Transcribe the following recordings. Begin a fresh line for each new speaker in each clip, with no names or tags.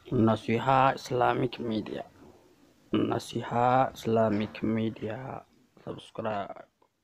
Naseeha Islamic media Nasiha इस्लामिክ ሚዲያ ሰብስክራይብ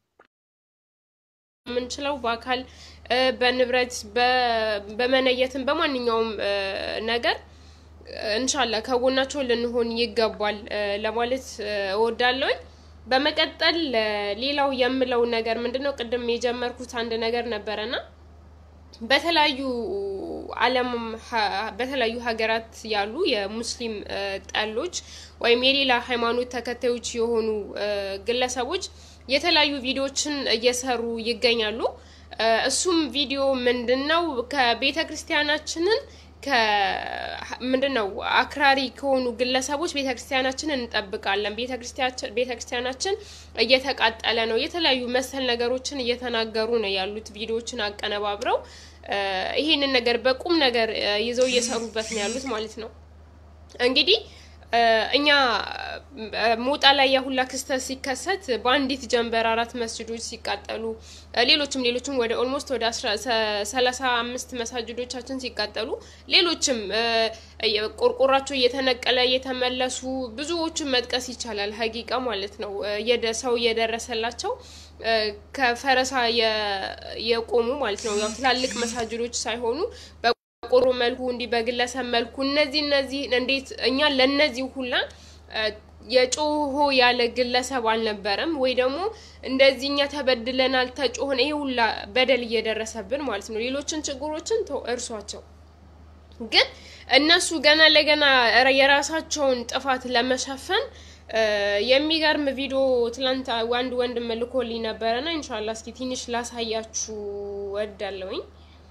የምንችለው በአካል በንብረት በመነየትም በማንኛውም ነገር እንሻላ ከጎናቸው ልንሆን ይገባል ለማለት እወዳለሁኝ። በመቀጠል ሌላው የምለው ነገር ምንድነው? ቅድም የጀመርኩት አንድ ነገር ነበረና በተለያዩ ዓለም በተለያዩ ሀገራት ያሉ የሙስሊም ጠሎች ወይም የሌላ ሃይማኖት ተከታዮች የሆኑ ግለሰቦች የተለያዩ ቪዲዮዎችን እየሰሩ ይገኛሉ። እሱም ቪዲዮ ምንድን ነው? ከቤተ ክርስቲያናችንን ምንድን ነው አክራሪ ከሆኑ ግለሰቦች ቤተ ክርስቲያናችንን እንጠብቃለን፣ ቤተ ክርስቲያናችን እየተቃጠለ ነው፣ የተለያዩ መሰል ነገሮችን እየተናገሩ ነው ያሉት ቪዲዮዎችን አቀነባብረው ይሄንን ነገር በቁም ነገር ይዘው እየሰሩበት ነው ያሉት ማለት ነው። እንግዲህ እኛ ሞጣ ላይ የሁላ ክስተት ሲከሰት በአንዲት ጀንበር አራት መስጅዶች ሲቃጠሉ ሌሎችም ሌሎችም ወደ ኦልሞስት ወደ ሰላሳ አምስት መሳጅዶቻችን ሲቃጠሉ ሌሎችም ቆርቆራቸው እየተነቀለ እየተመለሱ ብዙዎችን መጥቀስ ይቻላል። ሀቂቃ ማለት ነው ሰው እየደረሰላቸው ከፈረሳ የቆሙ ማለት ነው። ያው ትላልቅ መሳጅዶች ሳይሆኑ በቆሮ መልኩ እንዲህ በግለሰብ መልኩ እነዚህ እነዚህ እንዴት እኛ ለእነዚህ ሁላ የጮሆ ያለ ግለሰብ አልነበረም ወይ ደግሞ እንደዚህ እኛ ተበድለናል ተጮሆን ይሄ ሁላ በደል እየደረሰብን ማለት ነው። ሌሎችን ችግሮችን እርሷቸው ግን እነሱ ገና ለገና የራሳቸውን ጥፋት ለመሸፈን የሚገርም ቪዲዮ ትላንት አንድ ወንድም ልኮልኝ ነበረና ኢንሻላ እስኪ ትንሽ ላሳያችሁ ወዳለውኝ።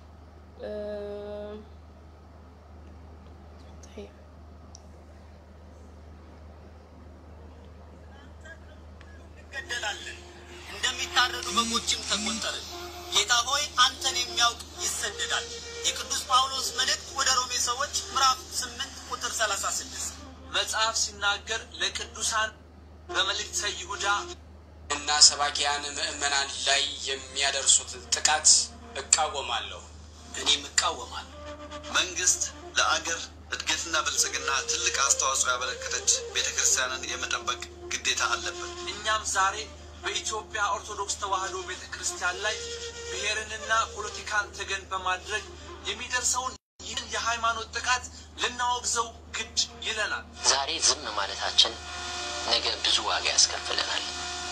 እንገደላለን እንደሚታረዱ በጎችም ተቆጠርን። ጌታ ሆይ አንተን የሚያውቅ ይሰደዳል። የቅዱስ ጳውሎስ መልእክት ወደ ሮሜ ሰዎች ምዕራፍ ስምንት ቁጥር ሰላሳ ስድስት
መጽሐፍ ሲናገር ለቅዱሳን በመልእክተ ይሁዳ
እና ሰባኪያን ምዕመናን ላይ የሚያደርሱት ጥቃት እቃወማለሁ።
እኔም እቃወማለሁ። መንግስት ለአገር እድገትና ብልጽግና ትልቅ አስተዋጽኦ ያበረከተች ቤተ ክርስቲያንን የመጠበቅ ግዴታ አለበት።
እኛም ዛሬ በኢትዮጵያ ኦርቶዶክስ ተዋሕዶ ቤተ ክርስቲያን ላይ ብሔርንና ፖለቲካን ተገን በማድረግ የሚደርሰውን ይህን የሃይማኖት ጥቃት ልናወግዘው ግድ ይለናል።
ዛሬ ዝም ማለታችን ነገ ብዙ ዋጋ ያስከፍለናል።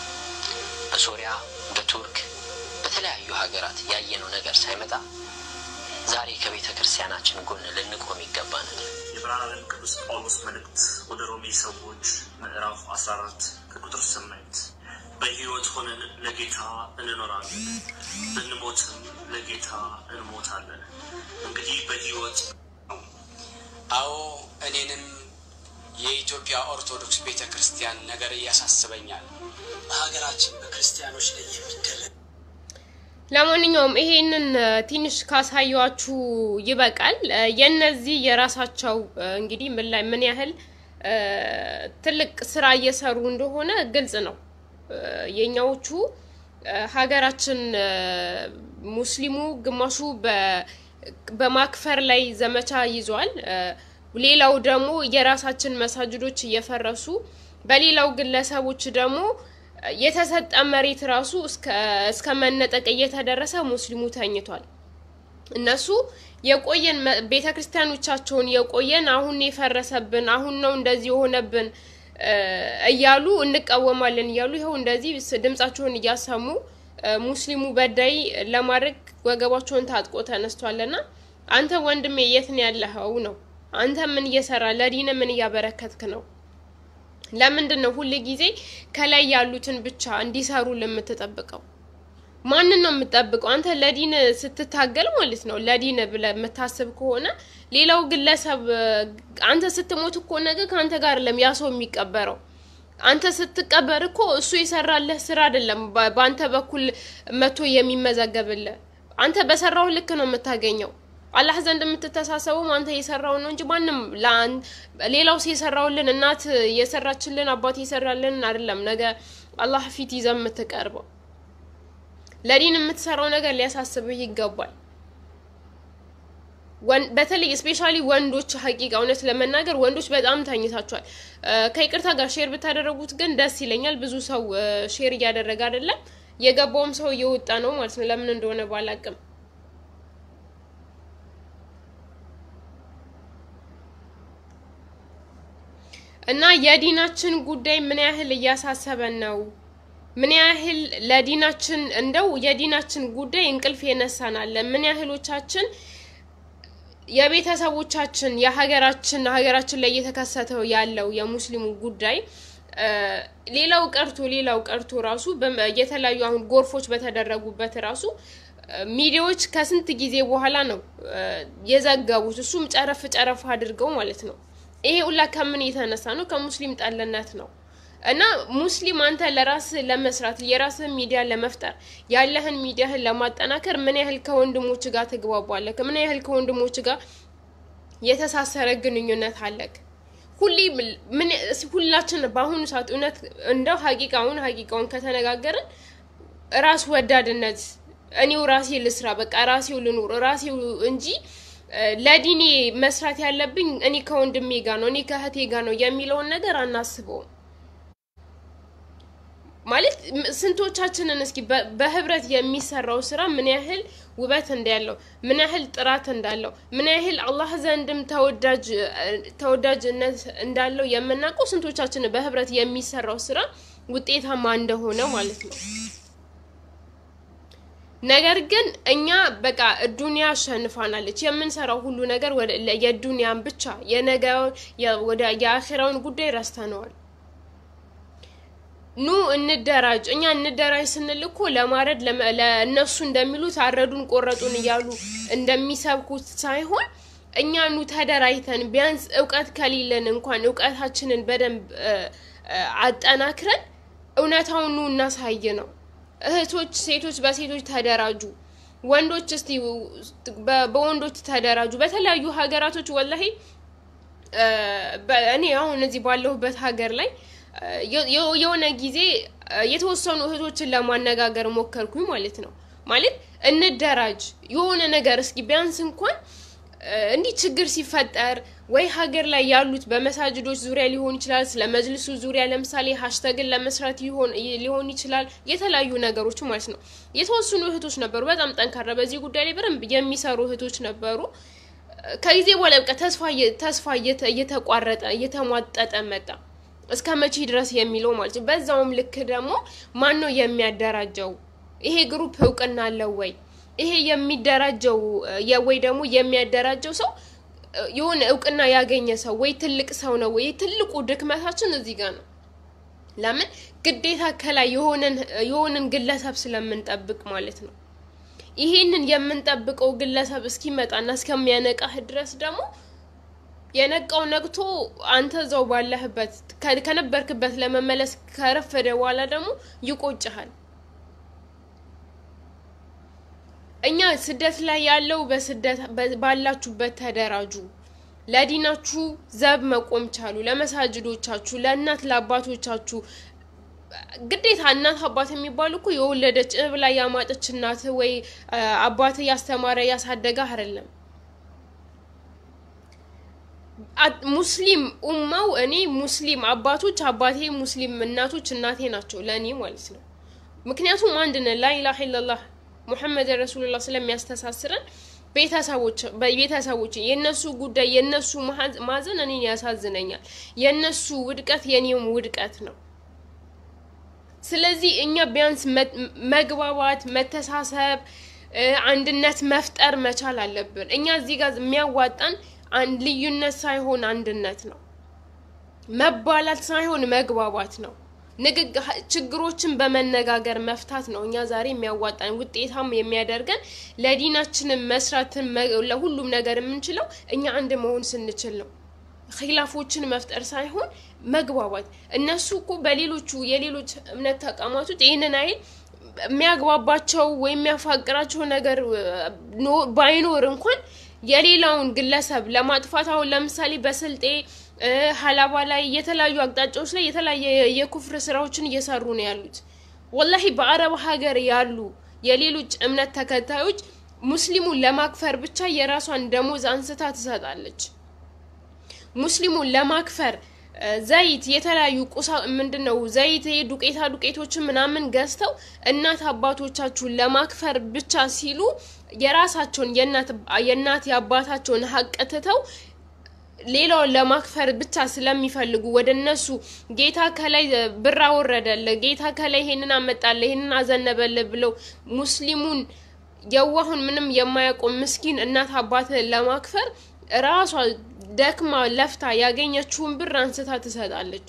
በሶሪያ፣ በቱርክ፣ በተለያዩ ሀገራት ያየነው ነገር ሳይመጣ ዛሬ ከቤተ ክርስቲያናችን ጎን ልንቆም ይገባናል።
የብርሃን ዓለም ቅዱስ ጳውሎስ መልእክት ወደ ሮሜ ሰዎች ምዕራፍ 14 ከቁጥር 8 በሕይወት ሆነን ለጌታ እንኖራለን፣ ብንሞትም ለጌታ እንሞታለን። እንግዲህ በሕይወት
አዎ እኔንም የኢትዮጵያ ኦርቶዶክስ ቤተ ክርስቲያን ነገር ያሳስበኛል።
በሀገራችን በክርስቲያኖች ላይ የሚደረግ
ለማንኛውም ይሄንን ትንሽ ካሳያችሁ ይበቃል። የነዚህ የራሳቸው እንግዲህ ምን ላይ ምን ያህል ትልቅ ስራ እየሰሩ እንደሆነ ግልጽ ነው። የኛዎቹ ሀገራችን ሙስሊሙ ግማሹ በማክፈር ላይ ዘመቻ ይዟል። ሌላው ደግሞ የራሳችን መሳጅዶች እየፈረሱ በሌላው ግለሰቦች ደግሞ የተሰጠ መሬት ራሱ እስከ መነጠቅ እየተደረሰ ሙስሊሙ ተኝቷል። እነሱ የቆየን ቤተ ክርስቲያኖቻቸውን የቆየን አሁን የፈረሰብን አሁን ነው እንደዚህ የሆነብን እያሉ እንቃወማለን እያሉ ይኸው እንደዚህ ድምጻቸውን እያሰሙ ሙስሊሙ በዳይ ለማድረግ ወገባቸውን ታጥቆ ተነስቷልና አንተ ወንድሜ የት ነው ያለኸው ነው? አንተ ምን እየሰራ ለዲን ምን እያበረከትክ ነው? ለምንድን ነው ሁል ጊዜ ከላይ ያሉትን ብቻ እንዲሰሩ ለምትጠብቀው? ማንን ነው የምትጠብቀው? አንተ ለዲን ስትታገል ማለት ነው ለዲን ብለህ የምታስብ ከሆነ ሌላው ግለሰብ አንተ ስትሞት እኮ ነገ ከአንተ ጋር ለም ያ ሰው የሚቀበረው አንተ ስትቀበር እኮ እሱ የሰራለህ ስራ አይደለም በአንተ በኩል መቶ የሚመዘገብልህ። አንተ በሰራው ልክ ነው የምታገኘው። አላህ ዘንድ የምትተሳሰበው አንተ የሰራው ነው እንጂ ማንም ሌላው የሰራውልን እናት የሰራችልን አባት የሰራልን አይደለም። ነገ አላህ ፊት ይዘህ የምትቀርበው ለዲን የምትሰራው ነገር ሊያሳስብህ ይገባል። በተለይ ስፔሻሊ ወንዶች ሀቂቃ እውነት ለመናገር ወንዶች በጣም ተኝታችኋል። ከይቅርታ ጋር ሼር ብታደረጉት ግን ደስ ይለኛል። ብዙ ሰው ሼር እያደረገ አይደለም። የገባውም ሰው እየወጣ ነው ማለት ነው። ለምን እንደሆነ ባላቅም እና የዲናችን ጉዳይ ምን ያህል እያሳሰበን ነው? ምን ያህል ለዲናችን እንደው የዲናችን ጉዳይ እንቅልፍ የነሳናለ? ምን ያህሎቻችን የቤተሰቦቻችን የሀገራችን ሀገራችን ላይ እየተከሰተው ያለው የሙስሊሙ ጉዳይ ሌላው ቀርቶ ሌላው ቀርቶ ራሱ የተለያዩ አሁን ጎርፎች በተደረጉበት ራሱ ሚዲያዎች ከስንት ጊዜ በኋላ ነው የዘገቡት። እሱም ጨረፍ ጨረፍ አድርገው ማለት ነው። ይሄ ሁላ ከምን የተነሳ ነው? ከሙስሊም ጠልነት ነው። እና ሙስሊም አንተ ለራስህ ለመስራት የራስህን ሚዲያ ለመፍጠር ያለህን ሚዲያህን ለማጠናከር ምን ያህል ከወንድሞች ጋር ትግባባለህ? ምን ያህል ከወንድሞች ጋር የተሳሰረ ግንኙነት አለክ? ሁሌ ምን ሁላችን በአሁኑ ሰዓት እውነት እንደው ሀቂቃውን ሀቂቃውን ከተነጋገርን ራስ ወዳድነት እኔው ራሴ ልስራ፣ በቃ ራሴው ልኑር ራሴው እንጂ ለዲኔ መስራት ያለብኝ እኔ ከወንድሜ ጋር ነው እኔ ከእህቴ ጋር ነው የሚለውን ነገር አናስበውም። ማለት ስንቶቻችንን እስኪ በህብረት የሚሰራው ስራ ምን ያህል ውበት እንዳለው ምን ያህል ጥራት እንዳለው ምን ያህል አላህ ዘንድም ተወዳጅነት እንዳለው የምናውቀው ስንቶቻችን በህብረት የሚሰራው ስራ ውጤታማ እንደሆነ ማለት ነው። ነገር ግን እኛ በቃ ዱንያ አሸንፋናለች። የምንሰራው ሁሉ ነገር የዱንያን ብቻ የነገ ወደ የአኼራውን ጉዳይ ረስተነዋል። ኑ እንደራጅ። እኛ እንደራጅ ስንል እኮ ለማረድ ለእነሱ እንደሚሉት አረዱን ቆረጡን እያሉ እንደሚሰብኩት ሳይሆን እኛ ኑ ተደራጅተን ቢያንስ እውቀት ከሌለን እንኳን እውቀታችንን በደንብ አጠናክረን እውነታውን ኑ እናሳይ ነው። እህቶች፣ ሴቶች በሴቶች ተደራጁ። ወንዶች እስቲ በወንዶች ተደራጁ። በተለያዩ ሀገራቶች ወላሂ እኔ አሁን እዚህ ባለሁበት ሀገር ላይ የሆነ ጊዜ የተወሰኑ እህቶችን ለማነጋገር ሞከርኩኝ ማለት ነው። ማለት እንደራጅ የሆነ ነገር እስኪ ቢያንስ እንኳን እንዲህ ችግር ሲፈጠር ወይ ሀገር ላይ ያሉት በመሳጅዶች ዙሪያ ሊሆን ይችላል፣ ስለ መጅልሱ ዙሪያ ለምሳሌ ሀሽተግን ለመስራት ሊሆን ይችላል፣ የተለያዩ ነገሮች ማለት ነው። የተወሰኑ እህቶች ነበሩ፣ በጣም ጠንካራ በዚህ ጉዳይ ላይ በደንብ የሚሰሩ እህቶች ነበሩ። ከጊዜ በኋላ በቃ ተስፋ ተስፋ እየተቋረጠ እየተሟጠጠ መጣ። እስከ መቼ ድረስ የሚለው ማለት ነው። በዛውም ልክ ደግሞ ማን ነው የሚያደራጀው? ይሄ ግሩፕ እውቅና አለው ወይ? ይሄ የሚደራጀው ወይ ደግሞ የሚያደራጀው ሰው የሆነ እውቅና ያገኘ ሰው ወይ ትልቅ ሰው ነው ወይ? ትልቁ ድክመታችን እዚህ ጋር ነው። ለምን ግዴታ ከላይ የሆነን ግለሰብ ስለምንጠብቅ ማለት ነው። ይሄንን የምንጠብቀው ግለሰብ እስኪመጣና እስከሚያነቃህ ድረስ ደግሞ የነቃው ነቅቶ አንተ እዛው ባለህበት ከነበርክበት ለመመለስ ከረፈደ በኋላ ደግሞ ይቆጭሃል። እኛ ስደት ላይ ያለው በስደት ባላችሁበት ተደራጁ፣ ለዲናችሁ ዘብ መቆም ቻሉ፣ ለመሳጅዶቻችሁ፣ ለእናት ለአባቶቻችሁ ግዴታ እናት አባት የሚባሉ እኮ የወለደች ብላ ያማጠች እናት ወይ አባት ያስተማረ ያሳደገ አይደለም። ሙስሊም ኡማው እኔ ሙስሊም አባቶች አባቴ ሙስሊም እናቶች እናቴ ናቸው ለእኔ ማለት ነው። ምክንያቱም አንድ ነን ላኢላሀ ኢለላህ ሙሐመድ ረሱሉላህ ስለሚያስተሳስረን ቤተሰቦች ቤተሰቦች የእነሱ ጉዳይ የእነሱ ማዘን እኔን ያሳዝነኛል። የእነሱ ውድቀት የኔም ውድቀት ነው። ስለዚህ እኛ ቢያንስ መግባባት፣ መተሳሰብ፣ አንድነት መፍጠር መቻል አለብን። እኛ እዚህ ጋር የሚያዋጣን አንድ ልዩነት ሳይሆን አንድነት ነው። መባላት ሳይሆን መግባባት ነው። ንግግር ችግሮችን በመነጋገር መፍታት ነው። እኛ ዛሬ የሚያዋጣን ውጤታም የሚያደርገን ለዲናችንን መስራትን ለሁሉም ነገር የምንችለው እኛ አንድ መሆን ስንችል ነው። ኪላፎችን መፍጠር ሳይሆን መግባባት። እነሱ እኮ በሌሎቹ የሌሎች እምነት ተቋማቶች ይህንን አይል የሚያግባባቸው ወይም የሚያፋቅራቸው ነገር ባይኖር እንኳን የሌላውን ግለሰብ ለማጥፋት አሁን ለምሳሌ በስልጤ ሀላባ ላይ የተለያዩ አቅጣጫዎች ላይ የተለያየ የኩፍር ስራዎችን እየሰሩ ነው ያሉት። ወላሂ በአረብ ሀገር ያሉ የሌሎች እምነት ተከታዮች ሙስሊሙን ለማክፈር ብቻ የራሷን ደሞዝ አንስታ ትሰጣለች። ሙስሊሙን ለማክፈር ዘይት የተለያዩ ቁሳ ምንድን ነው ዘይት ዱቄታ ዱቄቶችን ምናምን ገዝተው እናት አባቶቻችሁን ለማክፈር ብቻ ሲሉ የራሳቸውን የእናት የአባታቸውን ሀቅ ትተው ሌላውን ለማክፈር ብቻ ስለሚፈልጉ ወደ እነሱ ጌታ ከላይ ብር አወረደለ፣ ጌታ ከላይ ይሄንን አመጣለ፣ ይሄንን አዘነበለ ብለው ሙስሊሙን የዋሁን ምንም የማያውቀው ምስኪን እናት አባትን ለማክፈር ራሷ ደክማ ለፍታ ያገኘችውን ብር አንስታ ትሰጣለች።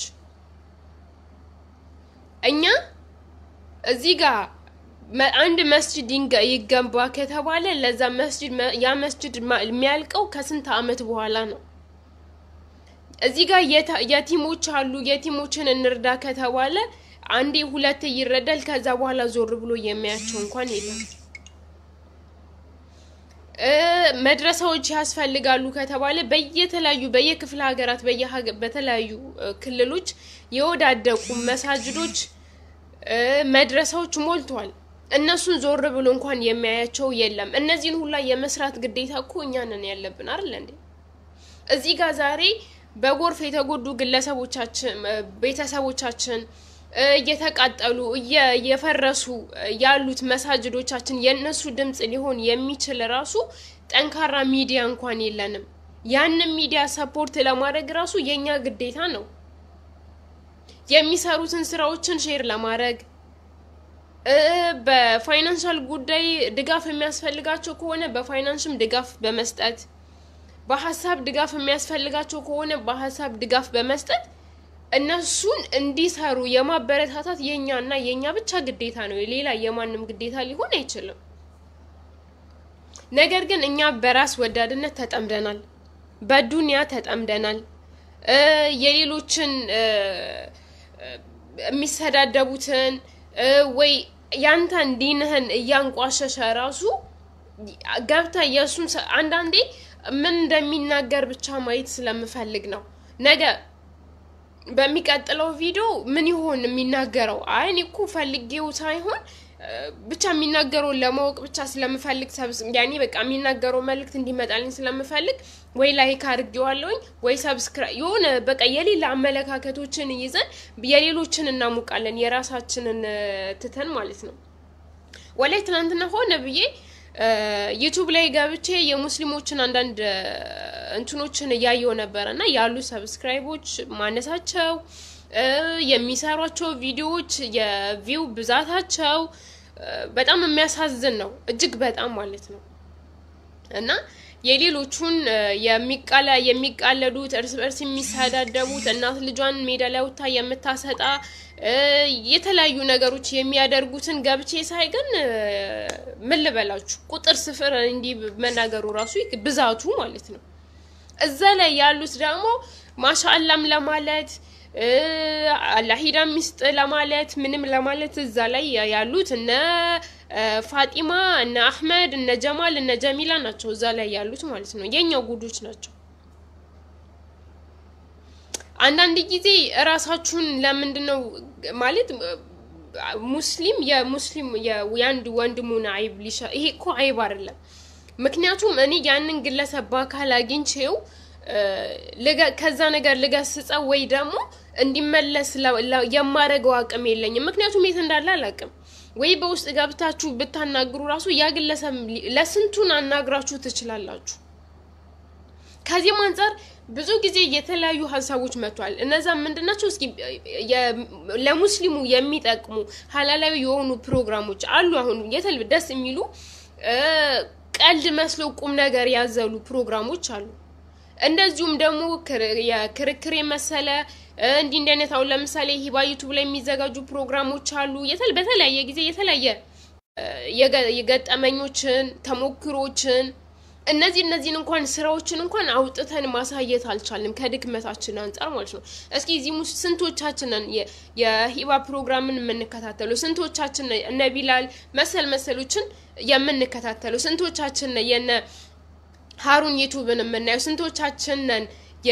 እኛ እዚህ ጋር አንድ መስጅድ ይገንባ ከተባለ ለዛ መስጅድ ያ መስጅድ የሚያልቀው ከስንት አመት በኋላ ነው። እዚህ ጋር የቲሞች አሉ። የቲሞችን እንርዳ ከተባለ አንዴ ሁለቴ ይረዳል። ከዛ በኋላ ዞር ብሎ የሚያቸው እንኳን የለም። መድረሳዎች ያስፈልጋሉ ከተባለ በየተለያዩ በየክፍለ ሀገራት በተለያዩ ክልሎች የወዳደቁ መሳጅዶች መድረሳዎች ሞልተዋል። እነሱን ዞር ብሎ እንኳን የሚያያቸው የለም። እነዚህን ሁላ የመስራት ግዴታ እኮ እኛ ነን ያለብን አይደል እንዴ? እዚህ ጋር ዛሬ በጎርፍ የተጎዱ ግለሰቦቻችን ቤተሰቦቻችን እየተቃጠሉ እየፈረሱ ያሉት መሳጅዶቻችን የእነሱ ድምፅ ሊሆን የሚችል ራሱ ጠንካራ ሚዲያ እንኳን የለንም። ያንን ሚዲያ ሰፖርት ለማድረግ ራሱ የእኛ ግዴታ ነው። የሚሰሩትን ስራዎችን ሼር ለማድረግ በፋይናንሻል ጉዳይ ድጋፍ የሚያስፈልጋቸው ከሆነ በፋይናንስም ድጋፍ በመስጠት በሀሳብ ድጋፍ የሚያስፈልጋቸው ከሆነ በሀሳብ ድጋፍ በመስጠት እነሱን እንዲሰሩ የማበረታታት የኛና የኛ ብቻ ግዴታ ነው። ሌላ የማንም ግዴታ ሊሆን አይችልም። ነገር ግን እኛ በራስ ወዳድነት ተጠምደናል፣ በዱንያ ተጠምደናል። የሌሎችን የሚሰዳደቡትን ወይ ያንተን ዲንህን እያንቋሸሸ ራሱ ገብተ የእሱን አንዳንዴ ምን እንደሚናገር ብቻ ማየት ስለምፈልግ ነው ነገ በሚቀጥለው ቪዲዮ ምን ይሆን የሚናገረው? አይ እኔ እኮ ፈልጌው ሳይሆን ብቻ የሚናገረውን ለማወቅ ብቻ ስለምፈልግ ያኔ በቃ የሚናገረው መልእክት እንዲመጣልኝ ስለምፈልግ ወይ ላይክ አድርጌዋለሁኝ ወይ ሰብስክራይብ የሆነ በቃ የሌላ አመለካከቶችን ይዘን የሌሎችን እናሙቃለን የራሳችንን ትተን ማለት ነው። ወላይ ትናንትና ሆነ ብዬ ዩቱብ ላይ ገብቼ የሙስሊሞችን አንዳንድ እንትኖችን እያየው ነበረ እና ያሉ ሰብስክራይቦች ማነሳቸው የሚሰሯቸው ቪዲዮዎች የቪው ብዛታቸው በጣም የሚያሳዝን ነው፣ እጅግ በጣም ማለት ነው። እና የሌሎቹን የሚቃለ የሚቃለዱት እርስ በርስ የሚሰዳደቡት እናት ልጇን ሜዳ ላይ ወጥታ የምታሰጣ የተለያዩ ነገሮች የሚያደርጉትን ገብቼ ሳይ ግን ምን ልበላችሁ ቁጥር ስፍር እንዲህ መናገሩ ራሱ ብዛቱ ማለት ነው። እዛ ላይ ያሉት ደግሞ ማሻአላም ለማለት አላሂዳ ሚስጥ ለማለት ምንም ለማለት እዛ ላይ ያሉት እነ ፋጢማ እነ አህመድ እነ ጀማል እነ ጀሚላ ናቸው እዛ ላይ ያሉት ማለት ነው። የኛው ጉዶች ናቸው። አንዳንድ ጊዜ እራሳችሁን ለምንድን ነው ማለት ሙስሊም የሙስሊም የአንድ ወንድሙን አይብ ሊሻ ይሄ እኮ አይብ አይደለም። ምክንያቱም እኔ ያንን ግለሰብ በአካል አግኝቼው ከዛ ነገር ልገስጸው ወይ ደግሞ እንዲመለስ የማደርገው አቅም የለኝም። ምክንያቱም የት እንዳለ አላውቅም። ወይ በውስጥ ገብታችሁ ብታናግሩ ራሱ ያ ግለሰብ ለስንቱን አናግራችሁ ትችላላችሁ። ከዚህም አንጻር ብዙ ጊዜ የተለያዩ ሀሳቦች መጥቷል። እነዛ ምንድናቸው? እስኪ ለሙስሊሙ የሚጠቅሙ ሀላላዊ የሆኑ ፕሮግራሞች አሉ። አሁን የተል ደስ የሚሉ ቀልድ መስሎ ቁም ነገር ያዘሉ ፕሮግራሞች አሉ። እንደዚሁም ደግሞ የክርክር የመሰለ እንዲህ እንዲህ አይነት አሁን ለምሳሌ ሂባ ዩቱብ ላይ የሚዘጋጁ ፕሮግራሞች አሉ። በተለያየ ጊዜ የተለያየ የገጠመኞችን ተሞክሮችን እነዚህ እነዚህን እንኳን ስራዎችን እንኳን አውጥተን ማሳየት አልቻልንም፣ ከድክመታችን አንጻር ማለት ነው። እስኪ እዚህ ውስጥ ስንቶቻችንን የሂባ ፕሮግራምን የምንከታተሉ ስንቶቻችን እነ ቢላል መሰል መሰሎችን የምንከታተሉ ስንቶቻችን የነ ሀሩን ዩቱብን የምናየው ስንቶቻችን ነን?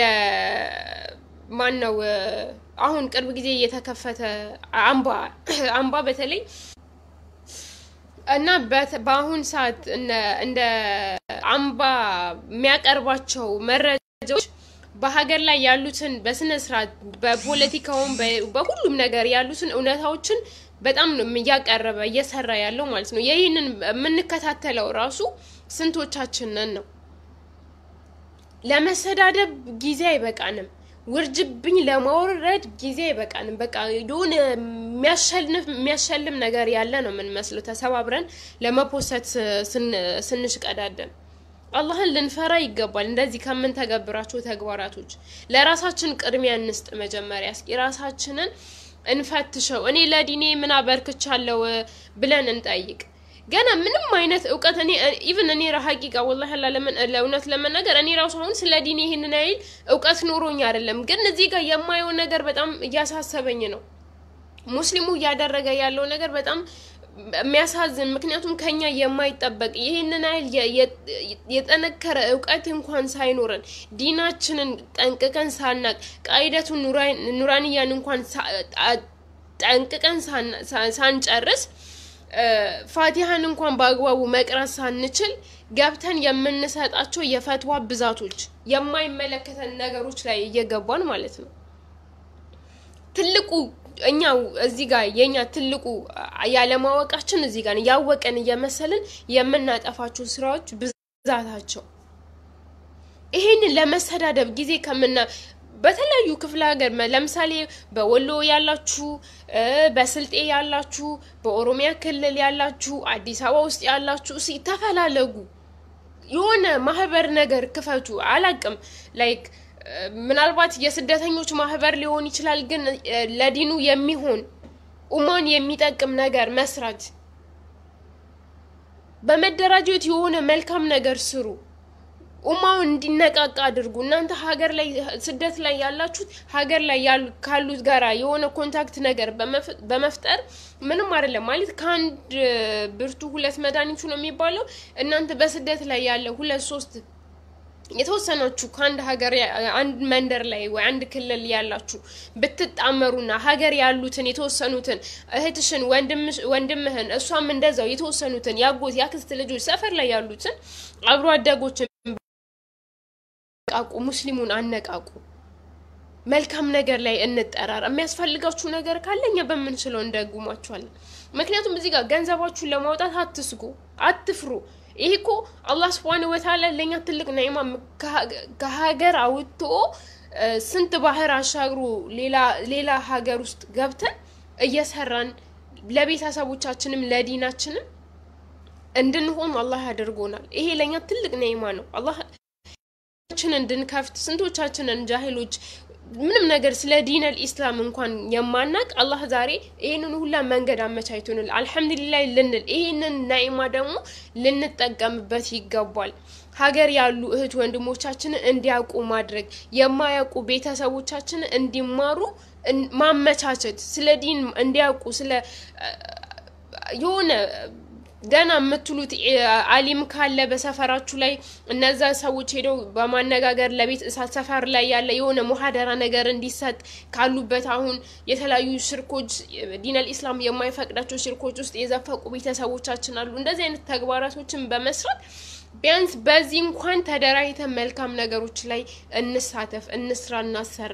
የማን ነው አሁን ቅርብ ጊዜ የተከፈተ አምባ አምባ በተለይ እና በት- በአሁን ሰዓት እነ- እንደ አምባ የሚያቀርባቸው መረጃዎች በሀገር ላይ ያሉትን በስነ ስርዓት በፖለቲካውም በ- በሁሉም ነገር ያሉትን እውነታዎችን በጣም ነው እያቀረበ እየሰራ ያለው ማለት ነው። ይህንን የምንከታተለው ራሱ ስንቶቻችን ነን ነው። ለመሰዳደብ ጊዜ አይበቃንም። ውርጅብኝ ለማውረድ ጊዜ አይበቃንም። በቃ የሆነ የሚያሸንፍ የሚያሸልም ነገር ያለ ነው የምንመስለው ተሰባብረን ለመፖሰት ስን- ስንሽቀዳደም። አላህን ልንፈራ ይገባል። እንደዚህ ከምንተገብራቸው ተግባራቶች ለራሳችን ቅድሚያ እንስጥ። መጀመሪያ እስኪ ራሳችንን እንፈትሸው። እኔ ለዲኔ ምን አበርክቻለሁ ብለን እንጠይቅ። ገና ምንም አይነት እውቀት እኔ ኢቭን እኔ ሀቂቃ ወላሂ አላ ለምን ለእውነት ለመናገር እኔ ራሱ አሁን ስለ ዲኔ ይህንን ያህል እውቀት ኖሮኝ አይደለም፣ ግን እዚህ ጋር የማየው ነገር በጣም እያሳሰበኝ ነው። ሙስሊሙ እያደረገ ያለው ነገር በጣም የሚያሳዝን ምክንያቱም ከኛ የማይጠበቅ ይህንን ያህል የ- የ- የጠነከረ እውቀት እንኳን ሳይኖረን ዲናችንን ጠንቅቀን ሳናቅ ቃይደቱን ኑራንያን እንኳን ሳ- አ- ጠንቅቀን ሳና- ሳ- ሳንጨርስ እ፣ ፋቲሃን እንኳን በአግባቡ መቅራት ሳንችል ገብተን የምንሰጣቸው የፈትዋ ብዛቶች የማይመለከተን ነገሮች ላይ እየገባን ማለት ነው። ትልቁ እኛ እዚህ ጋር የኛ ትልቁ ያለማወቃችን እዚህ ጋር ነው። ያወቀን እየመሰልን የምናጠፋቸው ስራዎች ብዛታቸው ይሄንን ለመሰዳደብ ጊዜ ከምና በተለያዩ ክፍለ ሀገር መ- ለምሳሌ በወሎ ያላችሁ እ፣ በስልጤ ያላችሁ፣ በኦሮሚያ ክልል ያላችሁ፣ አዲስ አበባ ውስጥ ያላችሁ እስኪ ተፈላለጉ። የሆነ ማህበር ነገር ክፈቱ። አላቅም ላይክ ምናልባት የስደተኞች ማህበር ሊሆን ይችላል። ግን እ፣ ለዲኑ የሚሆን ኡማን የሚጠቅም ነገር መስራት፣ በመደራጀት የሆነ መልካም ነገር ስሩ። ኡማውን እንዲነቃቃ አድርጉ። እናንተ ሀገር ላይ ስደት ላይ ያላችሁት ሀገር ላይ ያሉ ካሉት ጋራ የሆነ ኮንታክት ነገር በመፍ- በመፍጠር ምንም አይደለም ማለት ከአንድ ብርቱ ሁለት መድኃኒቱ ነው የሚባለው። እናንተ በስደት ላይ ያለ ሁለት ሶስት የተወሰናችሁ ከአንድ ሀገር ያ- አንድ መንደር ላይ ወይ አንድ ክልል ያላችሁ ብትጣመሩና ሀገር ያሉትን የተወሰኑትን እህትሽን፣ ወንድምሽ- ወንድምህን እሷም እንደዛው የተወሰኑትን ያጎት ያክስት ልጆች ሰፈር ላይ ያሉትን አብሮ አደጎችን አነቃቁ፣ ሙስሊሙን አነቃቁ። መልካም ነገር ላይ እንጠራር። የሚያስፈልጋችሁ ነገር ካለ እኛ በምንችለው እንደጉማችኋለን። ምክንያቱም እዚህ ጋር ገንዘባችሁን ለማውጣት አትስጉ፣ አትፍሩ። ይሄ እኮ አላህ ስብሃነ ወተዓላ ለእኛ ትልቅ ነዒማ ከሀገር አውጥቶ እ፣ ስንት ባህር አሻግሮ ሌላ ሌላ ሀገር ውስጥ ገብተን እየሰራን ለቤተሰቦቻችንም ለዲናችንም እንድንሆን አላህ ያደርጎናል። ይሄ ለእኛ ትልቅ ነዒማ ነው። አላህ ችን እንድንከፍት ስንቶቻችንን ጃሂሎች ምንም ነገር ስለ ዲነል ኢስላም እንኳን የማናቅ አላህ ዛሬ ይህንን ሁላ መንገድ አመቻችቶንል አልሐምዱሊላህ ልንል ይህንን ናኢማ ደግሞ ልንጠቀምበት ይገባል። ሀገር ያሉ እህት ወንድሞቻችንን እንዲያውቁ ማድረግ የማያውቁ ቤተሰቦቻችንን እንዲማሩ እን- ማመቻቸት ስለ ዲን እንዲያውቁ ስለ የሆነ ገና የምትሉት እ፣ አሊም ካለ በሰፈራችሁ ላይ እነዛ ሰዎች ሄደው በማነጋገር ለቤት እሳት ሰፈር ላይ ያለ የሆነ ሙሀደራ ነገር እንዲሰጥ ካሉበት አሁን የተለያዩ ሽርኮች ዲነል ኢስላም የማይፈቅዳቸው ሽርኮች ውስጥ የዘፈቁ ቤተሰቦቻችን አሉ። እንደዚህ አይነት ተግባራቶችን በመስራት ቢያንስ በዚህ እንኳን ተደራጅተን መልካም ነገሮች ላይ እንሳተፍ፣ እንስራ፣ እናሰራ።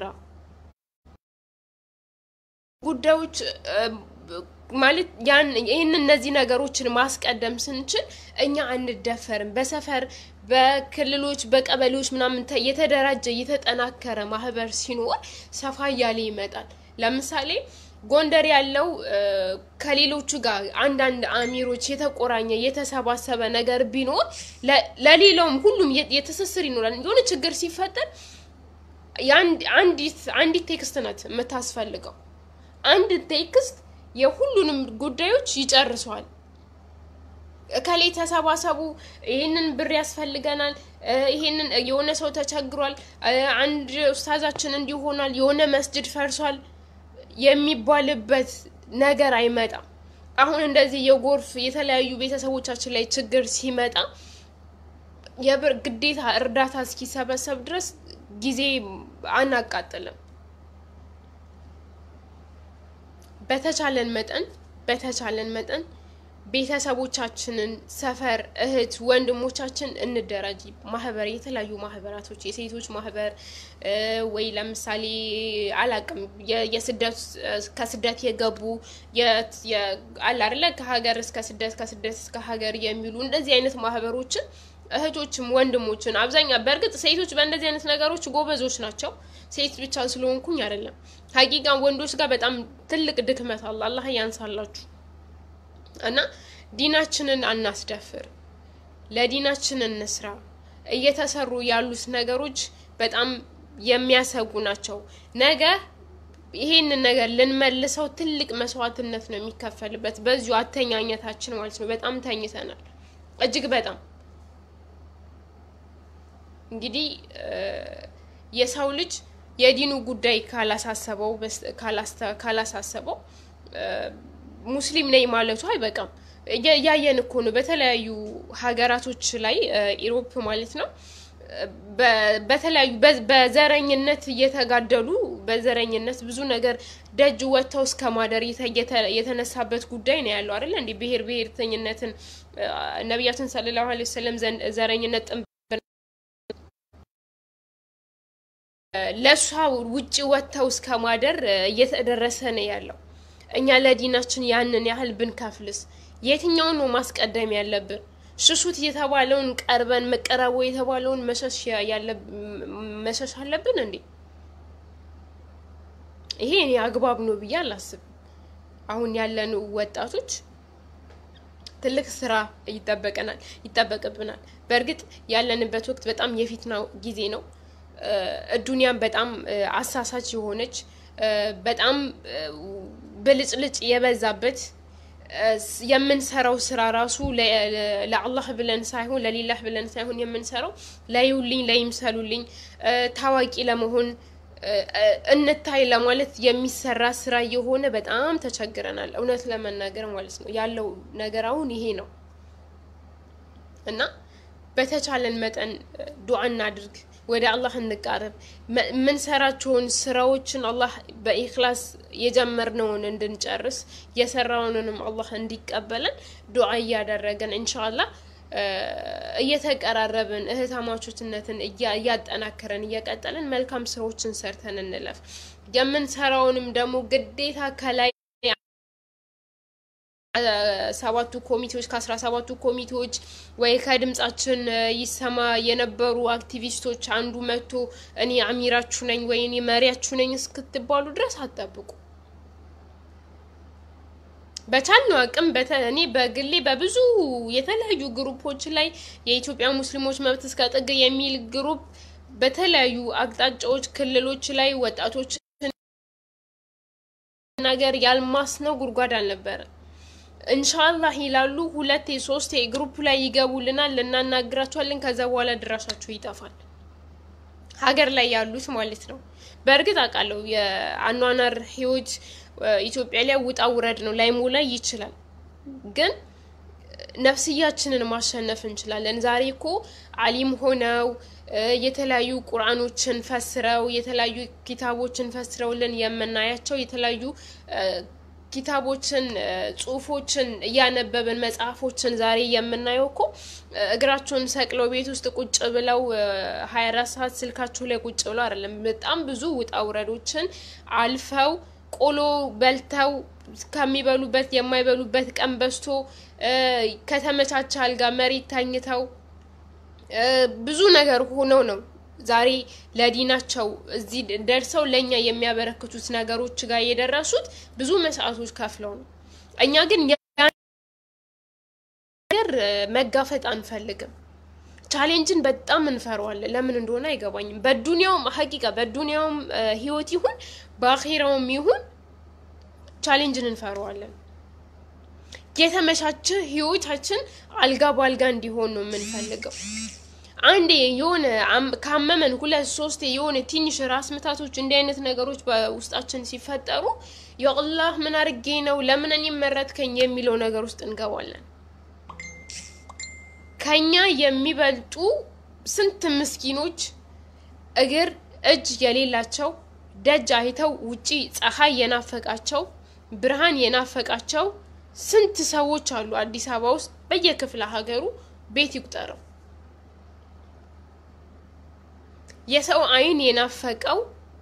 ጉዳዮች እ፣ ማለት ያን ይህን እነዚህ ነገሮችን ማስቀደም ስንችል እኛ አንደፈርም። በሰፈር በክልሎች በቀበሌዎች ምናምን ተ- የተደራጀ የተጠናከረ ማህበር ሲኖር ሰፋ እያለ ይመጣል። ለምሳሌ ጎንደር ያለው እ፣ ከሌሎቹ ጋር አንዳንድ አሚሮች የተቆራኘ የተሰባሰበ ነገር ቢኖር ለ- ለሌላውም ሁሉም የ- የትስስር ይኖራል። የሆነ ችግር ሲፈጠር የአንድ- አንዲት አንዲት ቴክስት ናት የምታስፈልገው አንድ ቴክስት የሁሉንም ጉዳዮች ይጨርሰዋል። እከሌ ተሰባሰቡ፣ ይህንን ብር ያስፈልገናል፣ እ፣ ይህንን የሆነ ሰው ተቸግሯል፣ እ፣ አንድ ኡስታዛችን እንዲሆናል፣ የሆነ መስጅድ ፈርሷል የሚባልበት ነገር አይመጣም። አሁን እንደዚህ የጎርፍ የተለያዩ ቤተሰቦቻችን ላይ ችግር ሲመጣ የብር ግዴታ እርዳታ እስኪሰበሰብ ድረስ ጊዜ አናቃጥልም። በተቻለን መጠን በተቻለን መጠን ቤተሰቦቻችንን፣ ሰፈር፣ እህት ወንድሞቻችን እንደራጅ። ማህበር፣ የተለያዩ ማህበራቶች የሴቶች ማህበር ወይ ለምሳሌ አላቅም የስደት ከስደት የገቡ አለ አይደለ ከሀገር እስከ ስደት ከስደት እስከ ሀገር የሚሉ እንደዚህ አይነት ማህበሮችን እህቶችም ወንድሞችን አብዛኛ በእርግጥ ሴቶች በእንደዚህ አይነት ነገሮች ጎበዞች ናቸው። ሴት ብቻ ስለሆንኩኝ አይደለም። ሀቂቃ ወንዶች ጋር በጣም ትልቅ ድክመት አለ። አላህ ያንሳላችሁ እና ዲናችንን አናስደፍር፣ ለዲናችን እንስራ። እየተሰሩ ያሉት ነገሮች በጣም የሚያሰጉ ናቸው። ነገ ይሄንን ነገር ልንመልሰው ትልቅ መስዋዕትነት ነው የሚከፈልበት በዚሁ አተኛኘታችን ማለት ነው። በጣም ተኝተናል፣ እጅግ በጣም እንግዲህ የሰው ልጅ የዲኑ ጉዳይ ካላሳሰበው ካላሳሰበው ሙስሊም ነኝ ማለቱ አይበቃም። እያየን እኮ ነው በተለያዩ ሀገራቶች ላይ ኢሮፕ ማለት ነው በተለያዩ በዘረኝነት እየተጋደሉ በዘረኝነት ብዙ ነገር ደጅ ወጥተው እስከ ማደር የተነሳበት ጉዳይ ነው ያለው አይደለ? እንዲህ ብሔር ብሔርተኝነትን ነቢያችን ሰለላሁ ዐለይሂ ወሰለም ዘንድ ዘረኝነት ጥንብ ለእሷ ውጭ ወጥተው እስከ ማደር እየተደረሰ ነው ያለው። እኛ ለዲናችን ያንን ያህል ብንከፍልስ የትኛውን ነው ማስቀደም ያለብን? ሽሹት የተባለውን ቀርበን መቀረቡ የተባለውን መሸሽ አለብን እንዴ? ይሄ እኔ አግባብ ነው ብዬ አላስብም። አሁን ያለን ወጣቶች ትልቅ ስራ ይጠበቀናል ይጠበቅብናል። በእርግጥ ያለንበት ወቅት በጣም የፊትናው ጊዜ ነው። እዱንያም በጣም አሳሳች የሆነች በጣም ብልጭልጭ የበዛበት የምንሰራው ስራ ራሱ ለአላህ ብለን ሳይሆን ለሌላህ ብለን ሳይሆን የምንሰራው ለዩልኝ ለይምሰሉልኝ ታዋቂ ለመሆን እንታይ ለማለት የሚሰራ ስራ የሆነ በጣም ተቸግረናል። እውነት ለመናገር ማለት ነው ያለው ነገር አሁን ይሄ ነው እና በተቻለን መጠን ዱዓ እናድርግ፣ ወደ አላህ እንቃረብ። የምንሰራቸውን ስራዎችን አላህ በኢክላስ የጀመርነውን እንድንጨርስ የሰራውንንም አላህ እንዲቀበለን ዱዓ እያደረገን ኢንሻአላህ እየተቀራረብን እህታማቾትነትን እያጠናከረን እየቀጠልን መልካም ስራዎችን ሰርተን እንለፍ። የምንሰራውንም ደግሞ ግዴታ ከላይ ሰባቱ ኮሚቴዎች ከአስራ ሰባቱ ኮሚቴዎች ወይ ከድምጻችን ይሰማ የነበሩ አክቲቪስቶች አንዱ መጥቶ እኔ አሚራችሁ ነኝ ወይ እኔ መሪያችሁ ነኝ እስክትባሉ ድረስ አትጠብቁ። በቻልነው አቅም እኔ በግሌ በብዙ የተለያዩ ግሩፖች ላይ የኢትዮጵያ ሙስሊሞች መብት እስከ ጥግ የሚል ግሩፕ በተለያዩ አቅጣጫዎች ክልሎች ላይ ወጣቶች ነገር ያልማስነው ጉድጓድ አልነበረ። እንሻላህ ይላሉ። ሁለቴ ሶስቴ ግሩፕ ላይ ይገቡልናል፣ ልናናግራቸዋለን። ከዛ በኋላ ድራሻቸው ይጠፋል። ሀገር ላይ ያሉት ማለት ነው። በእርግጥ አውቃለሁ የአኗኗር ህይወት ኢትዮጵያ ላይ ውጣ ውረድ ነው፣ ላይሞላ ይችላል። ግን ነፍስያችንን ማሸነፍ እንችላለን። ዛሬ እኮ አሊም ሆነው የተለያዩ ቁርአኖችን ፈስረው የተለያዩ ኪታቦችን ፈስረውልን የምናያቸው የተለያዩ ኪታቦችን ጽሁፎችን እያነበብን መጽሐፎችን ዛሬ የምናየው እኮ እግራቸውን ሰቅለው ቤት ውስጥ ቁጭ ብለው ሀያ አራት ሰዓት ስልካቸው ላይ ቁጭ ብለው አይደለም። በጣም ብዙ ውጣ ውረዶችን አልፈው ቆሎ በልተው ከሚበሉበት የማይበሉበት ቀን በዝቶ ከተመቻቸ አልጋ መሬት ተኝተው ብዙ ነገር ሆነው ነው ዛሬ ለዲናቸው እዚህ ደርሰው ለእኛ የሚያበረክቱት ነገሮች ጋር የደረሱት ብዙ መስዋዕቶች ከፍለው ነው። እኛ ግን ነገር መጋፈጥ አንፈልግም። ቻሌንጅን በጣም እንፈራዋለን። ለምን እንደሆነ አይገባኝም። በዱንያውም ሀቂቃ በዱንያውም ህይወት ይሁን በአኼራውም ይሁን ቻሌንጅን እንፈራዋለን። የተመቻቸ ህይወታችን አልጋ በአልጋ እንዲሆን ነው የምንፈልገው። አንዴ የሆነ ካመመን ሁለት ሶስት የሆነ ትንሽ ራስ ምታቶች እንዲህ አይነት ነገሮች በውስጣችን ሲፈጠሩ የአላህ ምን አድርጌ ነው ለምን እኔ መረጥከኝ የሚለው ነገር ውስጥ እንገባለን። ከኛ የሚበልጡ ስንት ምስኪኖች እግር እጅ የሌላቸው ደጅ አይተው ውጪ ፀሐይ የናፈቃቸው ብርሃን የናፈቃቸው ስንት ሰዎች አሉ አዲስ አበባ ውስጥ በየክፍለ ሀገሩ ቤት ይቁጠረው የሰው አይን የናፈቀው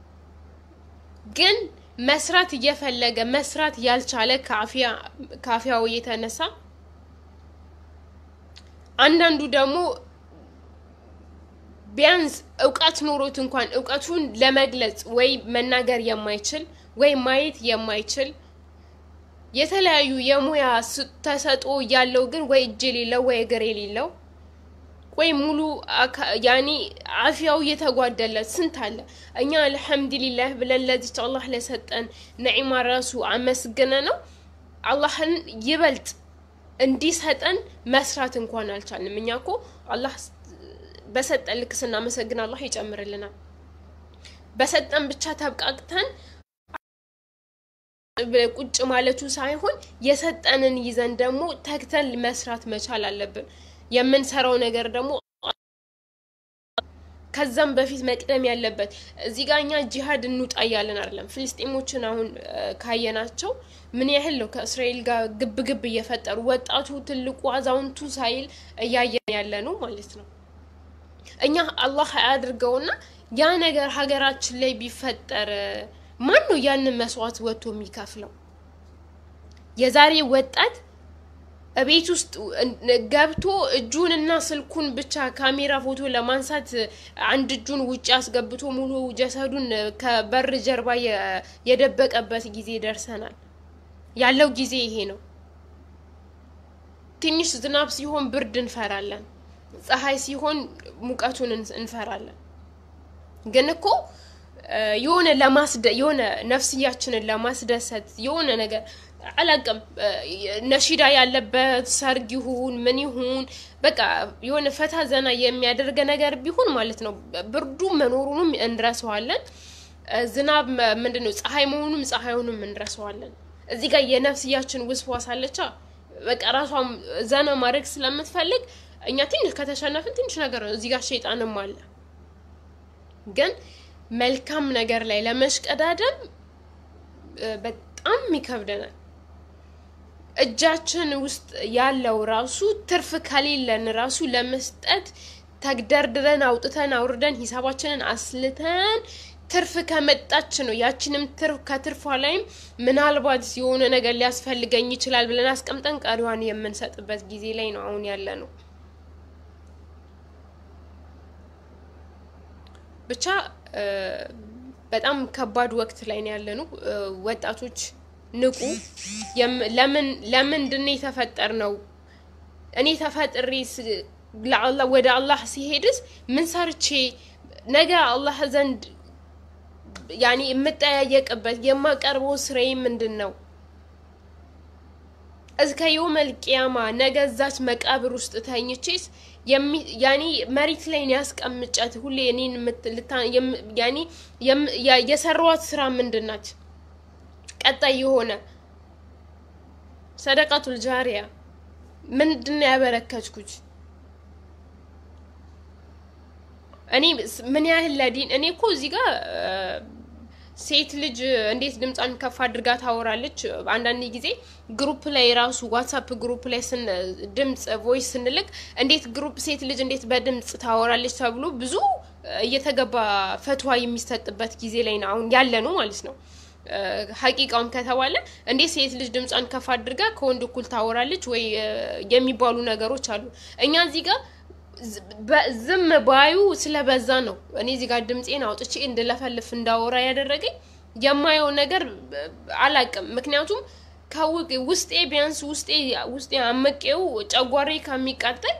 ግን መስራት እየፈለገ መስራት ያልቻለ ከአፊያው የተነሳ አንዳንዱ ደግሞ ቢያንስ እውቀት ኖሮት እንኳን እውቀቱን ለመግለጽ ወይ መናገር የማይችል ወይ ማየት የማይችል የተለያዩ የሙያ ተሰጥኦ ያለው ግን ወይ እጅ የሌለው ወይ እግር የሌለው ወይ ሙሉ ያኔ አፊያው እየተጓደለት ስንት አለ። እኛ አልሐምዱሊላህ ብለን ለዚች አላህ ለሰጠን ነዒማ ራሱ አመስግነ ነው አላህን ይበልጥ እንዲሰጠን መስራት እንኳን አልቻልንም። እኛ እኮ አላህ በሰጠን ልክ ስናመሰግን አላህ ይጨምርልናል። በሰጠን ብቻ ተብቃቅተን ቁጭ ማለቱ ሳይሆን የሰጠንን ይዘን ደግሞ ተግተን መስራት መቻል አለብን። የምንሰራው ነገር ደግሞ ከዛም በፊት መቅደም ያለበት እዚህ ጋር እኛ ጂሃድ እንውጣ እያለን አይደለም። ፍልስጤሞችን አሁን ካየናቸው ምን ያህል ነው ከእስራኤል ጋር ግብ ግብ እየፈጠሩ ወጣቱ፣ ትልቁ፣ አዛውንቱ ሳይል እያየን ያለ ነው ማለት ነው። እኛ አላህ አያድርገውና ያ ነገር ሀገራችን ላይ ቢፈጠር ማን ነው ያንን መስዋዕት ወጥቶ የሚከፍለው? የዛሬ ወጣት ቤት ውስጥ ገብቶ እጁንና ስልኩን ብቻ ካሜራ ፎቶ ለማንሳት አንድ እጁን ውጭ አስገብቶ ሙሉ ጀሰዱን ከበር ጀርባ የደበቀበት ጊዜ ደርሰናል። ያለው ጊዜ ይሄ ነው። ትንሽ ዝናብ ሲሆን ብርድ እንፈራለን። ፀሐይ ሲሆን ሙቀቱን እንፈራለን። ግን እኮ የሆነ ለማስደ የሆነ ነፍስያችንን ለማስደሰት የሆነ ነገር አላቅም ነሺዳ ያለበት ሰርግ ይሁን ምን ይሁን በቃ የሆነ ፈታ ዘና የሚያደርገ ነገር ቢሆን ማለት ነው። ብርዱ መኖሩንም እንረሰዋለን። ዝናብ ምንድን ነው ፀሐይ መሆኑም ፀሐዩንም እንረሰዋለን። እዚህ ጋር የነፍስያችን ውስዋስ አለቻ በቃ ራሷም ዘና ማድረግ ስለምትፈልግ እኛ ትንሽ ከተሸነፍን ትንሽ ነገር ነው። እዚህ ጋር ሸይጣንም አለ። ግን መልካም ነገር ላይ ለመሽቀዳደም በጣም ይከብደናል። እጃችን ውስጥ ያለው ራሱ ትርፍ ከሌለን ራሱ ለመስጠት ተግደርድረን አውጥተን አውርደን ሂሳባችንን አስልተን ትርፍ ከመጣች ነው ያችንም ትርፍ ከትርፏ ላይም ምናልባት የሆነ ነገር ሊያስፈልገኝ ይችላል ብለን አስቀምጠን ቀሪዋን የምንሰጥበት ጊዜ ላይ ነው አሁን ያለ ነው። ብቻ በጣም ከባድ ወቅት ላይ ነው ያለ ነው። ወጣቶች ንቁ። ለምን ለምንድን የተፈጠር ነው? እኔ ተፈጥሬ ወደ አላህ ሲሄድስ ምን ሰርቼ ነገ አላህ ዘንድ ያኔ የምጠያየቅበት የማቀርበው ስራዬ ምንድን ነው? እስከ የውመል ቂያማ ነገ እዛች መቃብር ውስጥ ተኝቼስ ያኔ መሬት ላይ ያስቀምጫት ሁሌ እኔን ያኔ የሰራዋት ስራ ምንድን ናት? ቀጣይ የሆነ ሰደቃቱል ጃሪያ ምንድን ነው ያበረከትኩት? እኔ ምን ያህል ለዲን እኔ እኮ እዚህ ጋር ሴት ልጅ እንዴት ድምጿን ከፍ አድርጋ ታወራለች? አንዳንድ ጊዜ ግሩፕ ላይ ራሱ ዋትሳፕ ግሩፕ ላይ ድምፅ ቮይስ ስንልክ እንዴት ግሩፕ ሴት ልጅ እንዴት በድምፅ ታወራለች ተብሎ ብዙ እየተገባ ፈትዋ የሚሰጥበት ጊዜ ላይ ነው አሁን ያለ ነው ማለት ነው። ሀቂቃውም ከተባለ እንዴት ሴት ልጅ ድምጿን ከፍ አድርጋ ከወንድ እኩል ታወራለች ወይ የሚባሉ ነገሮች አሉ። እኛ እዚህ ጋር ዝም ባዩ ስለበዛ ነው እኔ እዚህ ጋር ድምፄን አውጥቼ እንድለፈልፍ እንዳወራ ያደረገኝ የማየው ነገር አላቅም። ምክንያቱም ውስጤ ቢያንስ ውስጤ ውስጤ አመቄው ጨጓሬ ከሚቃጠል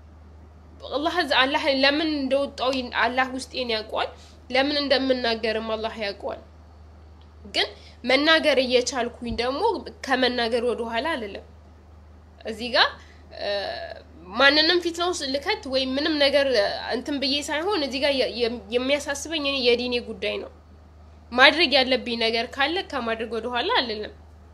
አላህ ለምን እንደወጣው አላህ ውስጤን ያውቀዋል። ለምን እንደምናገርም አላህ ያውቀዋል። ግን መናገር እየቻልኩኝ ደግሞ ከመናገር ወደኋላ አልልም። እዚህ ጋር ማንንም ፊት ነው ልከት ወይም ምንም ነገር እንትን ብዬ ሳይሆን እዚህ ጋር የሚያሳስበኝ እኔ የዲኔ ጉዳይ ነው። ማድረግ ያለብኝ ነገር ካለ ከማድረግ ወደኋላ አልልም።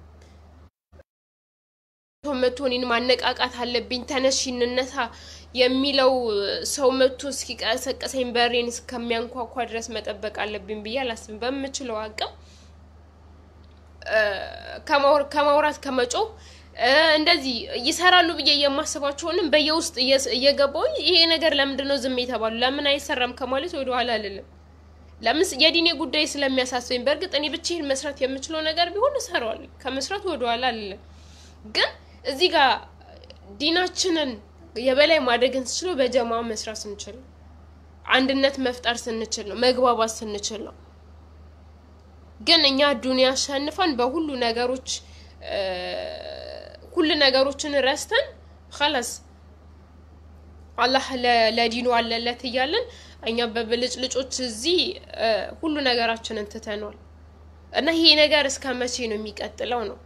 መቶ እኔን ማነቃቃት አለብኝ፣ ተነሽ እንነሳ የሚለው ሰው መቶ እስኪቀሰቀሰኝ በሬን እስከሚያንኳኳ ድረስ መጠበቅ አለብኝ ብዬ አላስብም። በምችለው አቅም ከማውራት ከመጮህ እንደዚህ ይሰራሉ ብዬ የማስባቸውንም በየውስጥ እየገባሁኝ ይሄ ነገር ለምንድን ነው ዝም የተባሉ ለምን አይሰራም ከማለት ወደኋላ አልልም። ለምን የዲኔ ጉዳይ ስለሚያሳስበኝ፣ በእርግጥ እኔ ብቻዬን መስራት የምችለው ነገር ቢሆን እሰራዋለሁ፣ ከመስራት ወደኋላ አልልም። ግን እዚህ ጋር ዲናችንን የበላይ ማድረግን ስችለው በጀማ መስራት ስንችል ነው። አንድነት መፍጠር ስንችል ነው። መግባባት ስንችል ነው። ግን እኛ ዱንያ አሸንፈን በሁሉ ነገሮች ሁሉ ነገሮችን ረስተን ኸላስ አላህ ለዲኑ አለለት እያለን እኛ በብልጭልጮች እዚህ ሁሉ ነገራችንን ትተኗል። እና ይሄ ነገር እስከ መቼ ነው የሚቀጥለው ነው?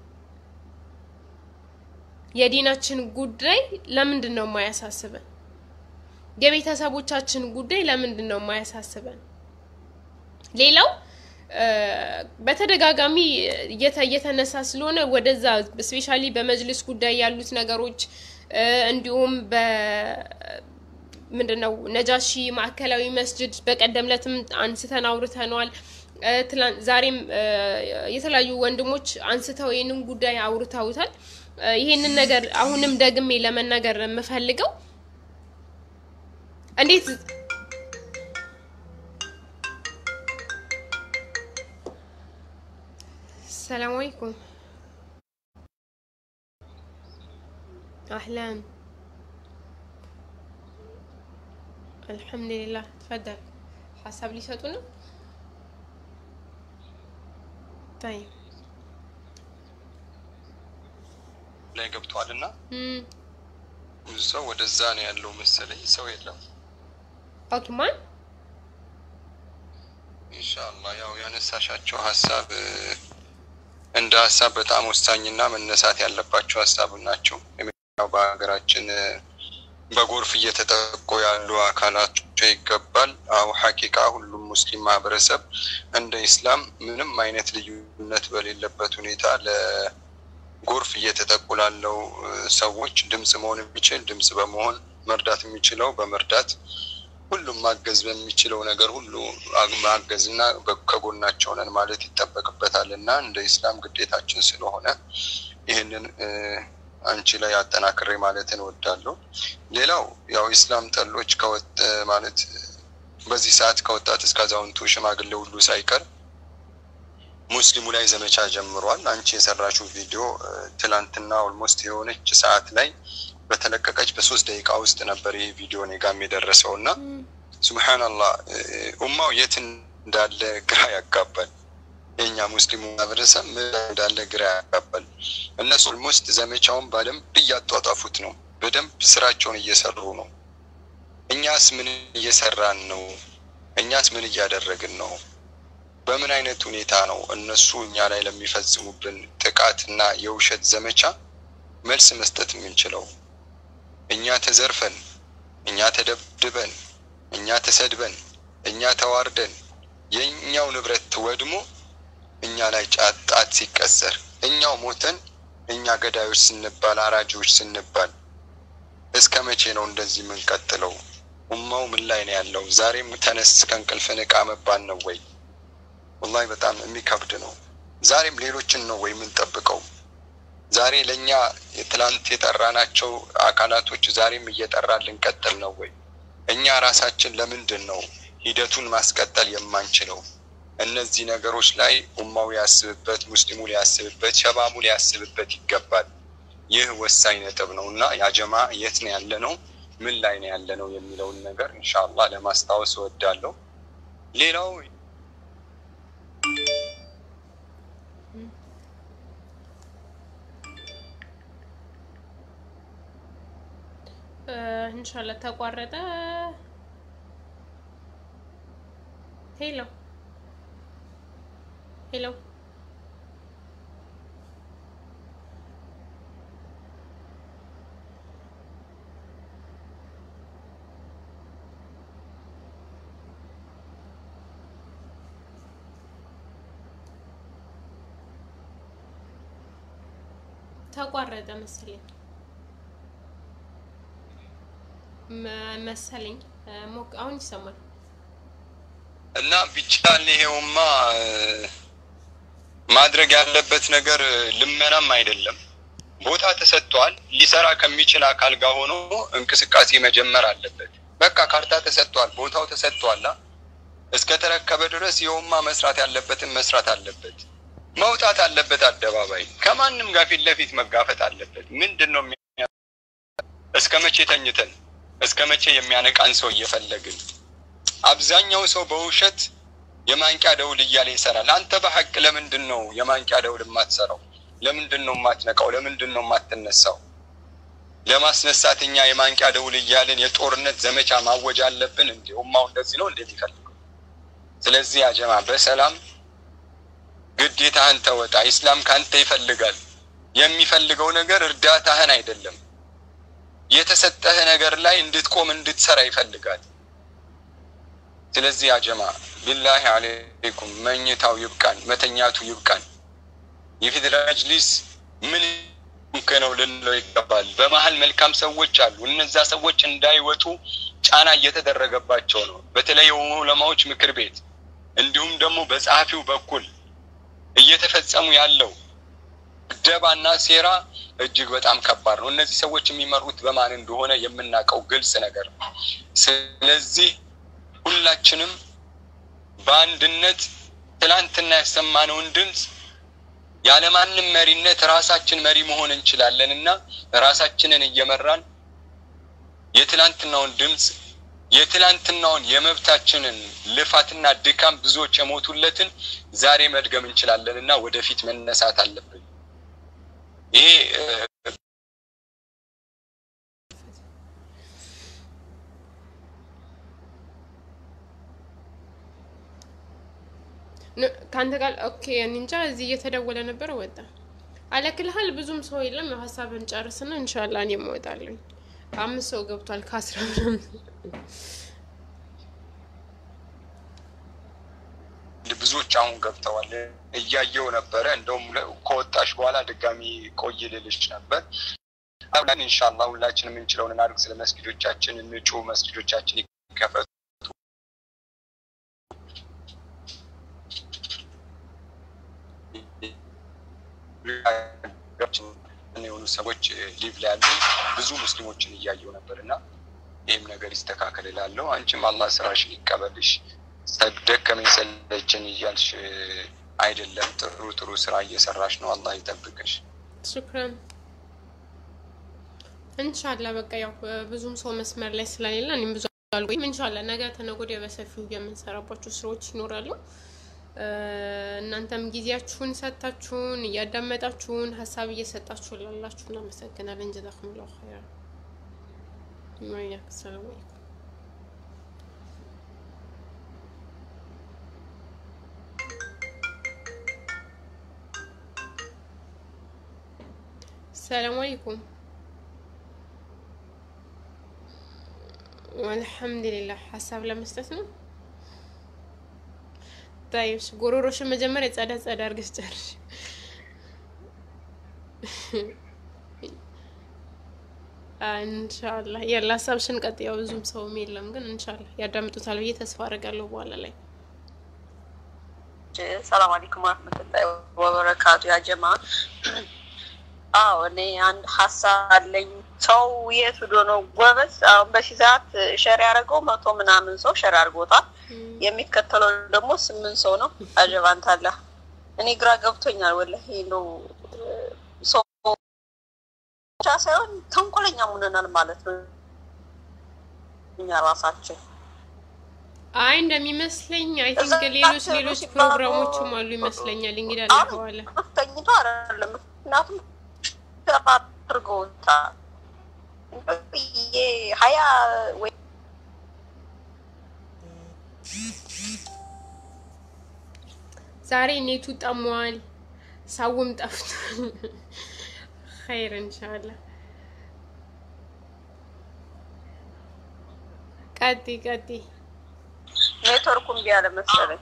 የዲናችን ጉዳይ ለምንድን ነው የማያሳስበን? የቤተሰቦቻችን ጉዳይ ለምንድን ነው የማያሳስበን? ሌላው በተደጋጋሚ እየተነሳ ስለሆነ ወደዛ ስፔሻሊ በመጅልስ ጉዳይ ያሉት ነገሮች እንዲሁም በምንድነው ነጃሺ ማዕከላዊ መስጅድ በቀደም ለትም አንስተን አውርተነዋል። ዛሬም የተለያዩ ወንድሞች አንስተው ይህንን ጉዳይ አውርተውታል። ይህንን ነገር አሁንም ደግሜ ለመናገር የምፈልገው እንዴት ሰላም አለይኩም አህላን አልሐምዱሊላህ ተፈደል ሀሳብ ሊሰጡ ነው ታይ
ላይ ገብቷል እና ብዙ ሰው ወደዛ ነው ያለው መሰለኝ። ሰው የለም።
ኦኬ ማን
ኢንሻአላህ ያው ያነሳሻቸው ሀሳብ እንደ ሀሳብ በጣም ወሳኝና መነሳት ያለባቸው ሀሳብ ናቸው። ያው በሀገራችን በጎርፍ እየተጠቁ ያሉ አካላቸው ይገባል። አው ሀቂቃ ሁሉም ሙስሊም ማህበረሰብ እንደ ኢስላም ምንም አይነት ልዩነት በሌለበት ሁኔታ ለጎርፍ እየተጠቁ ላለው ሰዎች ድምጽ መሆን የሚችል ድምጽ በመሆን መርዳት የሚችለው በመርዳት ሁሉም ማገዝ በሚችለው ነገር ሁሉ ማገዝ እና ከጎናቸው ነን ማለት ይጠበቅበታል እና እንደ ኢስላም ግዴታችን ስለሆነ ይህንን አንቺ ላይ አጠናክሬ ማለት እንወዳለሁ። ሌላው ያው ኢስላም ጠሎች ከወጥ ማለት በዚህ ሰዓት ከወጣት እስከ አዛውንቱ ሽማግሌ ሁሉ ሳይቀር ሙስሊሙ ላይ ዘመቻ ጀምሯል። አንቺ የሰራችው ቪዲዮ ትላንትና ኦልሞስት የሆነች ሰዓት ላይ በተለቀቀች በሶስት ደቂቃ ውስጥ ነበር ይህ ቪዲዮ እኔ ጋም የደረሰው እና ሱብሃነላህ ኡማው የት እንዳለ ግራ ያጋባል። የእኛ ሙስሊሙ ማህበረሰብ ምን እንዳለ ግራ ያጋባል። እነሱ ኦልሞስት ዘመቻውን በደንብ እያጧጧፉት ነው። በደንብ ስራቸውን እየሰሩ ነው። እኛስ ምን እየሰራን ነው? እኛስ ምን እያደረግን ነው? በምን አይነት ሁኔታ ነው እነሱ እኛ ላይ ለሚፈጽሙብን ጥቃትና የውሸት ዘመቻ መልስ መስጠት የምንችለው? እኛ ተዘርፈን፣ እኛ ተደብድበን፣ እኛ ተሰድበን፣ እኛ ተዋርደን፣ የእኛው ንብረት ወድሞ እኛ ላይ ጣት ሲቀሰር፣ እኛው ሞተን፣ እኛ ገዳዮች ስንባል፣ አራጂዎች ስንባል እስከ መቼ ነው እንደዚህ የምንቀጥለው? ኡማው ምን ላይ ነው ያለው? ዛሬም ተነስ ከእንቅልፍ ንቃ መባል ነው ወይ? ወላሂ በጣም የሚከብድ ነው። ዛሬም ሌሎችን ነው ወይ የምንጠብቀው? ዛሬ ለእኛ ትላንት የጠራናቸው አካላቶች ዛሬም እየጠራን ልንቀጥል ነው ወይ? እኛ ራሳችን ለምንድን ነው ሂደቱን ማስቀጠል የማንችለው? እነዚህ ነገሮች ላይ ኡማው ሊያስብበት፣ ሙስሊሙ ሊያስብበት፣ ሸባቡ ሊያስብበት ይገባል። ይህ ወሳኝ ነጥብ ነው እና ያጀማ የት ነው ያለ ነው ምን ላይ ነው ያለ ነው የሚለውን ነገር ኢንሻአላህ ለማስታወስ እወዳለሁ። ሌላው
እንሻላ ተቋረጠ። ሄሎ ሄሎ ተቋረጠ መሰለኝ መሰለኝ ሞክ አሁን ይሰማል።
እና ቢቻል ይሄውማ ማድረግ ያለበት ነገር ልመናም አይደለም ቦታ ተሰጥቷል። ሊሰራ ከሚችል አካል ጋር ሆኖ እንቅስቃሴ መጀመር አለበት። በቃ ካርታ ተሰጥቷል፣ ቦታው ተሰጥቷላ። እስከ ተረከበ ድረስ የውማ መስራት ያለበትን መስራት አለበት። መውጣት አለበት አደባባይ፣ ከማንም ጋር ፊት ለፊት መጋፈጥ አለበት። ምንድን ነው የሚያ- እስከ መቼ ተኝተን እስከ መቼ የሚያነቃን ሰው እየፈለግን? አብዛኛው ሰው በውሸት የማንቂያ ደውል እያለ ይሰራል። አንተ በሀቅ ለምንድን ነው የማንቂያ ደውል የማትሰራው? ለምንድን ነው የማትነቃው? ለምንድን ነው የማትነሳው? ለማስነሳት እኛ የማንቂያ ደውል እያልን የጦርነት ዘመቻ ማወጅ አለብን? እንዲ ኡማው እንደዚህ ነው እንደሚፈልገው። ስለዚህ አጀማ በሰላም ግዴታህን ተወጣ። ኢስላም ካንተ ይፈልጋል። የሚፈልገው ነገር እርዳታህን አይደለም፣ የተሰጠህ ነገር ላይ እንድትቆም እንድትሰራ ይፈልጋል። ስለዚህ አጀማ ቢላሂ አሌይኩም መኝታው ይብቃን፣ መተኛቱ ይብቃን። የፌዴራል መጅሊስ ምን ነው ልንለው ይገባል። በመሀል መልካም ሰዎች አሉ። እነዛ ሰዎች እንዳይወጡ ጫና እየተደረገባቸው ነው። በተለይ የዑለማዎች ምክር ቤት እንዲሁም ደግሞ በጸሐፊው በኩል እየተፈጸሙ ያለው ደባና ሴራ እጅግ በጣም ከባድ ነው። እነዚህ ሰዎች የሚመሩት በማን እንደሆነ የምናውቀው ግልጽ ነገር ነው። ስለዚህ ሁላችንም በአንድነት ትላንትና ያሰማነውን ድምፅ ያለማንም መሪነት ራሳችን መሪ መሆን እንችላለን እና ራሳችንን እየመራን የትላንትናውን ድምፅ የትላንትናውን የመብታችንን ልፋትና ድካም ብዙዎች የሞቱለትን ዛሬ መድገም እንችላለን እና ወደፊት መነሳት አለብን። ይሄ እ፣
ን- ከአንተ ጋር ኦኬ። እኔ እንጃ እዚህ እየተደወለ ነበረ ወጣ። አለክልሃል ብዙም ሰው የለም። ያው ሀሳብን ጨርስና እንሻላ እኔም እወጣለሁ። አምስት ሰው ገብቷል ከአስራ ምናምን
ብዙዎች አሁን ገብተዋል። እያየው ነበረ። እንደውም ለ- ከወጣሽ በኋላ ድጋሚ ቆይ ልልሽ ነበር። አብላን ኢንሻአላህ ሁላችንም የምንችለውን እናድርግ። ስለ መስጊዶቻችን እንጩ፣ መስጊዶቻችን ይከፈቱ። የሆኑ ሰዎች ሊቭ ላይ ያሉ ብዙ ሙስሊሞችን እያየው ነበር እና ይህም ነገር ይስተካከል እላለሁ። አንቺም አላህ ስራሽን ይቀበልሽ። ደከመኝ ሰለቸኝ እያልሽ አይደለም። ጥሩ ጥሩ ስራ እየሰራሽ ነው። አላህ ይጠብቅሽ።
ሹክራን እንሻላ። በቃ ያው ብዙም ሰው መስመር ላይ ስለሌለ እኔም ብዙ አልቆይም። እንሻላ ነገ ተነገ ወዲያ በሰፊው የምንሰራባቸው ስራዎች ይኖራሉ። እ፣ እናንተም ጊዜያችሁን ሰጥታችሁን እያዳመጣችሁን ሀሳብ እየሰጣችሁ ላላችሁ እናመሰግናለን። ጀዛኩሙላሁ ኸይራ። ወያክ ሰላም አለይኩም። ሰላም አለይኩም። አልሐምዱሊላህ ሀሳብ ለመስጠት ነው። ታይሽ ጎሮሮሽን መጀመሪያ ጸዳ ጸዳ አድርገሽ ጨርሽ። እንሻላ ያለ ሀሳብሽን ቀጥ ያው ብዙም ሰውም የለም ግን እንሻላ ያዳምጡታል ብዬ ተስፋ አደርጋለሁ በኋላ ላይ
ሰላም አለይኩም ወረህመቱላሂ ወበረካቱ። ያ ጀማ አዎ እኔ አንድ ሀሳብ አለኝ። ሰው የት ሄዶ ነው ጎበዝ? አሁን በዚህ ሰዓት ሸር ያደረገው መቶ ምናምን ሰው ሸር አድርጎታል። የሚከተለው ደግሞ ስምንት ሰው ነው። አጀባንት አለ። እኔ ግራ ገብቶኛል ወላሂ ነው ሰው ብቻ ሳይሆን ተንኮለኛ ሙነናል ማለት ነው እኛ ራሳችን
አይ እንደሚመስለኝ አይ
እዛ
ቲንክ ሌሎች
ታሰሩ
ሌሎች
ሲባሉ
ፕሮግራሞችም አሉ ይመስለኛል። እንግዲህ አለፈዋለ
ተኝቶ አይደለም። ምክንያቱም ሸር አድርገውታል። ይሄ ሀያ ወይ
ዛሬ ኔቱ ጠሟል፣ ሳውም ጠፍቷል። ኸይር እንሻላ። ቀጢ ቀጢ
ኔትወርኩ እምቢ አለ መሰለኝ።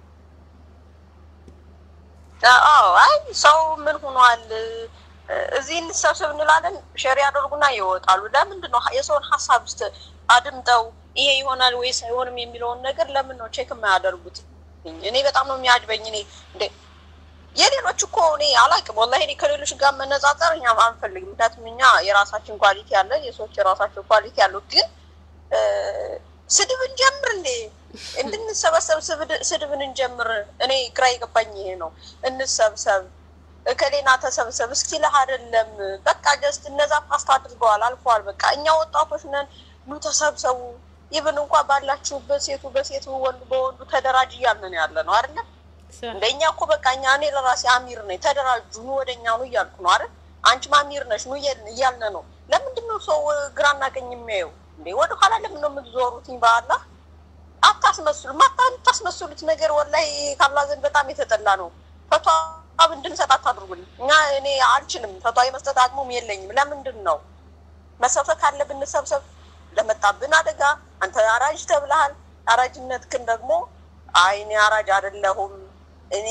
አዎ አይ ሰው ምን ሆኗል? እዚህ እንሰብሰብ እንላለን፣ ሸር ያደርጉና ይወጣሉ። ለምንድን ነው የሰውን ሀሳብ ውስጥ አድምጠው ይሄ ይሆናል ወይስ አይሆንም የሚለውን ነገር ለምን ነው ቼክ የማያደርጉት? እኔ በጣም ነው የሚያጅበኝ። እኔ እንደ የሌሎች እኮ እኔ አላውቅም ወላሂ እኔ ከሌሎች ጋር መነጻጸር እኛ አንፈልግም። ምክንያቱም እኛ የራሳችን ኳሊቲ አለን፣ የሰዎች የራሳቸው ኳሊቲ አለው። ግን እ፣ ስድብ እንጀምር እንዴ? እንድንሰበሰብ ስብድ- ስድብን እንጀምር። እኔ ግራ የገባኝ ይሄ ነው። እንሰብሰብ እከሌና ተሰብሰብ እስኪ ለህ አይደለም በቃ ጀስት እነዛ ፓስት አድርገዋል አልፈዋል። በቃ እኛ ወጣቶች ነን፣ ኑ ተሰብሰቡ። ይብን እንኳ ባላችሁበት ሴቱ በሴቱ ወንዱ በወንዱ ተደራጅ እያልን ነው ያለ ነው አይደለም እንደኛ እኮ በቃ እኛ እኔ ለራሴ አሚር ነኝ ተደራጁ ኑ ወደ እኛ ኑ እያልኩ ነው አይደል አንቺም አሚር ነሽ ኑ እያልን እያልን ነው ለምንድን ነው ሰው ግራና ቀኝ የሚያየው እንዴ ወደ ኋላ ለምን ነው የምትዞሩትኝ በአላህ አታስመስሉ ማታ የምታስመስሉት ነገር ወላሂ ካላ ዘንድ በጣም የተጠላ ነው ፈቷ እንድንሰጥ አታድርጉልኝ እኛ እኔ አልችልም ፈቷ የመስጠት አቅሙም የለኝም ለምንድን ነው መሰብሰብ ካለብን እንሰብሰብ ለመጣብን አደጋ አንተ አራጅ ተብለሃል አራጅነትክን ደግሞ አይ እኔ አራጅ አይደለሁም እኔ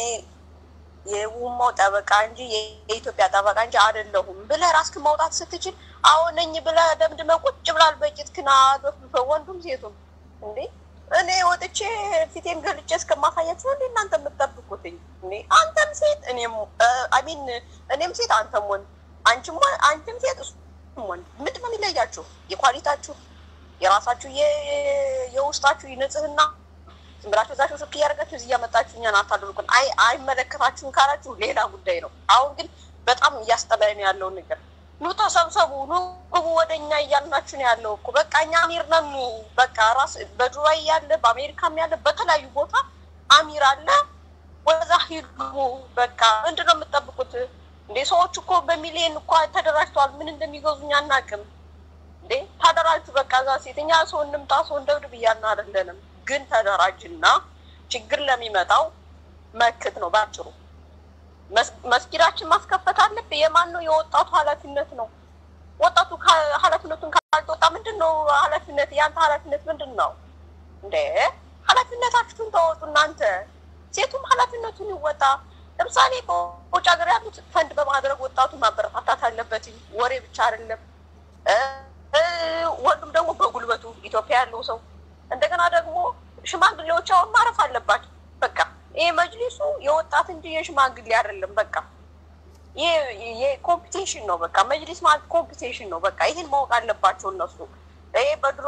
የውማው ጠበቃ እንጂ የኢትዮጵያ ጠበቃ እንጂ አይደለሁም ብለህ ራስክን ማውጣት ስትችል አዎ ነኝ ብለህ ደምድመህ ቁጭ ብላል በቂትክን አዶፍልፈው ወንዱም ሴቱም እንዴ እኔ ወጥቼ ፊቴን ገልጬ እስከማሳያችሁ እንዴ እናንተ የምትጠብቁትኝ እንዴ አንተም ሴት እኔም አሚን እኔም ሴት አንተም ወንድ አንቺም ወ- አንቺም ሴት እሱም ወንድ ምንድን ነው የሚለያችሁ የኳሊታችሁ የራሳችሁ የ- የውስጣችሁ ንጽህና ዝም ብላችሁ እዛችሁ ስልክ እያደረጋችሁ እዚህ እያመጣችሁ እኛን አታድርጉን። አይ አይመለከታችሁም ካላችሁ ሌላ ጉዳይ ነው። አሁን ግን በጣም እያስጠላኝ ነው ያለው ነገር። ኑ ተሰብሰቡ፣ ኑ ግቡ ወደ እኛ እያልናችሁ ነው ያለው እኮ በቃ እኛ አሚር ነን። ኑ በቃ ራስ በዱባይ ያለ በአሜሪካም ያለ በተለያዩ ቦታ አሚር አለ። ወዛ ሂዱ በቃ ምንድን ነው የምትጠብቁት እንዴ? ሰዎች እኮ በሚሊዮን እኮ ተደራጅተዋል። ምን እንደሚገዙኝ አናውቅም። እንዴ ተደራጁ በቃ እዛ ሴት እኛ ሰው እንምጣ ሰው እንደብድብ እያልን አይደለንም። ግን ተደራጅና ችግር ለሚመጣው መክት ነው ባጭሩ። መስ- መስጊዳችን ማስከፈት አለብህ። የማን ነው? የወጣቱ ኃላፊነት ነው። ወጣቱ ካ- ኃላፊነቱን ካልተወጣ ምንድን ነው ኃላፊነት? የአንተ ኃላፊነት ምንድን ነው እንዴ? ኃላፊነታችሁን ተወጡ እናንተ። ሴቱም ኃላፊነቱን ይወጣ። ለምሳሌ በውጭ ሀገር ያሉት ፈንድ በማድረግ ወጣቱ ማበረታታት አለበት። ወሬ ብቻ አይደለም። እ እ ወንዱም ደግሞ በጉልበቱ ኢትዮጵያ ያለው ሰው እንደገና ደግሞ ሽማግሌዎች አሁን ማረፍ አለባቸው። በቃ ይሄ መጅሊሱ የወጣት እንጂ የሽማግሌ አይደለም። በቃ ይሄ ይሄ ኮምፒቴሽን ነው። በቃ መጅሊስ ማለት ኮምፒቴሽን ነው። በቃ ይህን ማወቅ አለባቸው እነሱ። ይሄ በድሮ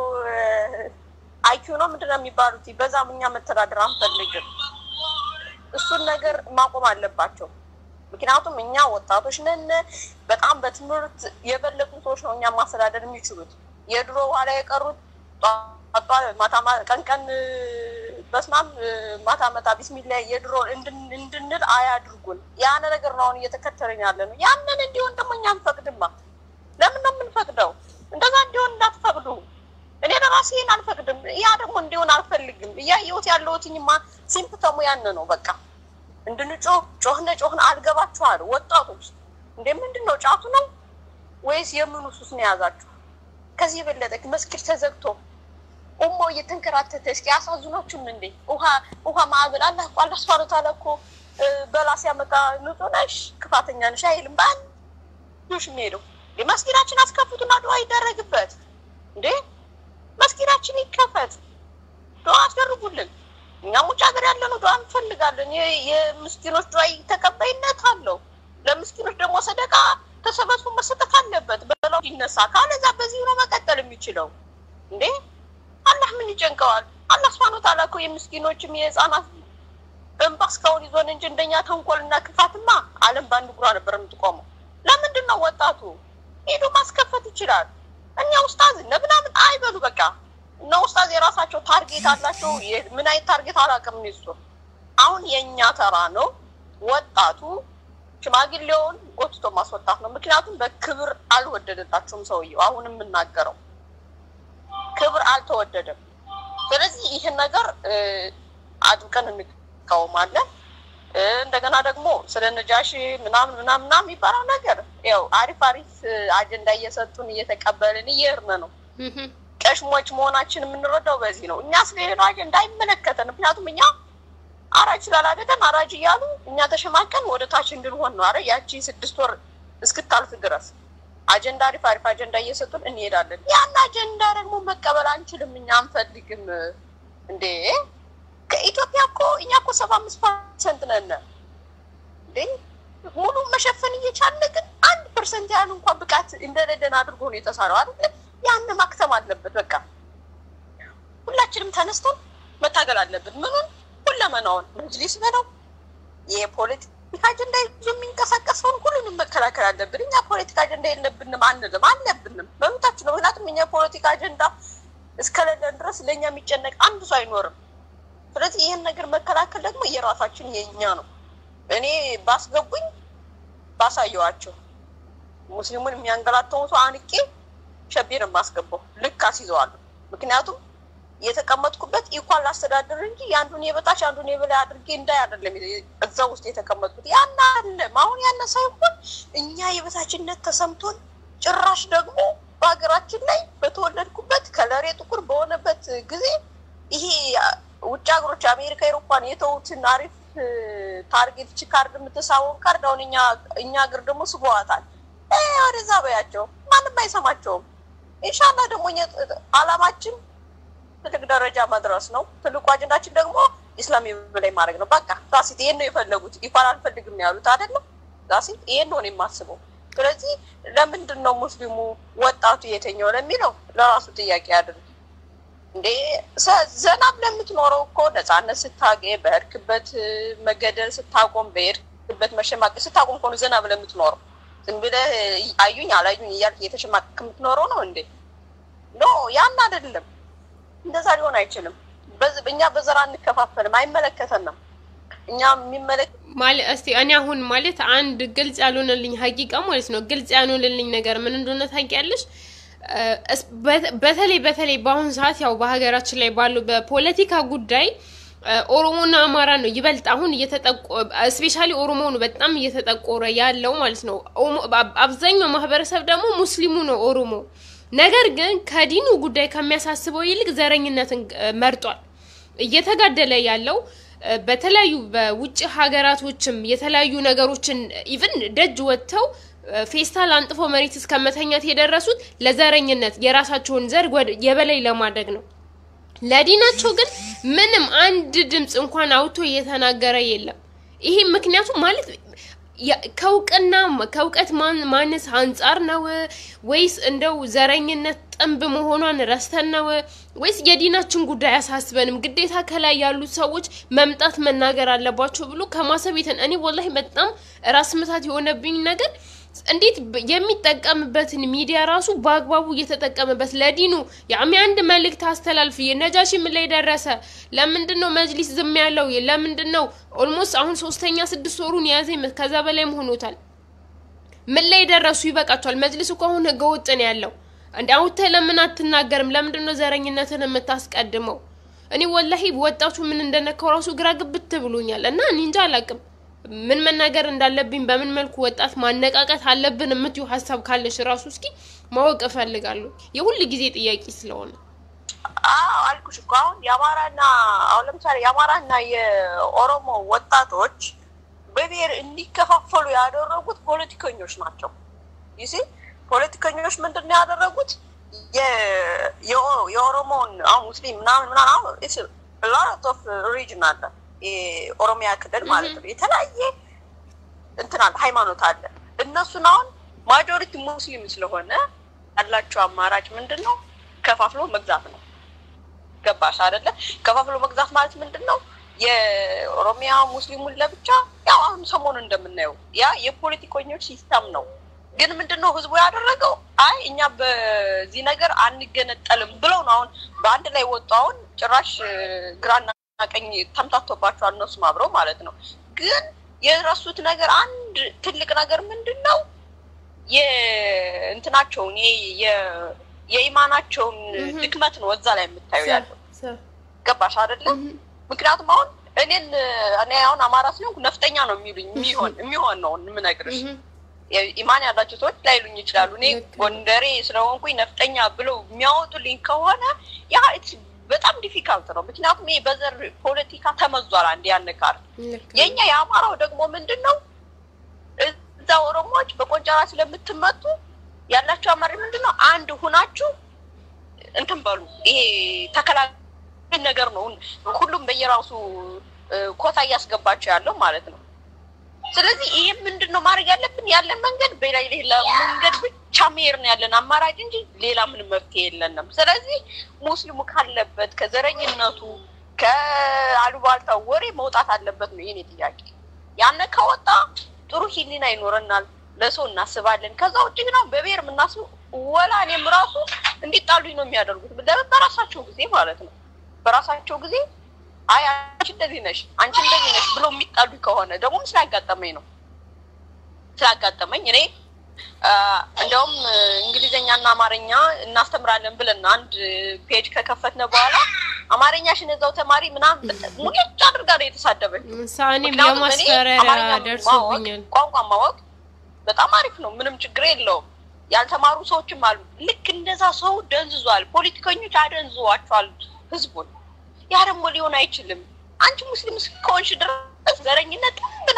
አይኪው ነው ምንድን ነው የሚባሉት? በዛም እኛ መተዳደር አንፈልግም። እሱን ነገር ማቆም አለባቸው። ምክንያቱም እኛ ወጣቶች ነን። በጣም በትምህርት የበለጡ ሰዎች ነው እኛ ማስተዳደር የሚችሉት። የድሮ ኋላ የቀሩት ጧጧ ማታ ማ- ቀን ቀን በስማም ማታ መታ ቢስሚላ የድሮ እንድን- እንድንል አያድርጉን። ያን ነገር ነው አሁን እየተከተልን ያለ ነው። ያንን እንዲሆን ደግሞ እኛ አንፈቅድማ። ለምን ነው የምንፈቅደው? እንደዛ እንዲሆን እንዳትፈቅዱ። እኔ ለራሴ ይሄን አልፈቅድም። ያ ደግሞ እንዲሆን አልፈልግም። እያየሁት ያለሁትኝማ ሲምፕተሙ ያን ነው በቃ እንድንጮህ ጮህነ ጮህነ አልገባችኋል ወጣቶች። እንዴ ምንድን ነው ጫቱ ነው ወይስ የምኑ ሱስ ነው የያዛችሁ? ከዚህ የበለጠ መስጊድ ተዘግቶ ኡሞ እየተንከራተተ እስኪ አሳዝኗችሁም እንዴ? ውሃ ውሃ ማዕበል አላህ እኮ አላህ ሱብሓነሁ ወተዓላ እኮ እ፣ በላ ሲያመጣ ንጹህ ነሽ ክፋተኛ ነሽ አይልም። በአንዶሽ የሚሄደው እንዴ መስጊዳችን አስከፍቱና ዱዓ ይደረግበት እንዴ መስጊዳችን ይከፈት፣ ዱዓ አስደርጉልን። እኛም ውጭ ሀገር ያለነው ዱዓ እንፈልጋለን። የ- የምስኪኖች ዱዓ ተቀባይነት አለው። ለምስኪኖች ደግሞ ሰደቃ ተሰበስቦ መሰጠት አለበት። በላው ይነሳ ካለዛ በዚህ ነው መቀጠል የሚችለው እንዴ አላህ ምን ይጨንቀዋል? አላህ ስብሐነ ወተዓላ እኮ የምስኪኖችም የህፃናት እንባ እስካሁን ይዞን እንጂ እንደኛ ተንኮልና ክፋትማ ዓለም በአንድ እግሯ ነበር የምትቆመው። ለምንድን ነው ወጣቱ ሄዶ ማስከፈት ይችላል? እኛ ውስጣዝ እነ ምናምን አይበሉ በቃ እነ ውስጣዝ የራሳቸው ታርጌት አላቸው። የ- ምን አይነት ታርጌት አላውቅም እኔ እሱ። አሁን የእኛ ተራ ነው። ወጣቱ ሽማግሌውን ጎትቶ ማስወጣት ነው። ምክንያቱም በክብር አልወደደላቸውም ሰውየው። አሁን የምናገረው ክብር አልተወደደም። ስለዚህ ይህን ነገር እ፣ አጥብቀን እንቃወማለን። እ፣ እንደገና ደግሞ ስለ ነጃሺ ምናምን ምናምን ምናምን የሚባለው ነገር ያው አሪፍ አሪፍ እ፣ አጀንዳ እየሰጡን እየተቀበልን እየሄድን ነው። ቀሽሞች መሆናችን የምንረዳው በዚህ ነው። እኛ ስለሌላው አጀንዳ አይመለከተን። ምክንያቱም እኛ አራጅ ስላላደረገን አራጅ እያሉ እኛ ተሸማቀን ወደ ታች እንድንሆን ነው። አረ ያቺ ስድስት ወር እስክታልፍ ድረስ አጀንዳ አሪፍ አሪፍ አጀንዳ እየሰጡን እንሄዳለን። ያን አጀንዳ ደግሞ መቀበል አንችልም፣ እኛ አንፈልግም። እንዴ ከኢትዮጵያ እኮ እኛ እኮ ሰባ አምስት ፐርሰንት ነን። እየቻለ ግን አንድ ፐርሰንት ያህል እንኳን ብቃት እንደሌለን አድርጎ ነው የተሰራው አይደል? ያን ማክተም አለበት። በቃ ሁላችንም ተነስተን መታገል አለብን። ምኑን ሁለመናውን መጅሊስ በለው የፖለቲካ አጀንዳ ይዞ የሚንቀሳቀሰውን ሁሉንም መከላከል አለብን። እኛ ፖለቲካ አጀንዳ የለብንም አንልም፣ አለብንም፣ መብታችን ነው። ምክንያቱም እኛ ፖለቲካ አጀንዳ እስከሌለን ድረስ ለእኛ የሚጨነቅ አንድ ሰው አይኖርም። ስለዚህ ይህን ነገር መከላከል ደግሞ የራሳችን የእኛ ነው። እኔ ባስገቡኝ ባሳየዋቸው ሙስሊሙን የሚያንገላተውን ሰው አንቄ ሸቤን የማስገባው ልክ አስይዘዋለሁ። ምክንያቱም የተቀመጥኩበት ኢኳል አስተዳደር እንጂ የአንዱን የበታች አንዱን የበላይ አድርጌ እንዳይ አይደለም እዛ ውስጥ የተቀመጥኩት። ያን አለም አሁን ያነ ሳይሆን እኛ የበታችነት ተሰምቶን ጭራሽ ደግሞ በሀገራችን ላይ በተወለድኩበት ከለሬ ጥቁር በሆነበት ጊዜ ይሄ ውጭ ሀገሮች አሜሪካ፣ ኤሮፓን የተዉትን አሪፍ ታርጌት ቺ ካርድ የምትሳበውን ካርድ አሁን እኛ እኛ ሀገር ደግሞ ስበዋታል። ወደዛ በያቸው፣ ማንም አይሰማቸውም። ኢንሻላህ ደግሞ አላማችን ትልቅ ደረጃ መድረስ ነው። ትልቁ አጀንዳችን ደግሞ ኢስላም በላይ ማድረግ ነው። በቃ ራሲት ይሄን ነው የፈለጉት። ይኳን አልፈልግም ነው ያሉት አይደለም። ራሲት ይሄን ነው የማስበው። ስለዚህ ለምንድን ነው ሙስሊሙ ወጣቱ የተኛው ለሚለው ለራሱ ጥያቄ አድርግ እንዴ ዘና ብለህ የምትኖረው እኮ ነፃነት ስታገኝ በሄድክበት መገደል ስታቆም በሄድክበት መሸማቀቅ ስታቆም እኮ ነው ዘና ብለህ የምትኖረው። ዝም ብለህ አዩኝ አላዩኝ እያልክ እየተሸማቀቅ የምትኖረው ነው እንዴ? ኖ ያን አይደለም። እንደዛ ሊሆን አይችልም። እኛ በዘር አንከፋፈልም፣ አይመለከተንም። እኛ የሚመለከ
ማለት እስቲ እኔ አሁን ማለት አንድ ግልጽ ያልሆነልኝ ሀቂቃ ማለት ነው ግልጽ ያልሆነልኝ ነገር ምን እንደሆነ ታውቂያለሽ? በተለይ በተለይ በአሁኑ ሰዓት ያው በሀገራችን ላይ ባሉ በፖለቲካ ጉዳይ ኦሮሞና አማራ ነው ይበልጥ አሁን እየተጠቆ ስፔሻሊ ኦሮሞ ነው በጣም እየተጠቆረ ያለው ማለት ነው። አብዛኛው ማህበረሰብ ደግሞ ሙስሊሙ ነው ኦሮሞ። ነገር ግን ከዲኑ ጉዳይ ከሚያሳስበው ይልቅ ዘረኝነትን መርጧል። እየተጋደለ ያለው በተለያዩ በውጭ ሀገራቶችም የተለያዩ ነገሮችን ኢቭን ደጅ ወጥተው ፌስታል አንጥፎ መሬት እስከ መተኛት የደረሱት ለዘረኝነት የራሳቸውን ዘር የበላይ ለማድረግ ነው። ለዲናቸው ግን ምንም አንድ ድምፅ እንኳን አውቶ እየተናገረ የለም። ይሄ ምክንያቱም ማለት ከእውቅና ከእውቀት ማነስ አንጻር ነው ወይስ እንደው ዘረኝነት ጥንብ መሆኗን ረስተን ነው ወይስ የዲናችን ጉዳይ አያሳስበንም? ግዴታ ከላይ ያሉት ሰዎች መምጣት መናገር አለባቸው ብሎ ከማሰብ የተን እኔ ወላሂ በጣም ራስ ምታት የሆነብኝ ነገር እንዴት የሚጠቀምበትን ሚዲያ ራሱ በአግባቡ እየተጠቀመበት ለዲኑ ያሚ አንድ መልእክት አስተላልፍ። ነጃሺ ምን ላይ ደረሰ? ለምንድን ነው መጅሊስ ዝም ያለው? ለምንድን ነው ኦልሞስት አሁን ሶስተኛ ስድስት ወሩን የያዘ ከዛ በላይም ሆኖታል። ምን ላይ ደረሱ? ይበቃቸዋል። መጅሊስ እኮ አሁን ህገ ወጥ ነው ያለው። እንደ አውጥተህ ለምን አትናገርም? ለምንድን ነው ዘረኝነትን የምታስቀድመው? እኔ ወላሂ ወጣቱ ምን እንደነካው ራሱ ግራ ግብት ብሎኛል። እና እኔ እንጃ አላቅም ምን መናገር እንዳለብኝ በምን መልኩ ወጣት ማነቃቀት አለብን የምትዩ ሀሳብ ካለሽ ራሱ እስኪ ማወቅ እፈልጋለሁ። የሁል ጊዜ ጥያቄ ስለሆነ
አዎ አልኩሽ እኮ አሁን የአማራና አሁን ለምሳሌ የአማራና የኦሮሞ ወጣቶች በብሔር እንዲከፋፈሉ ያደረጉት ፖለቲከኞች ናቸው። ይሲ ፖለቲከኞች ምንድን ነው ያደረጉት? የኦሮሞውን አሁን ሙስሊም ምናምን ምናምን አሁን ሎት ኦፍ ሪጅን አለ የኦሮሚያ ክልል ማለት ነው። የተለያየ እንትን አለ ሃይማኖት አለ። እነሱን አሁን ማጆሪቲ ሙስሊም ስለሆነ ያላቸው አማራጭ ምንድን ነው? ከፋፍሎ መግዛት ነው። ገባሽ አይደለ? ከፋፍሎ መግዛት ማለት ምንድን ነው? የኦሮሚያ ሙስሊሙን ለብቻ ያው አሁን ሰሞኑ እንደምናየው ያ የፖለቲከኞች ሲስተም ነው። ግን ምንድን ነው ህዝቡ ያደረገው? አይ እኛ በዚህ ነገር አንገነጠልም ብለው ነው አሁን በአንድ ላይ ወጡ። አሁን ጭራሽ ግራና ቀኝ ተምታቶባቸዋል እነሱም አብረው ማለት ነው። ግን የረሱት ነገር አንድ ትልቅ ነገር ምንድን ነው የእንትናቸውን የኢማናቸውን ድክመት ነው እዛ ላይ የምታዩ ያለው ገባሽ አይደለም? ምክንያቱም አሁን እኔን እኔ አሁን አማራ ስለሆንኩ ነፍጠኛ ነው የሚሉኝ የሚሆን የሚሆን ነው የምነግርሽ። ኢማን ያላቸው ሰዎች ላይሉኝ ይችላሉ። እኔ ጎንደሬ ስለሆንኩኝ ነፍጠኛ ብለው የሚያወጡልኝ ከሆነ ያ በጣም ዲፊካልት ነው። ምክንያቱም ይሄ በዘር ፖለቲካ ተመዟል። አንድ ያንቃር የኛ የአማራው ደግሞ ምንድን ነው እዛ ኦሮሞዎች በቆንጨራ ስለምትመቱ ያላቸው አማሪ ምንድን ነው አንድ ሁናችሁ እንትን በሉ። ይሄ ተከላካይ ነገር ነው። ሁሉም በየራሱ ኮታ እያስገባቸው ያለው ማለት ነው። ስለዚህ ይሄ ምንድን ነው ማድረግ ያለብን? ያለን መንገድ በላይ ሌላ መንገድ ብቻ መሄድ ነው ያለን አማራጭ እንጂ ሌላ ምንም መፍትሄ የለንም። ስለዚህ ሙስሊሙ ካለበት ከዘረኝነቱ ከአሉባልታ ወሬ መውጣት አለበት ነው የኔ ጥያቄ። ያነ ከወጣ ጥሩ ሂሊና ይኖረናል፣ ለሰው እናስባለን። ከዛ ውጭ ግን አሁን በብሔር የምናስብ ወላ እኔም ራሱ እንዲጣሉኝ ነው የሚያደርጉት ለምን በራሳቸው ጊዜ ማለት ነው በራሳቸው ጊዜ አይ አንቺ እንደዚህ ነሽ አንቺ እንደዚህ ነሽ ብሎ የሚጣሉኝ ከሆነ ደግሞ ስላጋጠመኝ ነው ስላጋጠመኝ እኔ እንደውም እንግሊዝኛና አማርኛ እናስተምራለን ብለን አንድ ፔጅ ከከፈትነ በኋላ አማርኛሽን እዛው ተማሪ ምናምን ሙልጭ አድርጋ ነው የተሳደበች።
ሳኔም
ምክንያቱም እኔ
የማስፈራሪያ
አማርኛ ማወቅ
ደርሶብኛል።
ቋንቋ ማወቅ በጣም አሪፍ ነው፣ ምንም ችግር የለውም። ያልተማሩ ሰዎችም አሉ። ልክ እንደዛ ሰው ደንዝዟል። ፖለቲከኞች አደንዝዋቸዋል ህዝቡን። ያ ደግሞ ሊሆን አይችልም። አንቺ ሙስሊም እስከሆንሽ ድረስ ዘረኝነት ጥንብና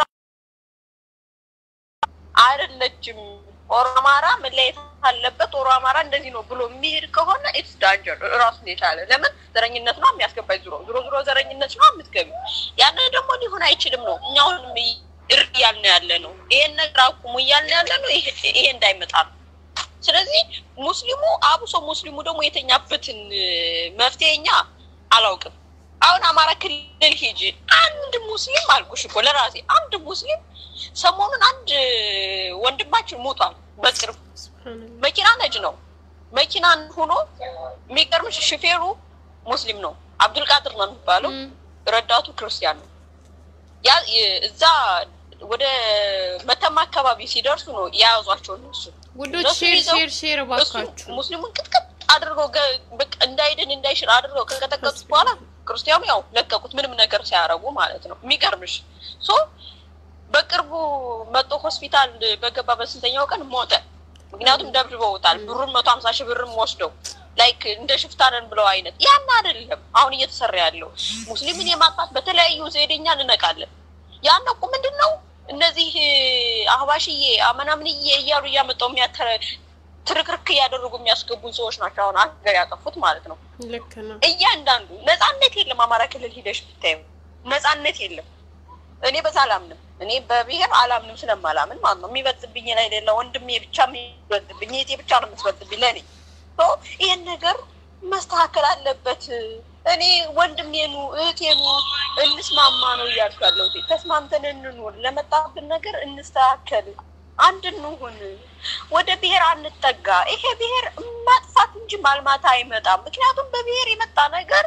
አይደለችም። ኦሮ አማራ መለያየት አለበት፣ ኦሮ አማራ እንደዚህ ነው ብሎ የሚሄድ ከሆነ ኢትስ ዳንጀር ራሱን የቻለ ለምን ዘረኝነት ነው የሚያስገባኝ። ዙሮ ዙሮ ዙሮ ዘረኝነት ነው የምትገቢ። ያን ደግሞ ሊሆን አይችልም ነው እኛ አሁንም እር እያልን ያለ ነው። ይሄን ነገር አቁሙ እያልን ያለ ነው። ይሄ ይሄ እንዳይመጣ ነው። ስለዚህ ሙስሊሙ አብሶ ሙስሊሙ ደግሞ የተኛበትን መፍትሄ እኛ አላውቅም። አሁን አማራ ክልል ሂጂ አንድ ሙስሊም አልኩሽ እኮ ለራሴ አንድ ሙስሊም ሰሞኑን አንድ ወንድማችን ሞቷል። በቅርብ መኪና ነጅ ነው መኪና ሆኖ የሚገርምሽ ሹፌሩ ሙስሊም ነው፣ አብዱልቃድር ነው የሚባለው። ረዳቱ ክርስቲያን ነው። ያ እዛ ወደ መተማ አካባቢ ሲደርሱ ነው የያዟቸው እነሱ
ውዶች
እነሱ
ሼር
ይዘው
ሼር ሼር
እሱ
እባካችሁ
ሙስሊሙን ቅጥቅጥ አድርገው ገ- በቃ እንዳይድን እንዳይሽር አድርገው ከቀጠቀጡት በኋላ ክርስቲያኑ ያው ለቀቁት፣ ምንም ነገር ሳያረጉ ማለት ነው። የሚገርምሽ ሶ በቅርቡ መጦ ሆስፒታል በገባ በስንተኛው ቀን ሞተ። ምክንያቱም ደብድበውታል። ብሩን መቶ ሀምሳ ሺህ ብርም ወስደው ላይክ እንደ ሽፍታነን ብለው አይነት ያን አይደለም አሁን እየተሰራ ያለው ሙስሊምን የማጥፋት በተለያዩ ዘዴኛ እንነቃለን። ያን እኮ ምንድን ነው እነዚህ አህባሽዬ አመናምንዬ እያሉ እያመጣው የሚያተረ ትርክርክ እያደረጉ የሚያስገቡን ሰዎች ናቸው አሁን ሀገር ያጠፉት ማለት ነው።
ልክ ነው።
እያንዳንዱ ነጻነት የለም። አማራ ክልል ሂደሽ ብታዩ ነጻነት የለም። እኔ በዛ አላምንም። እኔ በብሔር አላምንም ስለማላምን ማለት ነው። የሚበልጥብኝ ላይ ሌለ ወንድሜ ብቻ የሚበልጥብኝ እህቴ ብቻ ነው የምትበልጥብኝ ለእኔ ሶ ይሄን ነገር መስተካከል አለበት። እኔ ወንድሜኑ እህቴኑ እንስማማ ነው እያልኩ ያለሁት። ተስማምተን እንኑር፣ ለመጣብን ነገር እንስተካከል፣ አንድ እንሁን፣ ወደ ብሔር አንጠጋ። ይሄ ብሔር ማጥፋት እንጂ ማልማት አይመጣም። ምክንያቱም በብሔር የመጣ ነገር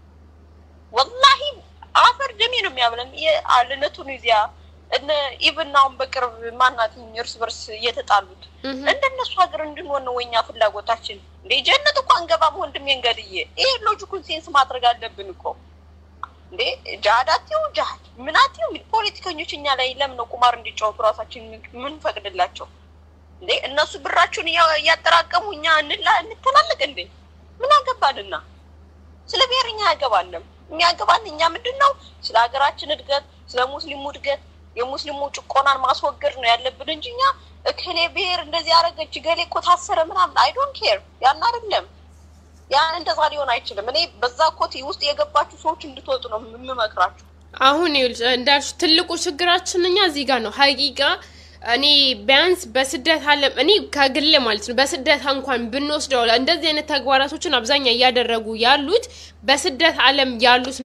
ወላሂ አፈር ደሜ ነው የሚያብለን። የአልነ ቱኒዚያ እነ ኢብን አሁን በቅርብ ማናት እርስ በርስ እየተጣሉት እንደነሱ ሀገር እንድንሆን ነው ወኛ ፍላጎታችን። እንደ ጀነት እኮ አንገባም ወንድሜን ገድዬ። ይሄ ሎጂኩን ሴንስ ማድረግ አለብን እኮ እንዴ ጃሃዳቲው ጃሃድ ምናቲው ፖለቲከኞች እኛ ላይ ለምን ነው ቁማር እንዲጫወቱ ራሳችን ምን ፈቅድላቸው እንዴ? እነሱ ብራቸውን እያ- እያጠራቀሙ እኛ እንላ እንተላለቅ እንዴ? ምን አገባንና? ስለ ብሔር እኛ ያገባንም የሚያገባን እኛ ምንድን ነው ስለ ሀገራችን እድገት፣ ስለ ሙስሊሙ እድገት፣ የሙስሊሙ ጭቆናን ማስወገድ ነው ያለብን እንጂ እኛ እከሌ ብሔር እንደዚህ ያደረገች ገሌ እኮ ታሰረ ምናምን አይ ዶንት ኬር ያን አይደለም። ያን እንደዛ ሊሆን አይችልም። እኔ በዛ ኮቴ ውስጥ የገባችሁ ሰዎች እንድትወጡ ነው የምመክራችሁ።
አሁን ይኸውልሽ እንዳልሽ ትልቁ ችግራችን እኛ እዚህ ጋር ነው ሀቂቃ እኔ ቢያንስ በስደት አለም እኔ ከግል ማለት ነው በስደት እንኳን ብንወስደው እንደዚህ አይነት ተግባራቶችን አብዛኛው እያደረጉ ያሉት በስደት አለም ያሉት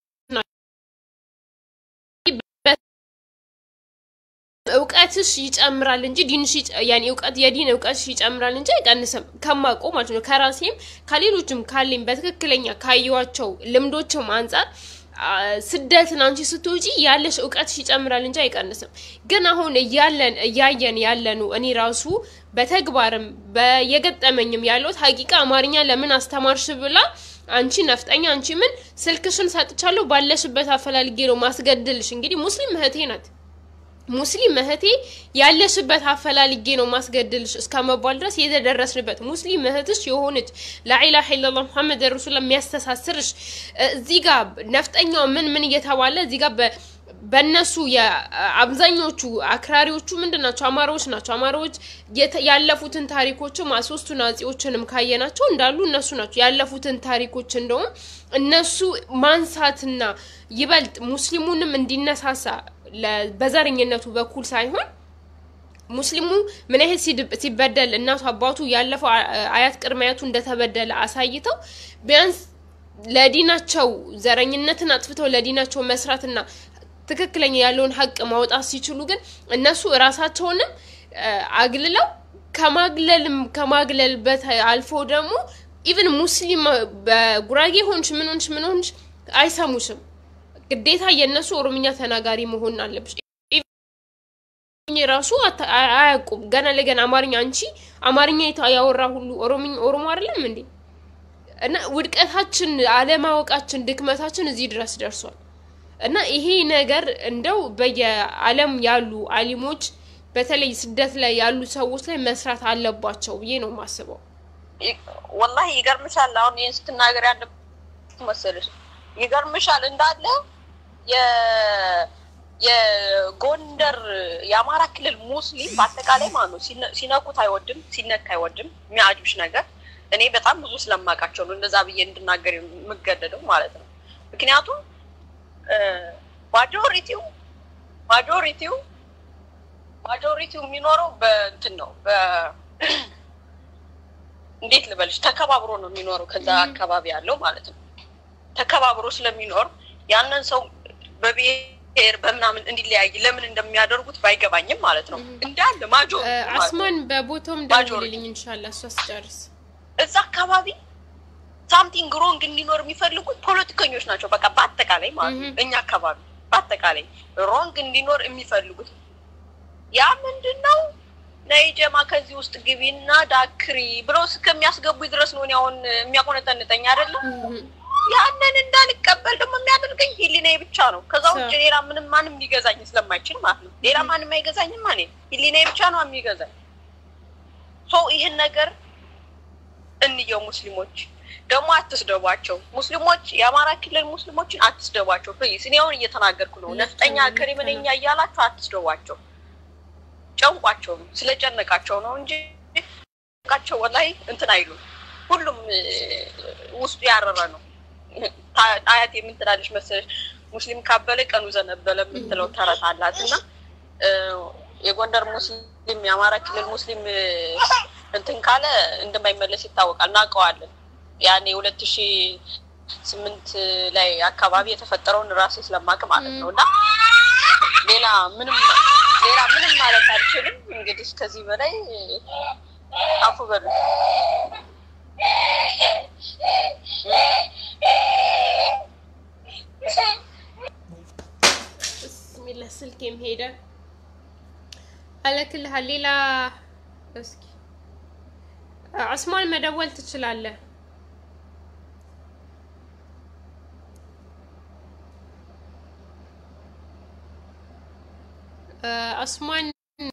እውቀትሽ ይጨምራል እንጂ ዲንሽ ይጨ- ያኔ እውቀት የዲን እውቀትሽ ይጨምራል እንጂ አይቀንስም። ከማውቀው ማለት ነው ከራሴም ከሌሎችም ካለኝ በትክክለኛ ካየኋቸው ልምዶችም አንጻር አ፣ ስደትን አንቺ ስትውጪ ያለሽ እውቀትሽ ይጨምራል እንጂ አይቀንስም። ግን አሁን እያለን እያየን ያለኑ እኔ ራሱ በተግባርም በየገጠመኝም ያለሁት ሀቂቃ አማርኛ ለምን አስተማርሽ ብላ አንቺ ነፍጠኛ አንቺ ምን ስልክሽን ሰጥቻለሁ ባለሽበት አፈላልጌ ነው ማስገድልሽ። እንግዲህ ሙስሊም እህቴ ናት ሙስሊም እህቴ ያለሽበት አፈላልጌ ነው ማስገድልሽ እስከ መባል ድረስ የተደረስንበት ሙስሊም እህትሽ የሆነች ላኢላሀ ኢለላህ ሙሐመድ ረሱላ የሚያስተሳስርሽ እ፣ እዚህ ጋር ነፍጠኛው ምን ምን እየተባለ እዚህ ጋር በ በእነሱ የአብዛኞቹ አክራሪዎቹ ምንድን ናቸው? አማራዎች ናቸው። አማራዎች የተ- ያለፉትን ታሪኮችም ሶስቱ ናጺዎችንም ካየናቸው እንዳሉ እነሱ ናቸው ያለፉትን ታሪኮች እንደውም እነሱ ማንሳትና ይበልጥ ሙስሊሙንም እንዲነሳሳ ለ- በዘረኝነቱ በኩል ሳይሆን ሙስሊሙ ምን ያህል ሲድ- ሲበደል እናቱ አባቱ ያለፈው አ- አያት ቅድመ አያቱ እንደተበደለ አሳይተው ቢያንስ ለዲናቸው ዘረኝነትን አጥፍተው ለዲናቸው መስራትና ትክክለኛ ያለውን ሀቅ ማውጣት ሲችሉ ግን እነሱ እራሳቸውንም እ፣ አግልለው ከማግለልም ከማግለል በት- አልፎ ደግሞ ኢቭን ሙስሊም በጉራጌ ሆንሽ ምን ሆንሽ ምን ሆንሽ አይሰሙሽም። ግዴታ የእነሱ ኦሮምኛ ተናጋሪ መሆን አለብሽ። ኢቭን ራሱ አታ- አያ- አያውቁም ገና ለገና አማርኛ አንቺ አማርኛ የታ- ያወራ ሁሉ ኦሮምኛ ኦሮሞ አይደለም እንዴ? እና ውድቀታችን፣ አለማወቃችን፣ ድክመታችን እዚህ ድረስ ደርሷል። እና ይሄ ነገር እንደው በየዓለም ያሉ አሊሞች በተለይ ስደት ላይ ያሉ ሰዎች ላይ መስራት አለባቸው ብዬ ነው የማስበው።
ወላሂ ይገርምሻል። አሁን ይህን ስትናገር ያለ መሰለሽ ይገርምሻል እንዳለ የ- የጎንደር የአማራ ክልል ሙስሊም በአጠቃላይ ማለት ነው ሲነ- ሲነኩት አይወድም፣ ሲነካ አይወድም። የሚያጅብሽ ነገር እኔ በጣም ብዙ ስለማውቃቸው ነው እንደዛ ብዬ እንድናገር የምገደደው ማለት ነው። ምክንያቱም ማጆሪቲው ማጆሪቲው ማጆሪቲው የሚኖረው በእንትን ነው በ እንዴት ልበልሽ ተከባብሮ ነው የሚኖረው ከዛ አካባቢ ያለው ማለት ነው። ተከባብሮ ስለሚኖር ያንን ሰው በብሔር በምናምን እንዲለያይ ለምን እንደሚያደርጉት ባይገባኝም ማለት ነው እንዳለ ማጆ
እ፣ አስማን በቦታውም ደውልልኝ እንሻላ እሷ ስጨርስ
እዛ አካባቢ ሳምቲንግ ሮንግ እንዲኖር የሚፈልጉት ፖለቲከኞች ናቸው። በቃ በአጠቃላይ ማለት ነው እኛ አካባቢ በአጠቃላይ ሮንግ እንዲኖር የሚፈልጉት ያ ምንድን ነው ነይ ጀማ ከዚህ ውስጥ ግቢና ዳክሪ ብለው እስከሚያስገቡ ድረስ ነው እኔ አሁን የሚያቆነጠንጠኝ አይደለም። ያንን እንዳልቀበል ደግሞ የሚያደርገኝ ህሊናዬ ብቻ ነው። ከዛ ውጭ ሌላ ምንም ማንም ሊገዛኝ ስለማይችል ማለት ነው። ሌላ ማንም አይገዛኝም። እኔ ህሊናዬ ብቻ ነው የሚገዛኝ። ሶ ይህን ነገር እንየው። ሙስሊሞች ደግሞ አትስደቧቸው። ሙስሊሞች የአማራ ክልል ሙስሊሞችን አትስደቧቸው ፕሊዝ። እኔ አሁን እየተናገርኩ ነው። ነፍጠኛ ክሪምነኛ እያላችሁ አትስደቧቸው። ጨንቋቸው ነው ስለጨነቃቸው ነው እንጂ ቃቸው ወላይ እንትን አይሉም። ሁሉም እ፣ ውስጡ ያረረ ነው። ታ- አያት የምትላለች መሰለች ሙስሊም ካበለ ቀኑ ዘነበለ የምትለው ተረት አላት እና እ፣ የጎንደር ሙስሊም የአማራ ክልል ሙስሊም እ፣ እንትን ካለ እንደማይመለስ ይታወቃል። እናውቀዋለን። ያኔ ሁለት ሺ ስምንት ላይ አካባቢ የተፈጠረውን ራሴ ስለማቅ ማለት ነው እና ሌላ ምንም ሌላ ምንም ማለት አልችልም። እንግዲህ ከዚህ በላይ አፉ በሉ።
ብስሚላ ስልኬም ሄደ። አለክልሃል ሌላ እስኪ አስማን መደወል ትችላለህ። እ፣ አስማን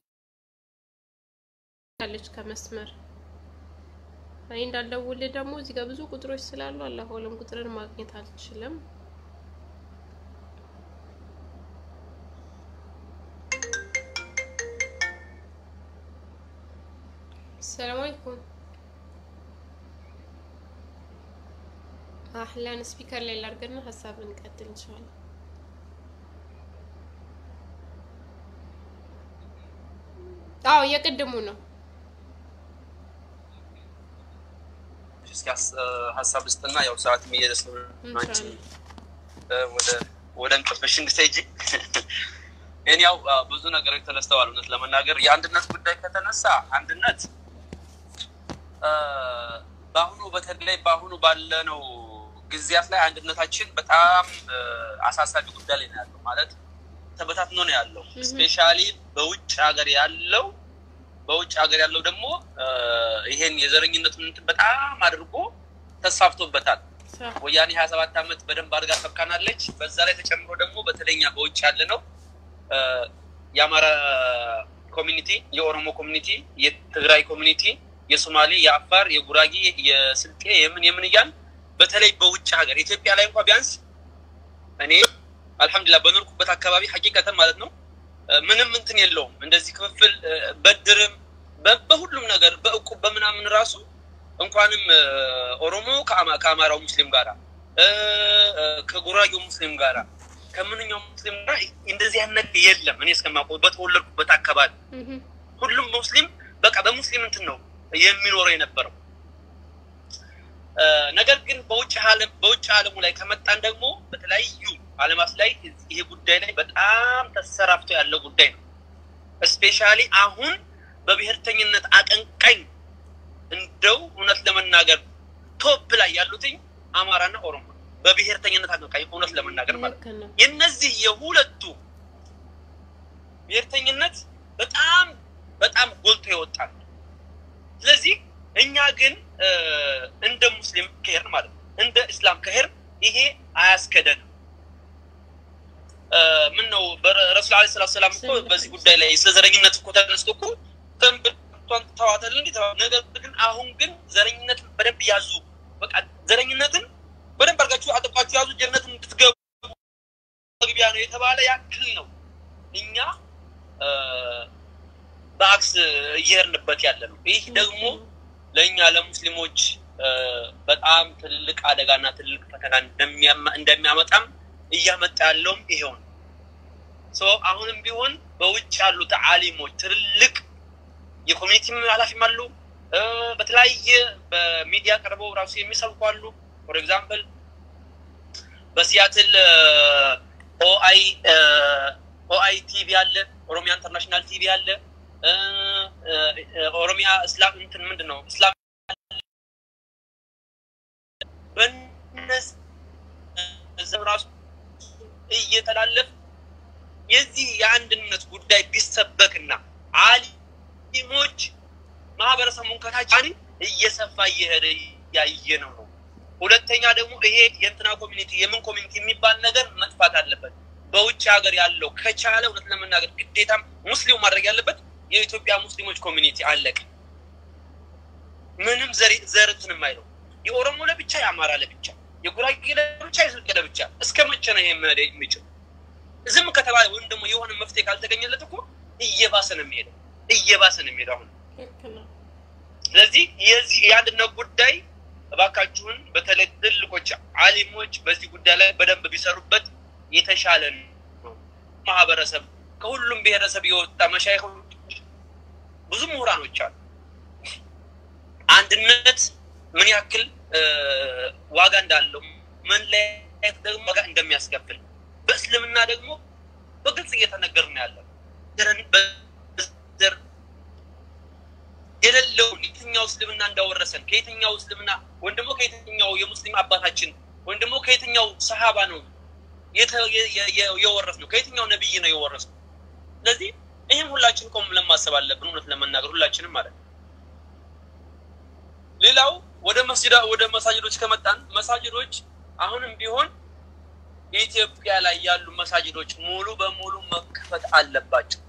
አለች ከመስመር እኔ እንዳልደውልህ ደግሞ እዚህ ጋር ብዙ ቁጥሮች ስላሉ አላሁ አለም ቁጥርን ማግኘት አልችልም። ሰላም አለይኩም። አህላን ስፒከር ላይ ላድርግና ሀሳብ እንቀጥል እንችላለን። አዎ የቅድሙ ነው።
እስኪ ሀስ- ሀሳብ ውስጥና ያው ሰዓት እየሄደ ስለሆነ አንቺ እ፣ ወደ ወደ እንቅልፍሽ እንድትሄጂ እኔ ያው አ፣ ብዙ ነገሮች ተነስተዋል። እውነት ለመናገር የአንድነት ጉዳይ ከተነሳ አንድነት እ፣ በአሁኑ በተለይ በአሁኑ ባለነው ጊዜያት ላይ አንድነታችን በጣም እ፣ አሳሳቢ ጉዳይ ላይ ነው ያለው። ማለት ተበታትኖ ነው ያለው። ስፔሻሊ በውጭ ሀገር ያለው በውጭ ሀገር ያለው ደግሞ እ፣ ይሄን የዘረኝነቱን እንትን በጣም አድርጎ ተስፋፍቶበታል። ወያኔ ሀያ ሰባት ዓመት በደንብ አድርጋ ሰብካናለች። በዛ ላይ ተጨምሮ ደግሞ በተለይኛ በውጭ ያለ ነው እ፣ የአማራ ኮሚኒቲ፣ የኦሮሞ ኮሚኒቲ፣ የትግራይ ኮሚኒቲ፣ የሶማሌ፣ የአፋር፣ የጉራጌ፣ የስልጤ የምን የምን እያል በተለይ በውጭ ሀገር ኢትዮጵያ ላይ እንኳ ቢያንስ እኔ አልሐምዱሊላህ በኖርኩበት አካባቢ ሀቂቀተን ማለት ነው እ፣ ምንም እንትን የለውም እንደዚህ ክፍፍል እ፣ በድርም በ- በሁሉም ነገር በእቁብ በምናምን ራሱ እንኳንም እ፣ ኦሮሞ ከአማ- ከአማራው ሙስሊም ጋራ እ፣ እ፣ ከጉራጌው ሙስሊም ጋራ ከምንኛውም ሙስሊም ጋር እንደዚህ አይነት ነገር የለም። እኔ እስከማውቀው በተወለድኩበት አካባቢ ሁሉም ሙስሊም በቃ በሙስሊም እንትን ነው የሚኖረው የነበረው። ነገር ግን በውጭ ዓለም በውጭ ዓለሙ ላይ ከመጣን ደግሞ በተለያዩ ዓለማት ላይ ይሄ ጉዳይ ላይ በጣም ተሰራፍቶ ያለው ጉዳይ ነው። እስፔሻሊ አሁን በብሔርተኝነት አቀንቃኝ እንደው እውነት ለመናገር ቶፕ ላይ ያሉትኝ አማራና ኦሮሞ በብሔርተኝነት አቀንቃኝ እውነት ለመናገር ማለት ነው። የነዚህ የሁለቱ ብሔርተኝነት በጣም በጣም ጎልቶ ይወጣል። ስለዚህ እኛ ግን እንደ ሙስሊም ከሄር ማለት ነው እንደ እስላም ከሄር ይሄ አያስከደንም። ምን ነው ረሱል ዐለይሂ ሰላቱ ሰላም እኮ በዚህ ጉዳይ ላይ ስለ ዘረኝነት እኮ ተነስቶ እኮ ተንብቷን ተዋታል እንዲ ነገር ግን አሁን ግን ዘረኝነትን በደንብ ያዙ፣ በቃ ዘረኝነትን በደንብ አድርጋችሁ አጥብቃችሁ ያዙ፣ ጀነትን እንድትገቡ መግቢያ ነው የተባለ ያክል ነው እኛ በአክስ እየሄድንበት ያለ ነው። ይህ ደግሞ ለእኛ ለሙስሊሞች በጣም ትልቅ አደጋና ትልቅ ፈተና እንደሚያመጣም እያመጣ ያለውም ይሄው ነው። አሁንም ቢሆን በውጭ ያሉት አሊሞች ትልልቅ የኮሚኒቲ ኃላፊም አሉ። በተለያየ በሚዲያ ቀርበው ራሱ የሚሰብኩ አሉ። ፎር ኤግዛምፕል በሲያትል ኦአይ ኦአይ ቲቪ አለ፣ ኦሮሚያ ኢንተርናሽናል ቲቪ አለ፣ ኦሮሚያ እስላም እንትን ምንድን ነው እስላም በነዚህ ራሱ እየተላለፍ የዚህ የአንድነት ጉዳይ ቢሰበክና አሊሞች ማህበረሰቡን ከታች እየሰፋ እየሄደ ያየ ነው ነው። ሁለተኛ ደግሞ ይሄ የእንትና ኮሚኒቲ የምን ኮሚኒቲ የሚባል ነገር መጥፋት አለበት። በውጭ ሀገር ያለው ከቻለ እውነት ለመናገር ግዴታም ሙስሊሙ ማድረግ ያለበት የኢትዮጵያ ሙስሊሞች ኮሚኒቲ አለቀ። ምንም ዘር እንትን የማይለው የኦሮሞ ለብቻ፣ የአማራ ለብቻ፣ የጉራጌ ለብቻ፣ የስልጤ ለብቻ። እስከ መቼ ነው ይሄ መሄድ የሚችል? ዝም ከተባለ ወይም ደግሞ የሆነ መፍትሄ ካልተገኘለት እኮ እየባሰ ነው የሚሄደው፣ እየባሰ ነው የሚሄደው አሁን። ስለዚህ የዚህ የአንድነት ጉዳይ እባካችሁን በተለይ ትልቆች አሊሞች በዚህ ጉዳይ ላይ በደንብ ቢሰሩበት የተሻለ ነው። ማህበረሰብ ከሁሉም ብሔረሰብ የወጣ መሻይኮች ብዙ ምሁራኖች አሉ። አንድነት ምን ያክል ዋጋ እንዳለው መለያየት ደግሞ ዋጋ እንደሚያስከፍል በእስልምና ደግሞ በግልጽ እየተነገር ነው ያለው። ዘር የሌለውን የትኛው እስልምና እንዳወረሰን ከየትኛው እስልምና ወይም ደግሞ ከየትኛው የሙስሊም አባታችን ወይም ደግሞ ከየትኛው ሰሃባ ነው የወረስ ነው ከየትኛው ነብይ ነው የወረስ ነው። ስለዚህ ይህም ሁላችን ቆም ለማሰብ አለብን፣ እውነት ለመናገር ሁላችንም ማለት ነው። ሌላው ወደ መስጅዳ ወደ መሳጅዶች ከመጣን መሳጅዶች አሁንም ቢሆን የኢትዮጵያ ላይ ያሉ መሳጅዶች ሙሉ በሙሉ መከፈት አለባቸው።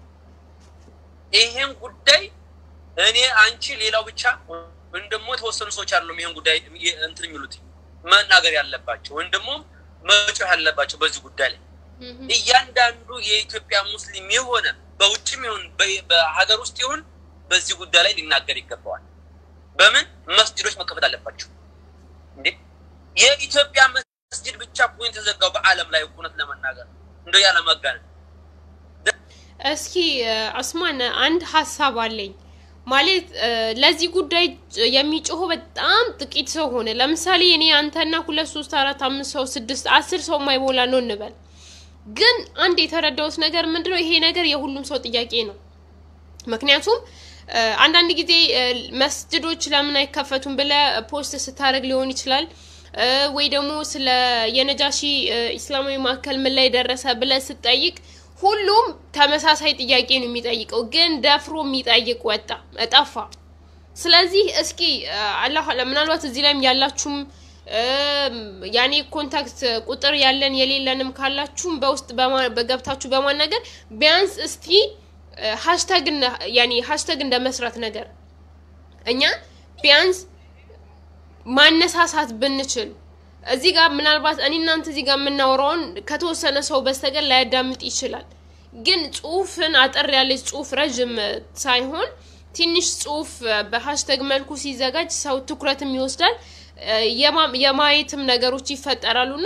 ይሄን ጉዳይ እኔ አንቺ ሌላው ብቻ ወይም ደግሞ የተወሰኑ ሰዎች አይደሉም ይሄን ጉዳይ እንትን የሚሉት መናገር ያለባቸው ወይም ደግሞ መጮህ ያለባቸው በዚህ ጉዳይ ላይ እያንዳንዱ የኢትዮጵያ ሙስሊም የሆነ በውጭም ይሁን በሀገር ውስጥ ይሁን በዚህ ጉዳይ ላይ ሊናገር ይገባዋል። በምን መስጅዶች መከፈት አለባቸው እንዴ? የኢትዮጵያ መስጅድ ብቻ እኮ የተዘጋው በዓለም ላይ እውነት ለመናገር እንደ ያለመጋነን።
እስኪ አስማን አንድ ሀሳብ አለኝ። ማለት ለዚህ ጉዳይ የሚጮሁ በጣም ጥቂት ሰው ሆነ። ለምሳሌ እኔ አንተና ሁለት ሶስት አራት አምስት ሰው ስድስት አስር ሰው የማይሞላ ነው እንበል። ግን አንድ የተረዳሁት ነገር ምንድነው ይሄ ነገር የሁሉም ሰው ጥያቄ ነው። ምክንያቱም አንዳንድ ጊዜ መስጅዶች ለምን አይከፈቱም ብለ ፖስት ስታደርግ ሊሆን ይችላል ወይ ደግሞ ስለ የነጃሺ ኢስላማዊ ማዕከል ምን ላይ ደረሰ ብለ ስጠይቅ ሁሉም ተመሳሳይ ጥያቄ ነው የሚጠይቀው፣ ግን ደፍሮ የሚጠይቅ ወጣ ጠፋ። ስለዚህ እስኪ አላህ ምናልባት እዚህ ላይም ያላችሁም ያኔ ኮንታክት ቁጥር ያለን የሌለንም ካላችሁም በውስጥ በገብታችሁ በማናገር ቢያንስ እስቲ ሃሽታግ ያኔ ሃሽታግ እንደ መስራት ነገር እኛ ቢያንስ ማነሳሳት ብንችል እዚህ ጋር ምናልባት እኔ እናንተ እዚህ ጋር የምናወራውን ከተወሰነ ሰው በስተቀር ላያዳምጥ ይችላል። ግን ጽሁፍን አጠር ያለች ጽሁፍ ረዥም ሳይሆን ትንሽ ጽሁፍ በሀሽተግ መልኩ ሲዘጋጅ ሰው ትኩረትም ይወስዳል፣ የማየትም ነገሮች ይፈጠራሉ እና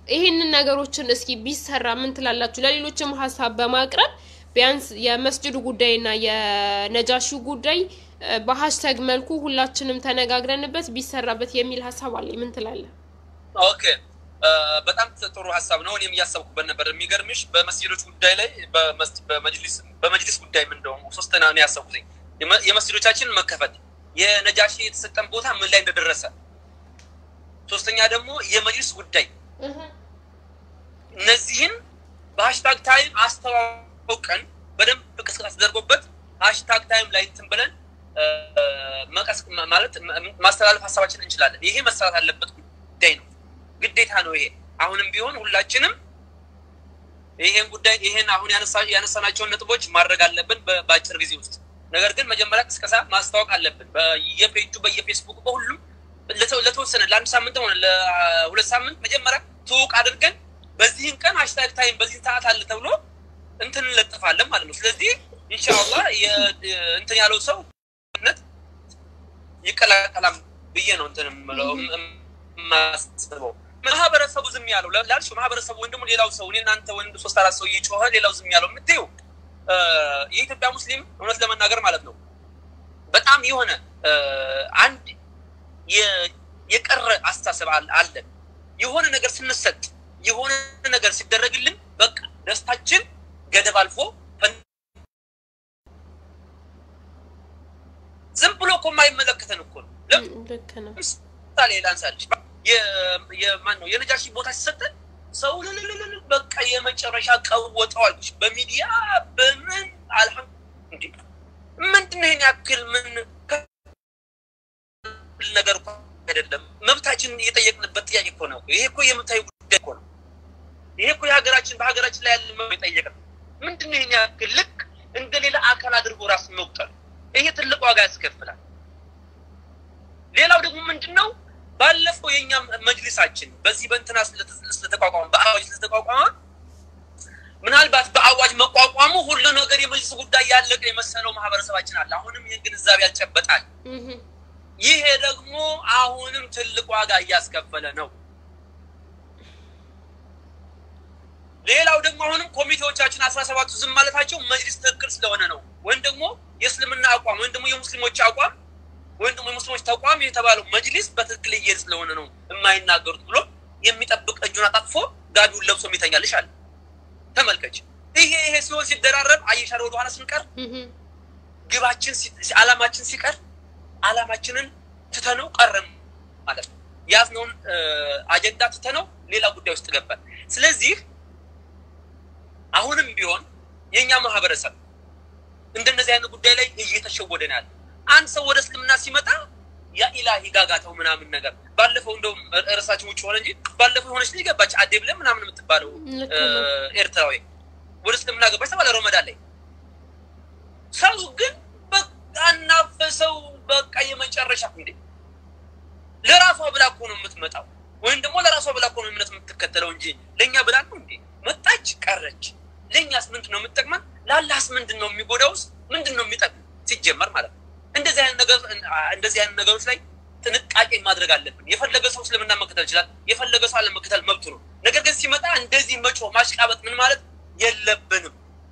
ይህንን ነገሮችን እስኪ ቢሰራ ምን ትላላችሁ? ለሌሎችም ሀሳብ በማቅረብ ቢያንስ የመስጅዱ ጉዳይና የነጃሺው ጉዳይ እ፣ በሀሽታግ መልኩ ሁላችንም ተነጋግረንበት ቢሰራበት የሚል ሀሳብ አለኝ። ምን ትላለህ?
ኦኬ እ፣ በጣም ጥሩ ሀሳብ ነው። እኔም እያሰብኩበት ነበር። የሚገርምሽ በመስጊዶች ጉዳይ ላይ በመስ- በመጅሊስ በመጅሊስ ጉዳይ ምን እንደሆኑ ሶስተኛ ነው ያሰብኩትኝ የመ- የመስጊዶቻችን መከፈት፣ የነጃሺ የተሰጠን ቦታ ምን ላይ እንደደረሰ፣ ሶስተኛ ደግሞ የመጅሊስ ጉዳይ እነዚህን በሀሽታግ ታይም አስተዋውቀን በደንብ ቅስቀሳ ተደርጎበት ሀሽታግ ታይም ላይ እንትን ብለን እ፣ መቀስ ማለት ም- ማስተላለፍ ሀሳባችን እንችላለን። ይሄ መሰራት አለበት ጉዳይ ነው፣ ግዴታ ነው። ይሄ አሁንም ቢሆን ሁላችንም ይሄን ጉዳይ ይሄን አሁን ያነሳ- ያነሳናቸውን ነጥቦች ማድረግ አለብን በ- በአጭር ጊዜ ውስጥ። ነገር ግን መጀመሪያ ቅስቀሳ ማስታወቅ አለብን በየፔጁ በየፌስቡክ በሁሉም ለተ- ለተወሰነ ለአንድ ሳምንት ሆነ ለሁለት ሳምንት መጀመሪያ ትውቅ አድርገን በዚህን ቀን ሀሽታግ ታይም በዚህን ሰዓት አለ ተብሎ እንትን እንለጥፋለን ማለት ነው። ስለዚህ ኢንሻአላህ የ- እንትን ያለው ሰው ነት ይቀላቀላም ብዬ ነው እንትን የምለው እም- የማስበው። ማህበረሰቡ ዝም ያለው ላ- ላልሽው ማህበረሰቡ ወይም ደግሞ ሌላው ሰው እኔ እናንተ ወንድ ሶስት አራት ሰው እየጮኸ ሌላው ዝም ያለው የምትይው እ፣ የኢትዮጵያ ሙስሊም እውነት ለመናገር ማለት ነው በጣም የሆነ እ፣ አንድ የ- የቀረ አስተሳሰብ አለ- አለን። የሆነ ነገር ስንሰጥ የሆነ ነገር ሲደረግልን በቃ ደስታችን ገደብ አልፎ ፈን- ዝም ብሎ እኮ የማይመለከተን እኮ ነው።
ልክ ነው።
ለምሳሌ ላንሳልሽ የማን ነው የነጃሺ ቦታ ሲሰጠን ሰው ልልልልል በቃ የመጨረሻ ቀወጠዋልች በሚዲያ በምን አልሐም እንዲ ምንድን ነው ይሄን ያክል ምን ነገር እኮ አይደለም። መብታችንን እየጠየቅንበት ጥያቄ እኮ ነው። ይሄ እኮ የመብታዊ ጉዳይ እኮ ነው። ይሄ እኮ የሀገራችን በሀገራችን ላይ ያለ መብት የጠየቅ ነው። ምንድን ነው ይሄን ያክል ልክ እንደ ሌላ አካል አድርጎ ራስን መቁጠር፣ ይሄ ትልቅ ዋጋ ያስከፍላል። ሌላው ደግሞ ምንድን ነው ባለፈው የኛ መጅሊሳችን በዚህ በእንትና ስለተ- ስለተቋቋመ በአዋጅ ስለተቋቋመ ምናልባት በአዋጅ መቋቋሙ ሁሉ ነገር የመጅሊስ ጉዳይ ያለቀ የመሰለው ማህበረሰባችን አለ። አሁንም ይህን ግንዛቤ ያልጨበጣል። ይሄ ደግሞ አሁንም ትልቅ ዋጋ እያስከፈለ ነው። ሌላው ደግሞ አሁንም ኮሚቴዎቻችን አስራ ሰባቱ ዝም ማለታቸው መጅሊስ ትክክል ስለሆነ ነው። ወይም ደግሞ የእስልምና አቋም ወይም ደግሞ የሙስሊሞች አቋም ወይም ደግሞ የሙስሊሞች ተቋም የተባለው መጅሊስ በትክክል እየሄድ ስለሆነ ነው የማይናገሩት ብሎ የሚጠብቅ እጁን አጣጥፎ ጋቢውን ለብሶ የሚተኛልሽ አለ። ተመልከች። ይሄ ይሄ ሲሆን ሲደራረብ አየሻል። ወደኋላ ስንቀር ግባችን ሲ- አላማችን ሲቀር አላማችንን ትተነው ቀረም ማለት ነው። ያዝነውን አጀንዳ ትተነው ሌላ ጉዳይ ውስጥ ገባል። ስለዚህ አሁንም ቢሆን የእኛ ማህበረሰብ እንደነዚህ አይነት ጉዳይ ላይ እየተሸወደ ነው ያለ። አንድ ሰው ወደ እስልምና ሲመጣ ያኢላሂ ጋጋተው ምናምን ነገር ባለፈው እንደውም እርሳችን ውጭ ሆነ እንጂ ባለፈው የሆነች ልጅ ገባች አዴ ብለን ምናምን የምትባለው
ልክ
እ፣
ነው።
ኤርትራዊ ወደ እስልምና ገባች ተባለ ረመዳን ላይ። ሰው ግን በቃ እናፈሰው በቃ የመጨረሻ እንዴ ለራሷ ብላ እኮ ነው የምትመጣው፣ ወይም ደግሞ ለራሷ ብላ እኮ ነው እምነት የምትከተለው እንጂ ለእኛ ብላ ነው እንዴ? መጣች ቀረች። ለእኛስ ምንድን ነው የምትጠቅመን? ለአላህስ ምንድን ነው የሚጎዳውስ? ምንድን ነው የሚጠቅም ሲጀመር ማለት ነው። እንደዚህ አይነት ነገር እንደዚህ አይነት ነገሮች ላይ ጥንቃቄ ማድረግ አለብን። የፈለገ ሰው እስልምና መከተል ይችላል፣ የፈለገ ሰው አለመከተል መብቱ ነው። ነገር ግን ሲመጣ እንደዚህ መጮህ ማሽቃበጥ ምን ማለት የለብንም።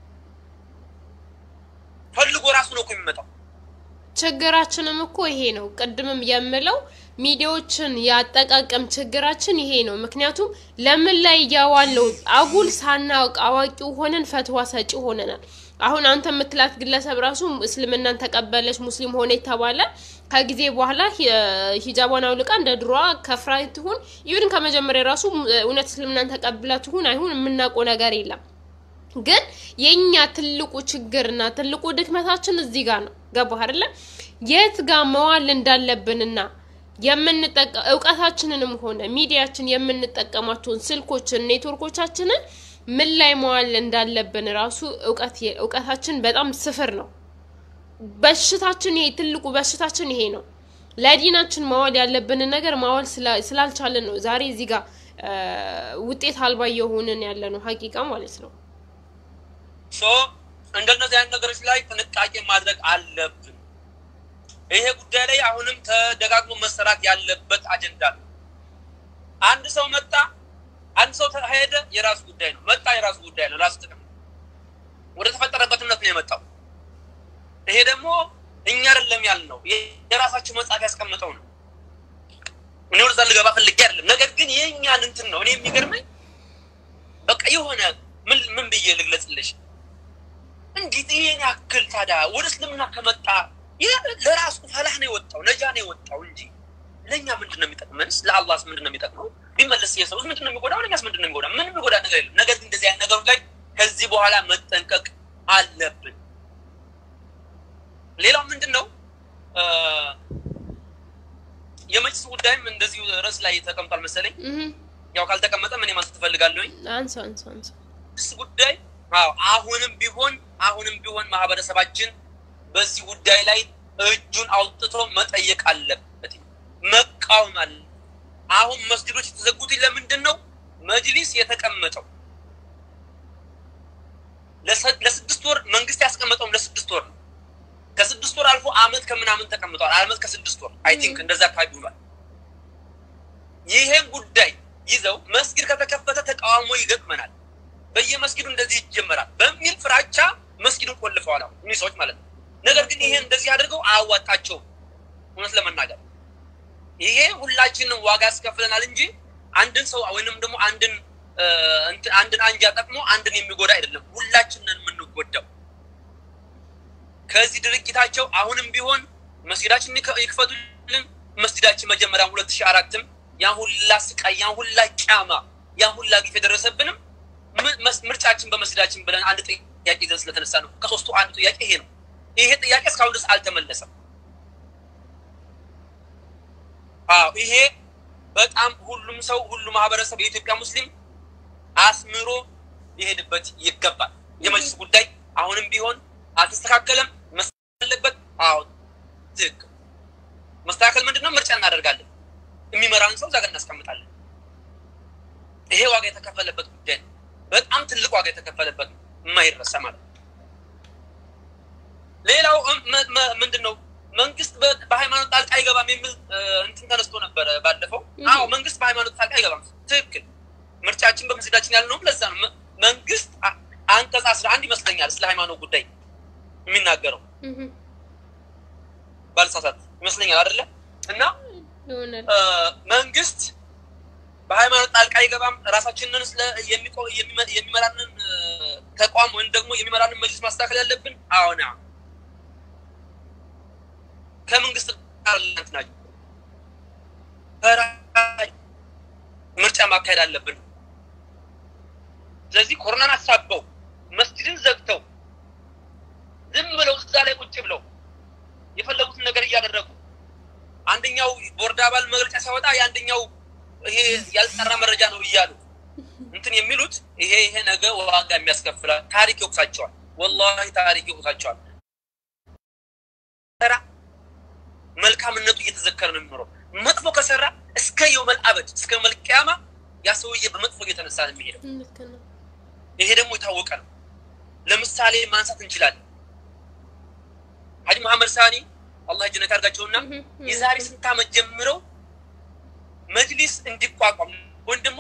ፈልጎ ራሱ ነው እኮ የሚመጣው።
ችግራችንም እኮ ይሄ ነው። ቅድምም የምለው ሚዲያዎችን ያጠቃቀም ችግራችን ይሄ ነው። ምክንያቱም ለምን ላይ እያዋለው አጉል ሳናውቅ አዋቂው ሆነን ፈትዋ ሰጪ ሆነናል። አሁን አንተ የምትላት ግለሰብ ራሱ እስልምናን ተቀበለች ሙስሊም ሆነ የተባለ ከጊዜ በኋላ ሂ- ሂጃቧን አውልቃ እንደ ድሮዋ ከፍራ ትሁን ይሁን ከመጀመሪያ ራሱ እውነት እስልምናን ተቀብላ ትሁን አይሁን የምናውቀው ነገር የለም። ግን የኛ ትልቁ ችግርና ትልቁ ድክመታችን እዚህ ጋር ነው። ገባህ አይደለ? የት ጋር መዋል እንዳለብንና የምንጠቀ እውቀታችንንም ሆነ ሚዲያችን የምንጠቀማቸውን ስልኮችን ኔትወርኮቻችንን ምን ላይ መዋል እንዳለብን ራሱ እውቀት እውቀታችን በጣም ስፍር ነው። በሽታችን ይሄ ትልቁ በሽታችን ይሄ ነው። ለዲናችን ማዋል ያለብንን ነገር ማዋል ስላ- ስላልቻለን ነው ዛሬ እዚህ ጋር እ፣ ውጤት አልባ እየሆንን ያለ ነው ሀቂቃ ማለት ነው።
ሶ እንደነዚህ አይነት ነገሮች ላይ ጥንቃቄ ማድረግ አለብን። ይሄ ጉዳይ ላይ አሁንም ተደጋግሞ መሰራት ያለበት አጀንዳ ነው። አንድ ሰው መጣ አንድ ሰው ሄደ የራሱ ጉዳይ ነው፣ መጣ የራሱ ጉዳይ ነው፣ ራሱ ጥቅም ነው። ወደ ተፈጠረበት እምነት ነው የመጣው። ይሄ ደግሞ እኛ አይደለም ያልነው የራሳቸው መጽሐፍ ያስቀምጠው ነው። እኔ ወደዛ ልገባ ፈልጌ አይደለም። ነገር ግን የእኛን እንትን ነው እኔ የሚገርመኝ በቃ የሆነ ምን ምን ብዬ ልግለጽልሽ? እንዴት ይሄን ያክል ታዲያ ወደ እስልምና ከመጣ ለራሱ ፈላህ ነው የወጣው ነጃ ነው የወጣው እንጂ ለእኛ ምንድን ነው የሚጠቅመንስ? ለአላህስ ምንድን ነው የሚጠቅመው? ቢመለስ የሰውስ ምንድን ነው የሚጎዳው? ለእኛስ ምንድን ነው የሚጎዳ? ምንም የሚጎዳ ነገር የለም። ነገር ግን እንደዚህ አይነት ነገሮች ላይ ከዚህ በኋላ መጠንቀቅ አለብን። ሌላው ምንድን ነው የመጅልስ ጉዳይም እንደዚሁ ርዕስ ላይ ተቀምጧል መሰለኝ። ያው ካልተቀመጠ ምን ማለት ትፈልጋለሁኝ?
አንሳ አንሳ አንሳ
መጅልስ ጉዳይ አዎ፣ አሁንም ቢሆን አሁንም ቢሆን ማህበረሰባችን በዚህ ጉዳይ ላይ እጁን አውጥቶ መጠየቅ አለበት፣ መቃወም አለ። አሁን መስጊዶች የተዘጉት ለምንድን ነው? መጅሊስ የተቀመጠው ለስድስት ወር መንግስት ያስቀመጠውም ለስድስት ወር ነው። ከስድስት ወር አልፎ አመት ከምናምን ተቀምጠዋል። አመት ከስድስት ወር አይ ቲንክ እንደዛ አካባቢ ብሏል። ይሄን ጉዳይ ይዘው መስጊድ ከተከፈተ ተቃውሞ ይገጥመናል፣ በየመስጊዱ እንደዚህ ይጀመራል በሚል ፍራቻ መስጊዱን ቆልፈዋል። አሁን እኒህ ሰዎች ማለት ነው። ነገር ግን ይሄን እንደዚህ አድርገው አያዋጣቸውም። እውነት ለመናገር ይሄ ሁላችንም ዋጋ ያስከፍለናል እንጂ አንድን ሰው ወይንም ደግሞ አንድን አንድን አንጃ ጠቅሞ አንድን የሚጎዳ አይደለም። ሁላችንን የምንጎዳው ከዚህ ድርጊታቸው አሁንም ቢሆን መስጊዳችን ይክፈቱልን። መስጊዳችን መጀመሪያ ሁለት ሺህ አራትም ያን ሁላ ስቃይ ያን ሁላ ቂያማ ያን ሁላ ግፍ የደረሰብንም ምርጫችን በመስጊዳችን ብለን አንድ ጥያቄ ይዘን ስለተነሳ ነው። ከሶስቱ አንዱ ጥያቄ ይሄ ነው። ይሄ ጥያቄ እስካሁን ድረስ አልተመለሰም። አዎ ይሄ በጣም ሁሉም ሰው ሁሉ ማህበረሰብ የኢትዮጵያ ሙስሊም አስምሮ ይሄድበት ይገባል። የመጅልስ ጉዳይ አሁንም ቢሆን አልተስተካከለም። መስተካከል አለበት። አዎ ትክክል። መስተካከል ምንድን ነው? ምርጫ እናደርጋለን። የሚመራን ሰው እዛ ጋር እናስቀምጣለን። ይሄ ዋጋ የተከፈለበት ጉዳይ ነው። በጣም ትልቅ ዋጋ የተከፈለበት ነው፣ የማይረሳ ማለት ነው። ሌላው ምንድን ነው? መንግስት በሃይማኖት ጣልቃ አይገባም የሚል እንትን ተነስቶ ነበረ ባለፈው። አዎ መንግስት በሃይማኖት ጣልቃ አይገባም፣ ትክክል። ምርጫችን በመስጊዳችን ያልነውም ለዛ ነው። መንግስት አንቀጽ አስራ አንድ ይመስለኛል ስለ ሃይማኖት ጉዳይ የሚናገረው ባልሳሳት ይመስለኛል አይደለ? እና መንግስት በሃይማኖት ጣልቃ አይገባም። ራሳችንን የሚመራንን ተቋም ወይም ደግሞ የሚመራንን መጅልስ ማስተካከል ያለብን አሁን ከመንግስት ጋር ናቸው ምርጫ ማካሄድ አለብን። ስለዚህ ኮሮናን አሳበው መስጊድን ዘግተው ዝም ብለው እዛ ላይ ቁጭ ብለው የፈለጉትን ነገር እያደረጉ አንደኛው ቦርድ አባል መግለጫ ሲያወጣ የአንደኛው ይሄ ያልጠራ መረጃ ነው እያሉ እንትን የሚሉት ይሄ ይሄ ነገ ዋጋ የሚያስከፍላል። ታሪክ ይወቅሳቸዋል። ወላሂ ታሪክ ይወቅሳቸዋል። ሰራ መልካምነቱ እየተዘከረ ነው የሚኖረው። መጥፎ ከሰራ እስከ የውመል አበድ እስከ መልቅያማ ያ ሰውዬ በመጥፎ እየተነሳ ነው የሚሄደው። ይሄ ደግሞ የታወቀ ነው። ለምሳሌ ማንሳት እንችላለን። ሀጂ መሐመድ ሳኒ አላህ ጀነት ያድርጋቸውና የዛሬ ስንት ዓመት ጀምረው መጅሊስ እንዲቋቋም ወይም ደግሞ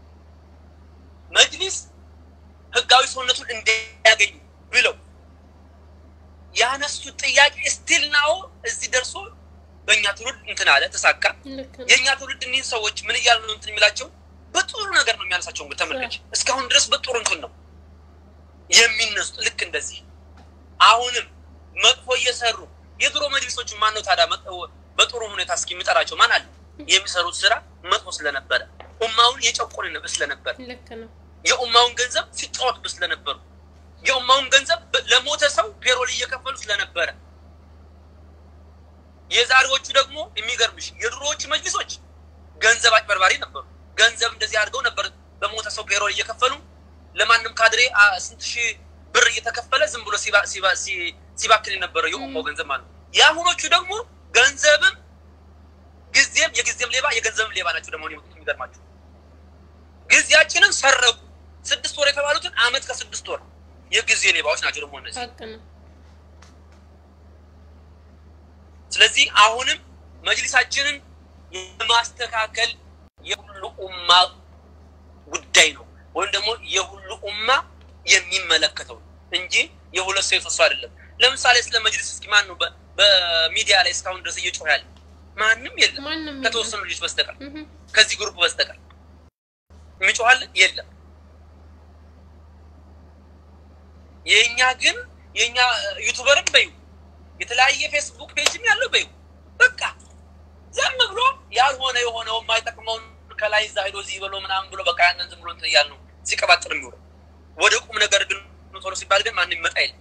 መጅሊስ ህጋዊ ሰውነቱን እንዲያገኙ ብለው ያነሱት ጥያቄ ስቲል ናው እዚህ ደርሶ በእኛ ትውልድ እንትን አለ ተሳካ። የእኛ ትውልድ እኒህን ሰዎች ምን እያሉ ነው እንትን የሚላቸው በጥሩ ነገር ነው የሚያነሳቸው። እንግዲህ ተመልከች፣ እስካሁን ድረስ በጥሩ እንትን ነው የሚነሱት። ልክ እንደዚህ አሁንም መጥፎ እየሰሩ የድሮ መጅሊሶች ማን ነው ታዲያ በጥሩ ሁኔታ እስኪ የሚጠራቸው ማን አለ? የሚሰሩት ስራ መጥፎ ስለነበረ ኡማውን የጨቆን ስለነበር የኡማውን ገንዘብ ሲጫወቱበት ስለነበሩ የኡማውን ገንዘብ ለሞተ ሰው ፔሮል እየከፈሉ ስለነበረ የዛሬዎቹ ደግሞ የሚገርምሽ የድሮዎቹ መጅሊሶች ገንዘብ አጭበርባሪ ነበሩ። ገንዘብ እንደዚህ አድርገው ነበር በሞተ ሰው ፔሮል እየከፈሉ ለማንም ካድሬ ስንት ሺህ ብር እየተከፈለ ዝም ብሎ ሲባክል የነበረው የኡማው ገንዘብ ማለት ነው። የአሁኖቹ ደግሞ ገንዘብም ጊዜም የጊዜም ሌባ የገንዘብም ሌባ ናቸው። ደግሞ የሚገርማቸው ጊዜያችንን ሰረቁ። ስድስት ወር የተባሉትን አመት ከስድስት ወር የጊዜ ሌባዎች ናቸው ደግሞ እነዚህ። ስለዚህ አሁንም መጅሊሳችንን የማስተካከል የሁሉ ኡማ ጉዳይ ነው ወይም ደግሞ የሁሉ ኡማ የሚመለከተው እንጂ የሁለት ሰው የሶስት ሰው አይደለም። ለምሳሌ ስለ መጅሊስ እስኪ ማን ነው በ- በሚዲያ ላይ እስካሁን ድረስ እየጮህ ያለ? ማንም የለም ከተወሰኑ ልጆች በስተቀር ከዚህ ግሩፕ በስተቀር የሚጮሃል የለም። የእኛ ግን የእኛ ዩቱበርም በዩ የተለያየ ፌስቡክ ፔጅም ያለው በዩ በቃ ዝም ብሎ ያልሆነ የሆነው የማይጠቅመውን ከላይ እዛ ሄዶ እዚህ ብሎ ምናምን ብሎ በቃ ያንን ዝም ብሎ እንትን እያልን ነው ሲቀባጥር የሚውለው። ወደ ቁም ነገር ግን ቶሎ ሲባል ግን ማንም ይመጣ የለም።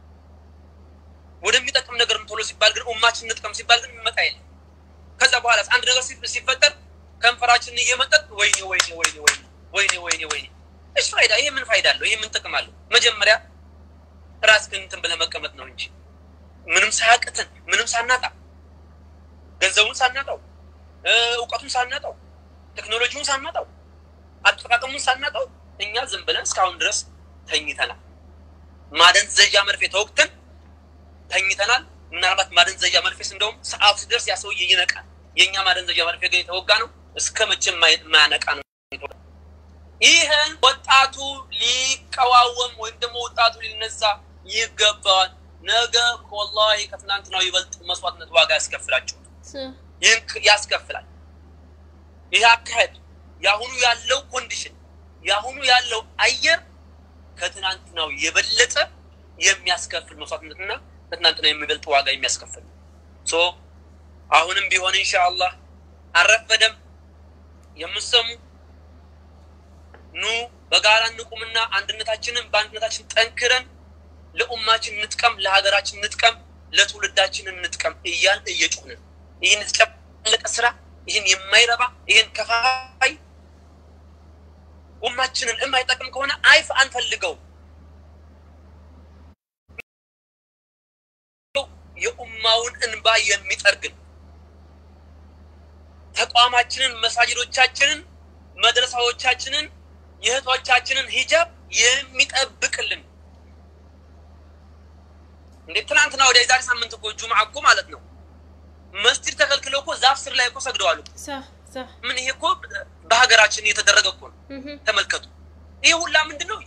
ወደሚጠቅም ነገር ቶሎ ሲባል ግን ኡማችን እንጥቀም ሲባል ግን ይመጣ የለም። ከዛ በኋላ አንድ ነገር ሲ- ሲፈጠር ከንፈራችንን እየመጠጥ ወይኔ ወይኔ ወይኔ ወይኔ ወይኔ ወይኔ ወይኔ እሺ ፋይዳ ይሄ ምን ፋይዳ አለው? ይሄ ምን ጥቅም አለው? መጀመሪያ ራስህን እንትን ብለህ መቀመጥ ነው እንጂ ምንም ሳያቅትን ምንም ሳናጣ ገንዘቡን ሳናጣው እ፣ እውቀቱን ሳናጣው ቴክኖሎጂውን ሳናጣው አጠቃቀሙን ሳናጣው እኛ ዝም ብለን እስካሁን ድረስ ተኝተናል። ማደንዘዣ መርፌ ተወቅተን ተኝተናል። ምናልባት ማደንዘዣ መርፌስ እንደውም ሰዓቱ ሲደርስ ያ ሰውዬ ይነቃል። የእኛ ማደንዘዣ መርፌ ግን የተወጋ ነው እስከ መቼ የማያነቃ ነው። ይህን ወጣቱ ሊቀዋወም ወይም ደግሞ ወጣቱ ሊነሳ ይገባዋል። ነገ ወላሂ ከትናንትናው ይበልጥ መስዋዕትነት ዋጋ ያስከፍላቸው ይህን ክ- ያስከፍላል። ይህ አካሄድ የአሁኑ ያለው ኮንዲሽን የአሁኑ ያለው አየር ከትናንትናው የበለጠ የሚያስከፍል መስዋዕትነትና ከትናንትናው የሚበልጥ ዋጋ የሚያስከፍል ሶ አሁንም ቢሆን ኢንሻአላህ አልረፈደም። የምሰሙ ኑ በጋራ እንቁምና አንድነታችንን በአንድነታችን ጠንክረን ለኡማችን እንጥቀም፣ ለሀገራችን እንጥቀም፣ ለትውልዳችን እንጥቀም እያል እየጮህን ይህን የተጨለቀ ስራ ይህን የማይረባ ይህን ከፋፋይ ኡማችንን የማይጠቅም ከሆነ አይፍ አንፈልገው። የኡማውን እንባ የሚጠርግን ተቋማችንን፣ መሳጅዶቻችንን፣ መድረሳዎቻችንን፣ የእህቶቻችንን ሂጃብ የሚጠብቅልን እንዴ ትናንትና ወደ የዛሬ ሳምንት እኮ ጁምዓ እኮ ማለት ነው መስጂድ ተከልክለው እኮ ዛፍ ስር ላይ እኮ ሰግደዋል እኮ። ምን ይሄ እኮ በሀገራችን እየተደረገ እኮ ነው። ተመልከቱ። ይህ ሁላ ምንድን ነው?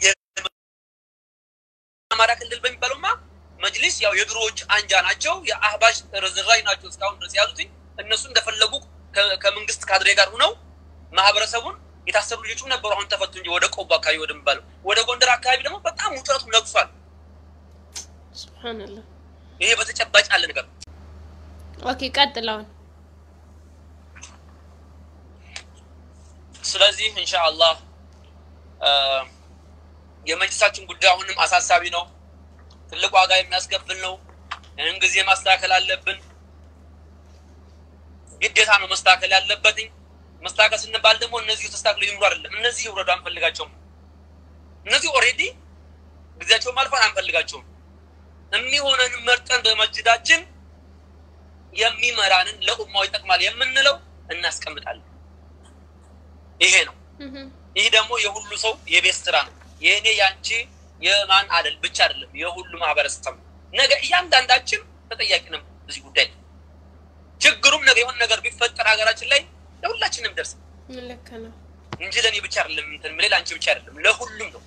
የአማራ ክልል በሚባለውማ መጅሊስ ያው የድሮዎች አንጃ ናቸው፣ የአህባሽ ርዝራዥ ናቸው እስካሁን ድረስ ያሉትኝ። እነሱ እንደፈለጉ ከ- ከመንግስት ካድሬ ጋር ሁነው ማህበረሰቡን የታሰሩ ልጆችም ነበሩ፣ አሁን ተፈቱ እንጂ ወደ ቆቦ አካባቢ ወደሚባለው ወደ ጎንደር አካባቢ ደግሞ በጣም ውጥረቱ ነግሷል።
ሱብሃንአላህ።
ይሄ በተጨባጭ ያለ ነገር ነው።
ኦኬ ቀጥለውን
ስለዚህ ኢንሻአላህ የመጅልሳችን ጉዳይ አሁንም አሳሳቢ ነው። ትልቅ ዋጋ የሚያስከፍል ነው። ይህን ጊዜ ማስተካከል አለብን። ግዴታ ነው መስተካከል ያለበትኝ። መስተካከል ስንባል ደግሞ እነዚህ ተስተካክሎ ይምሩ አይደለም። እነዚህ ይውረዱ አንፈልጋቸውም። እነዚህ ኦልሬዲ ጊዜያቸውን ማልፋት አንፈልጋቸውም። የሚሆነን መርጠን በመስጅዳችን የሚመራንን ለኡማው ይጠቅማል የምንለው እናስቀምጣለን። ይሄ ነው። ይህ ደግሞ የሁሉ ሰው የቤት ስራ ነው። የእኔ ያንቺ የማን አደል ብቻ አይደለም፣ የሁሉ ማህበረሰብ ነው። ነገ እያንዳንዳችን ተጠያቂ ነው በዚህ ጉዳይ ላይ። ችግሩም ነገ የሆነ ነገር ቢፈጠር ሀገራችን ላይ ለሁላችንም ደርስ
ልክ ነው።
እንጂ ለእኔ ብቻ አይደለም እንትን ሌላ አንቺ ብቻ አይደለም፣ ለሁሉም ነው።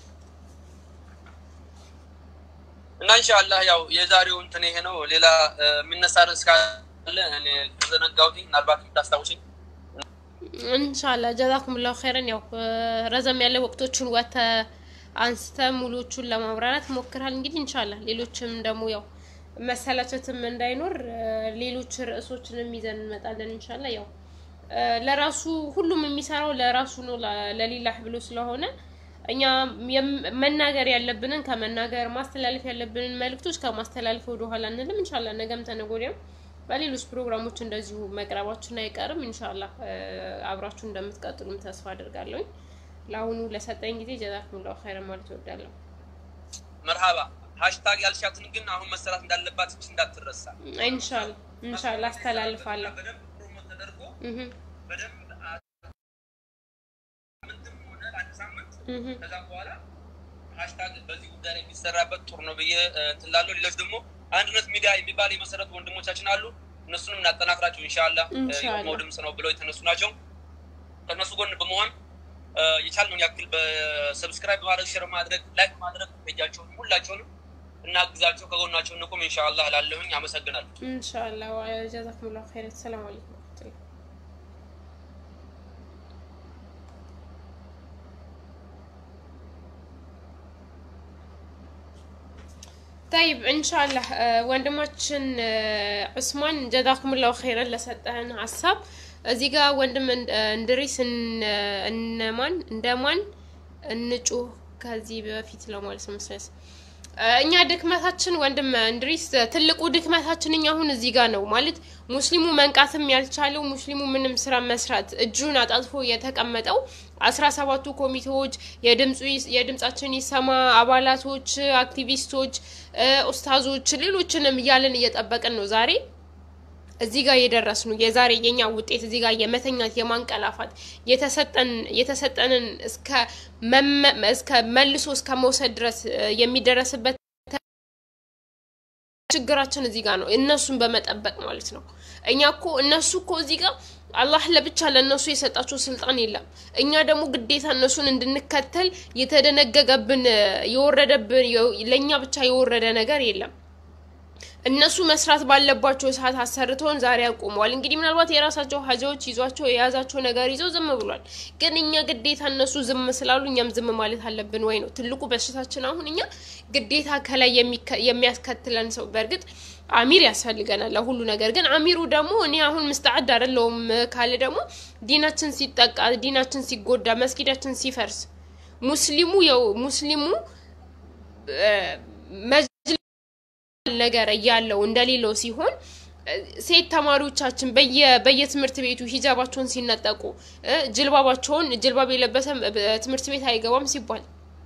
እና ኢንሻአላህ ያው የዛሬው እንትን ይሄ ነው። ሌላ እ፣ የሚነሳ ርዕስ ካለ እኔ ተዘነጋሁት፣ ምናልባት የምታስታውሽኝ
እንሻላ ጀዛኩምላሁ ኸይረን። ያው እ፣ ረዘም ያለ ወቅቶችን ወተ አንስተ ሙሉዎቹን ለማብራራት ሞክራል። እንግዲህ እንሻላ ሌሎችም ደግሞ ያው መሰላቸትም እንዳይኖር እ፣ ሌሎች ርዕሶችንም ይዘን እንመጣለን። እንሻላ ያው እ፣ ለራሱ ሁሉም የሚሰራው ለራሱ ነው ለ- ለሊላህ ብሎ ስለሆነ እኛ የም- መናገር ያለብንን ከመናገር ማስተላለፍ ያለብንን መልእክቶች ከማስተላለፍ ወደ ኋላ አንልም። እንሻላ ነገም ተነገ ወዲያም በሌሎች ፕሮግራሞች እንደዚሁ መቅረባችን አይቀርም። እንሻላ አብራችሁ እንደምትቀጥሉም ተስፋ አድርጋለሁኝ። ለአሁኑ ለሰጠኝ ጊዜ ጀዛኩሙላሁ ኸይረን ማለት እወዳለሁ።
መርሃባ ሃሽታግ ያልሻትን ግን አሁን መሰራት እንዳለባት እች እንዳትረሳ።
ኢንሻላ ኢንሻላ አስተላልፋለሁ።
በደንብ ፕሮሞት ተደርጎ
እህ
በደንብ ሳምንትም ሆነ አንድ ሳምንት
እህ
ከዛ በኋላ ሃሽታግ በዚህ ጉዳይ ላይ የሚሰራበት ጥሩ ነው ብዬ እ፣ እንትን እላለሁ። ሌሎች ደግሞ አንድነት ሚዲያ የሚባል የመሰረቱ ወንድሞቻችን አሉ። እነሱንም እናጠናክራቸው ኢንሻአላህ። እ፣
ኢንሻአላህ።
የኡማው ድምፅ ነው ብለው የተነሱ ናቸው። ከእነሱ ጎን በመሆን የቻልነውን ያክል በሰብስክራይብ በማድረግ ሼር ማድረግ ላይክ ማድረግ ፔጃቸውን ሁላቸውንም እናግዛቸው ከጎናቸው እንቁም ኢንሻአላህ እላለሁኝ። አመሰግናለሁ።
ኢንሻአላህ ጀዛኩሙላሁ ኸይር። ሰላም አለይኩም ወራህመቱላህ طيب ኢንሻአላህ ወንድማችን ዑስማን ጀዛኩሙላሁ ኸይረን ለሰጠህን ሀሳብ እዚህ ጋር ወንድም እንድሪስ እነማን እንደማን እንጩህ ከዚህ በፊት ለማለት ነው መሰለኝ እኛ ድክመታችን ወንድም እንድሪስ ትልቁ ድክመታችን እኛ አሁን እዚህ ጋር ነው ማለት ሙስሊሙ መንቃትም ያልቻለው ሙስሊሙ ምንም ስራ መስራት እጁን አጣጥፎ የተቀመጠው አስራ ሰባቱ ኮሚቴዎች የድምጻችን ይሰማ አባላቶች፣ አክቲቪስቶች፣ ኡስታዞች ሌሎችንም እያለን እየጠበቅን ነው ዛሬ እዚህ ጋር የደረስ ነው። የዛሬ የኛ ውጤት እዚህ ጋር የመተኛት የማንቀላፋት የተሰጠን የተሰጠንን እስከ እስከ መልሶ እስከ መውሰድ ድረስ የሚደረስበት ችግራችን እዚህ ጋር ነው። እነሱን በመጠበቅ ማለት ነው። እኛ እኮ እነሱ እኮ እዚህ ጋር አላህ ለብቻ ለእነሱ የሰጣቸው ስልጣን የለም። እኛ ደግሞ ግዴታ እነሱን እንድንከተል የተደነገገብን የወረደብን ለእኛ ብቻ የወረደ ነገር የለም። እነሱ መስራት ባለባቸው ሰዓት አሰርተውን ዛሬ አቁመዋል። እንግዲህ ምናልባት የራሳቸው ሀጃዎች ይዟቸው የያዛቸው ነገር ይዘው ዝም ብሏል። ግን እኛ ግዴታ እነሱ ዝም ስላሉ እኛም ዝም ማለት አለብን ወይ ነው ትልቁ በሽታችን። አሁን እኛ ግዴታ ከላይ የሚያስከትለን ሰው በእርግጥ አሚር ያስፈልገናል ለሁሉ ነገር። ግን አሚሩ ደግሞ እኔ አሁን ምስተዓድ አይደለሁም ካለ ደግሞ ዲናችን ሲጠቃ፣ ዲናችን ሲጎዳ፣ መስጊዳችን ሲፈርስ ሙስሊሙ የው ሙስሊሙ ነገር እያለው እንደሌለው ሲሆን ሴት ተማሪዎቻችን በየ በየትምህርት ቤቱ ሂጃባቸውን ሲነጠቁ ጅልባባቸውን ጅልባብ የለበሰ ትምህርት ቤት አይገባም ሲባል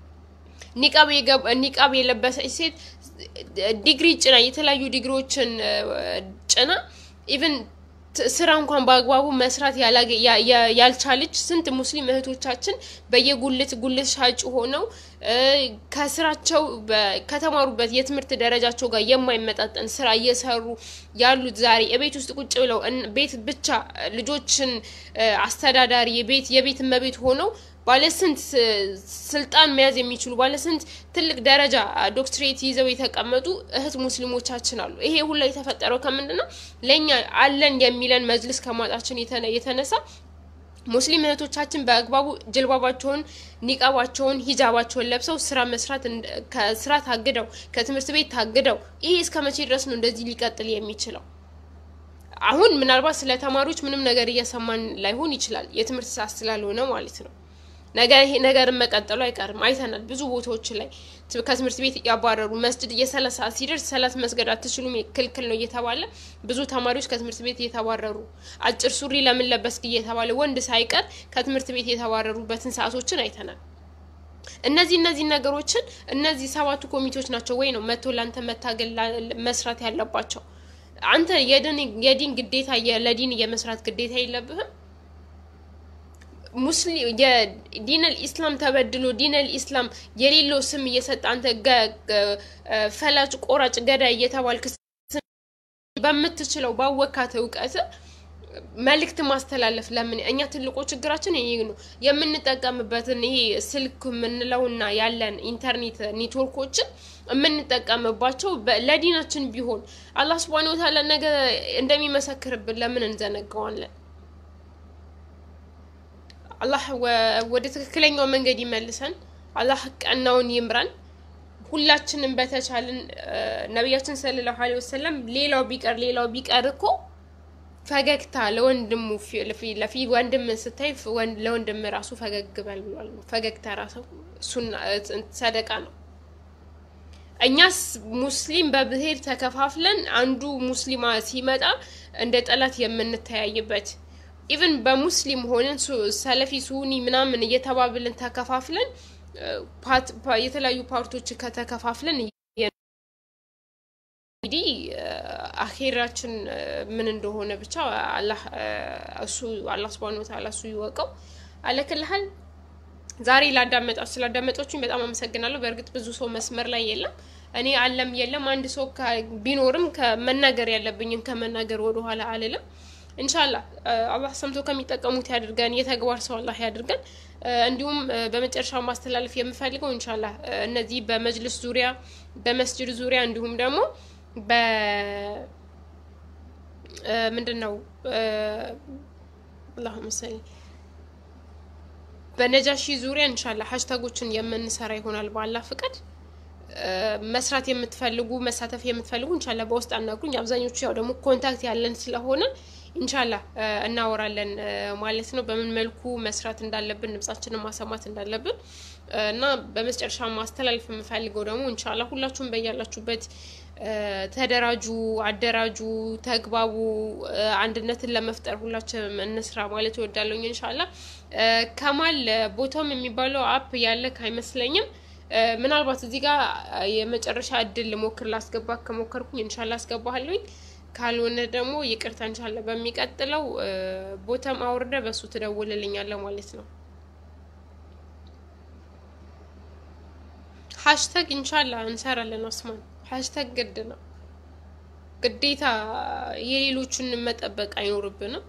ኒቃብ የለበሰች ሴት ዲግሪ ጭና የተለያዩ ዲግሪዎችን ጭና ኢቨን ስራ እንኳን በአግባቡ መስራት ያልቻለች ስንት ሙስሊም እህቶቻችን በየጉልት ጉልት ሻጭ ሆነው ከስራቸው ከተማሩበት የትምህርት ደረጃቸው ጋር የማይመጣጠን ስራ እየሰሩ ያሉት ዛሬ የቤት ውስጥ ቁጭ ብለው ቤት ብቻ ልጆችን አስተዳዳሪ የቤት የቤት እመቤት ሆነው ባለስንት ስልጣን መያዝ የሚችሉ ባለስንት ትልቅ ደረጃ ዶክትሬት ይዘው የተቀመጡ እህት ሙስሊሞቻችን አሉ። ይሄ ሁላ የተፈጠረው ከምንድን ነው? ለእኛ አለን የሚለን መጅልስ ከማጣችን የተነሳ ሙስሊም እህቶቻችን በአግባቡ ጅልባባቸውን፣ ኒቃባቸውን፣ ሂጃባቸውን ለብሰው ስራ መስራት ከስራ ታግደው ከትምህርት ቤት ታግደው ይሄ እስከ መቼ ድረስ ነው እንደዚህ ሊቀጥል የሚችለው? አሁን ምናልባት ስለ ተማሪዎች ምንም ነገር እየሰማን ላይሆን ይችላል፣ የትምህርት ሰዓት ስላልሆነ ማለት ነው። ነገር ይሄ ነገርን መቀጠሉ አይቀርም። አይተናል ብዙ ቦታዎች ላይ ከትምህርት ቤት ያባረሩ መስጅድ የሰላት ሰዓት ሲደርስ ሰላት መስገድ አትችሉም ክልክል ነው እየተባለ ብዙ ተማሪዎች ከትምህርት ቤት እየተባረሩ አጭር ሱሪ ለምን ለበስክ እየተባለ ወንድ ሳይቀር ከትምህርት ቤት የተባረሩበትን ሰዓቶችን አይተናል። እነዚህ እነዚህ ነገሮችን እነዚህ ሰባቱ ኮሚቴዎች ናቸው ወይ ነው መቶ ለአንተ መታገል መስራት ያለባቸው። አንተ የዲን ግዴታ ለዲን የመስራት ግዴታ የለብህም። ሙስሊም የዲነል ኢስላም ተበድሎ ዲነል ኢስላም የሌለው ስም እየሰጠ አንተ ፈላጭ ቆራጭ ገዳይ እየተባልክ በምትችለው ባወካት እውቀት መልእክት ማስተላለፍ ለምን እኛ ትልቁ ችግራችን ይሄ ነው። የምንጠቀምበትን ይሄ ስልክ የምንለውና ያለን ኢንተርኔት ኔትወርኮችን የምንጠቀምባቸው ለዲናችን ቢሆን አላህ ስብሐነሁ ወተዓላ ነገ እንደሚመሰክርብን ለምን እንዘነጋዋለን? አላህ ወደ ትክክለኛው መንገድ ይመልሰን። አላህ ቀናውን ይምራን። ሁላችንም በተቻለን ነቢያችን ሰለላሁ ዐለይሂ ወሰለም ሌላው ቢቀር ሌላው ቢቀር እኮ ፈገግታ ለወንድሙ ለፊ ወንድም ስታይ ለወንድም ራሱ ፈገግ በል ብሏል። ፈገግታ ራሱ ሱና ሰደቃ ነው። እኛስ ሙስሊም በብሔር ተከፋፍለን አንዱ ሙስሊማ ሲመጣ እንደ ጠላት የምንተያይበት ኢቨን በሙስሊም ሆነን ሰለፊ ሱኒ ምናምን እየተባብልን ተከፋፍለን የተለያዩ ፓርቶች ከተከፋፍለን እንግዲህ አኼራችን ምን እንደሆነ ብቻ አላህ እሱ አላህ ሱብሃነሁ ወተዓላ እሱ ይወቀው። አለክልሃል ዛሬ ላዳመጣችሁ ስላዳመጣችሁኝ በጣም አመሰግናለሁ። በእርግጥ ብዙ ሰው መስመር ላይ የለም። እኔ አለም የለም አንድ ሰው ቢኖርም ከመናገር ያለብኝን ከመናገር ወደኋላ አልልም። እንሻላ አላህ ሰምቶ ከሚጠቀሙት ያድርገን፣ የተግባር ሰው አላህ ያድርገን። እንዲሁም በመጨረሻ ማስተላለፍ የምፈልገው እንሻላ እነዚህ በመጅልስ ዙሪያ በመስጅድ ዙሪያ እንዲሁም ደግሞ በ ምንድን ነው አላሁ መሰሊ በነጃሺ ዙሪያ እንሻላ ሀሽታጎችን የምንሰራ ይሆናል በአላህ ፍቃድ። መስራት የምትፈልጉ መሳተፍ የምትፈልጉ እንሻላ በውስጥ አናግሩኝ። አብዛኞቹ ያው ደግሞ ኮንታክት ያለን ስለሆነ እንሻላ እናወራለን ማለት ነው፣ በምን መልኩ መስራት እንዳለብን ድምጻችንን ማሰማት እንዳለብን እና በመጨረሻ ማስተላለፍ የምፈልገው ደግሞ እንሻላ ሁላችሁም በያላችሁበት ተደራጁ፣ አደራጁ፣ ተግባቡ፣ አንድነትን ለመፍጠር ሁላችንም እንስራ ማለት እወዳለሁኝ። እንሻላ ከማል ቦታውም የሚባለው አፕ ያለክ አይመስለኝም። ምናልባት እዚህ ጋር የመጨረሻ እድል ልሞክር ላስገባ ከሞከርኩኝ እንሻላ አስገባሃለሁኝ። ካልሆነ ደግሞ ይቅርታ እንሻላ በሚቀጥለው ቦታም አውርደ በሱ ትደውልልኛለ ማለት ነው። ሀሽታግ እንሻላ እንሰራለን። አስማን ሀሽታግ ግድ ነው፣ ግዴታ የሌሎቹን መጠበቅ አይኖርብንም።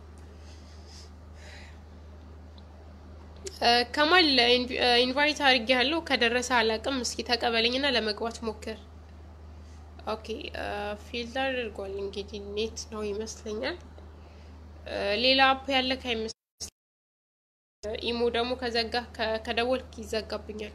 ከማል ኢንቫይት አድርጌ ያለው ከደረሰ አላቅም። እስኪ ተቀበለኝና ለመግባት ሞክር። ኦኬ ፊልድ አድርጓል። እንግዲህ ኔት ነው ይመስለኛል። ሌላ አፕ ያለ ከይመስል ኢሞ ደግሞ ከዘጋ ከደወልክ ይዘጋብኛል።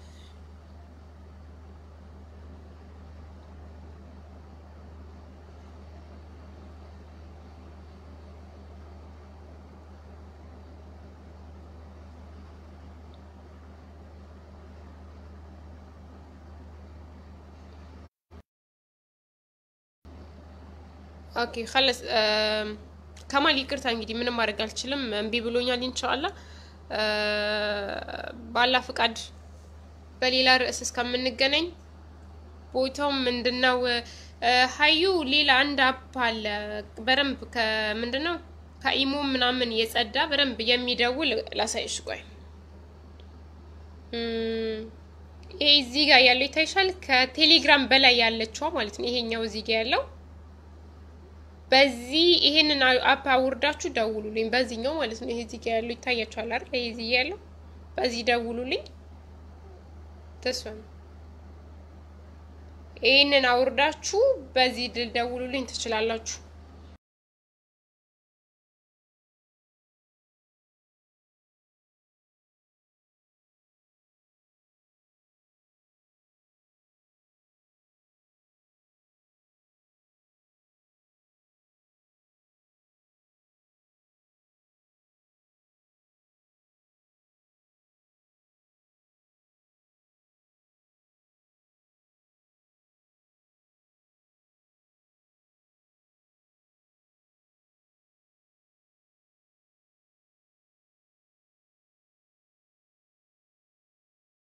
ኦኬ ከለስ ከማል ይቅርታ፣ እንግዲህ ምንም ማድረግ አልችልም። እምቢ ብሎኛል። ኢንሻአላ ባላ ፍቃድ በሌላ ርዕስ እስከምንገናኝ ቦታው ምንድነው? ሀዩ ሌላ አንድ አፕ አለ በደንብ ከምንድነው ከኢሞ ምናምን የጸዳ በደንብ የሚደውል ላሳይሽ። ቆይ ይሄ እዚህ ጋር ያለው ይታይሻል። ከቴሌግራም በላይ ያለችዋ ማለት ነው። ይሄኛው እዚህ ጋር ያለው በዚህ ይሄንን አፕ አውርዳችሁ ደውሉልኝ። በዚህኛው ማለት ነው። ይሄ እዚህ ጋር ያለው ይታያችኋል አይደል? ይሄ እዚህ ያለው በዚህ ደውሉልኝ። ተስፋ ነው። ይሄንን አውርዳችሁ በዚህ ድል ደውሉልኝ ትችላላችሁ።